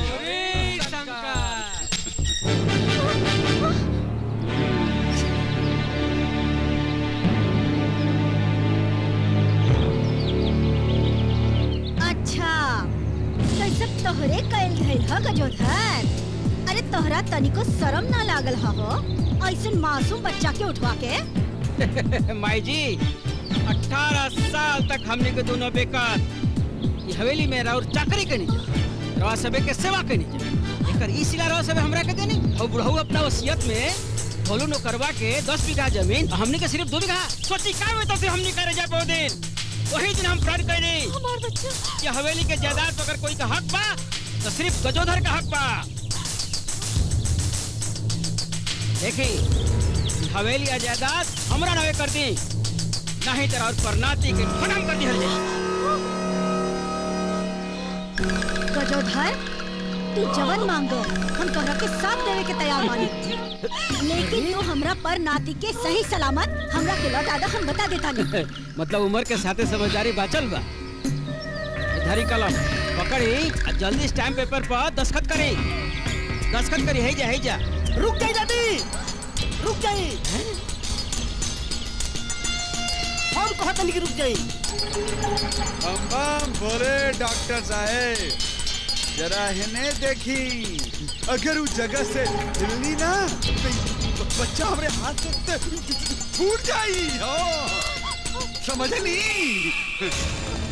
अच्छा तो सब तोहरे कैल धैल ह गजोधर अरे तोहरा तनिको शर्म ना लागल ह हो ऐसन मासूम बच्चा के उठवा के माई जी अठारह साल तक हमने के दोनों बेकार ये हवेली में राउर चाकरी करनी जा रवा सबे के सेवा करनी जा एकर ई सिला रवा सबे हमरा के देनी और बुढ़ऊ अपना वसियत में भोलू नो करवा के दस बीघा जमीन और हमने के सिर्फ दो बीघा सोची का में तो से हमने करे जा पाओ दिन वही दिन हम प्रण करी हमार बच्चा ये हवेली के जायदाद पर अगर कोई का हक बा तो सिर्फ गजोधर का हक बा देखी ई हवेली या जायदाद हमरा नावे कर दी नहीं तेरा और परनाती के खत्म कर दी गजोधर तू जवन मांगो हम तोहरा के साथ देवे के तैयार बानी लेकिन तू हमरा पर नाती के सही सलामत हमरा के लौटा दे हम बता देता नहीं मतलब उम्र के साथे समझदारी बाचल बा धारी कलम पकड़ी आ जल्दी स्टैम्प पेपर पर दस्खत करी दस्खत करी है जा है जा रुक जाई दादी रुक जाई हम कहत नहीं कि रुक जाई बम बम भोले डॉक्टर साहेब जरा हिने देखी अगर उस जगह से हिलनी ना तो ये बच्चा हमारे हाथ से छूट जाई हो समझ ली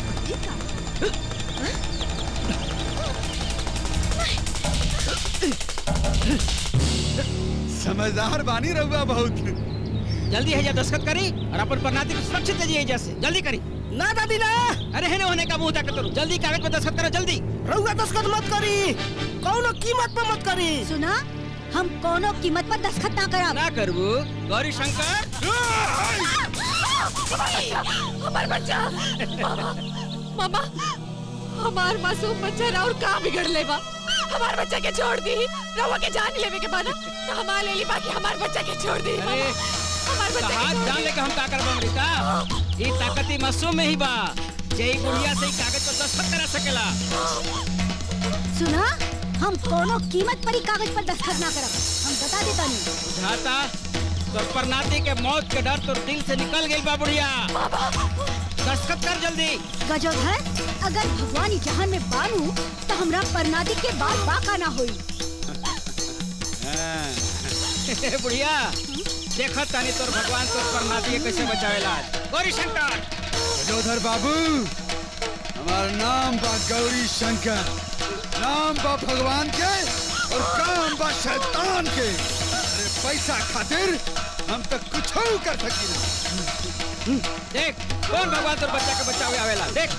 समझदार बानी रहुआ बहुत जल्दी है जा दस्खत करी और अपन परनाती को सुरक्षित ले जाइए जैसे जल्दी करी ना दादी ना अरे है होने का मुंह तक करो जल्दी कागज पे दस्खत करो जल्दी रहुआ दस्खत मत करी कौनो कीमत पे मत करी सुना हम कोनो कीमत पर दस्खत ना कराब ना करबू गौरी शंकर हमार बच्चा मामा मामा हमार मासूम बच्चा और का बिगड़ ले बा हमार बच्चा के छोड़ दी रवा के जान लेवे के बाद तो हमार ले ली बाकी हमार बच्चा के छोड़ दी अरे हमार बच्चा के हाथ छोड़ जान दी। लेके हम का करबो अमृता ई ताकती मासूम में ही बा जय गुड़िया से ई कागज पर दस्खत करा सकेला सुना हम कोनो कीमत पर ही कागज पर दस्खत ना करब हम बता देता नहीं बुझाता तोर परनाती के मौत के डर तोर दिल से निकल गई बा बुढ़िया दस्खत कर जल्दी गजोधर अगर भगवान ही जहान में बानू तो हमरा परनादी के बाद बाका ना होई बुढ़िया देखत तानी तोर भगवान तोर परनाती के कैसे बचावेला गौरी शंकर जोधर बाबू हमारा नाम बा गौरी शंकर नाम बा भगवान के और काम बा शैतान के अरे पैसा खातिर हम तक कुछ कर सकी देख कौन भगवान तोर बच्चा के बच्चा हुए आवेला देख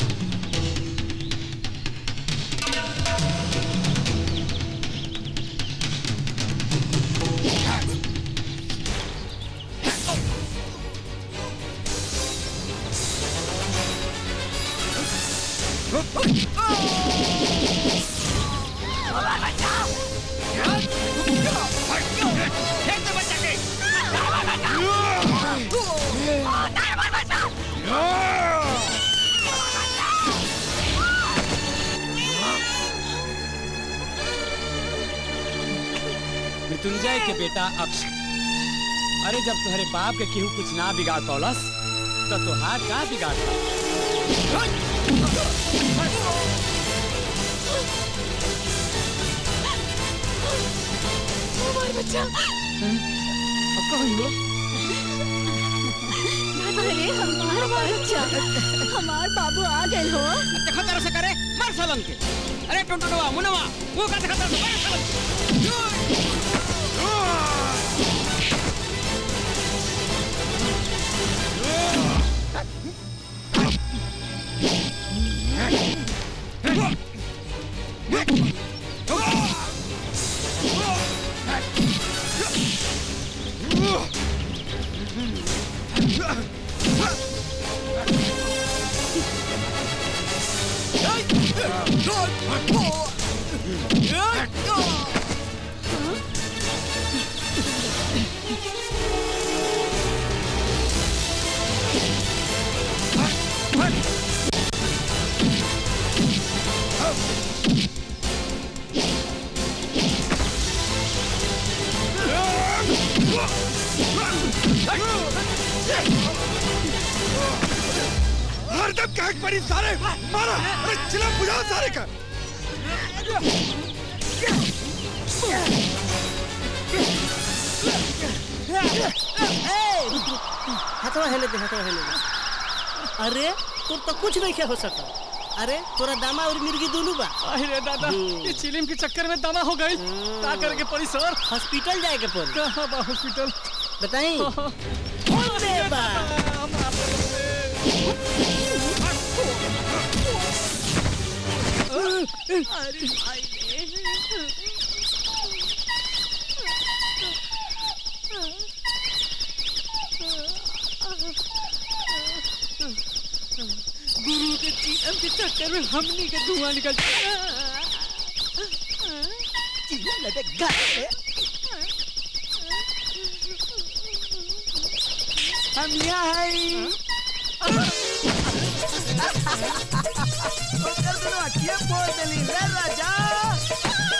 मृत्युंजय के बेटा अक्षय अरे जब तुम्हारे बाप के केहू कुछ ना बिगाड़ पौलस तो तुहार का बिगाड़ता हमार बच्चा अब कहीं हो अरे हमार बच्चा हमार बाबू आ गए हो देखो तरह से करे मार सालन के अरे टुनटुनवा मुनवा वो का देखो तरह से मार सालन हरदम कहक पड़ी सारे मारा अरे चिलम बुझाओ सारे का हथवा हेले दे हथवा हेले दे अरे तोर तो कुछ नहीं हो सका अरे तोरा दामा और मिर्गी दोनों बा अरे दादा ये चिलिम के चक्कर में दमा हो गई का करके पड़ी सर हॉस्पिटल जाए के पड़ी कहाँ बा हॉस्पिटल बताई अरे बा अरे भाई गुरु के चिलम के चक्कर में हमनी के धुआं निकल चिलम लगे घर पे हम यहाँ हैं ओकर दोनों अखियाँ फोड़ देली रे राजा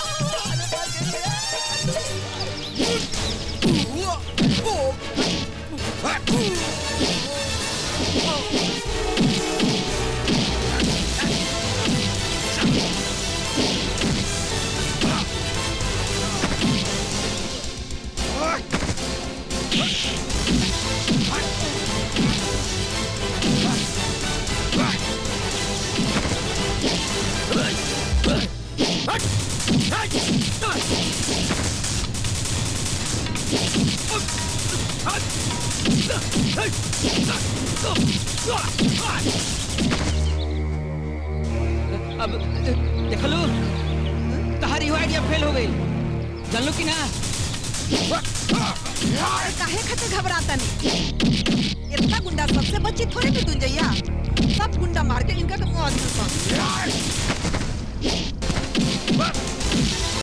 अब देखलो तहारी आइडिया फेल हो गई जानलो कि ना अरे काहे खातिर घबराता नहीं इतना गुंडा सबसे बच्ची थोड़ी भी दुंजैया सब गुंडा मार के इनका तो मुंह आदमी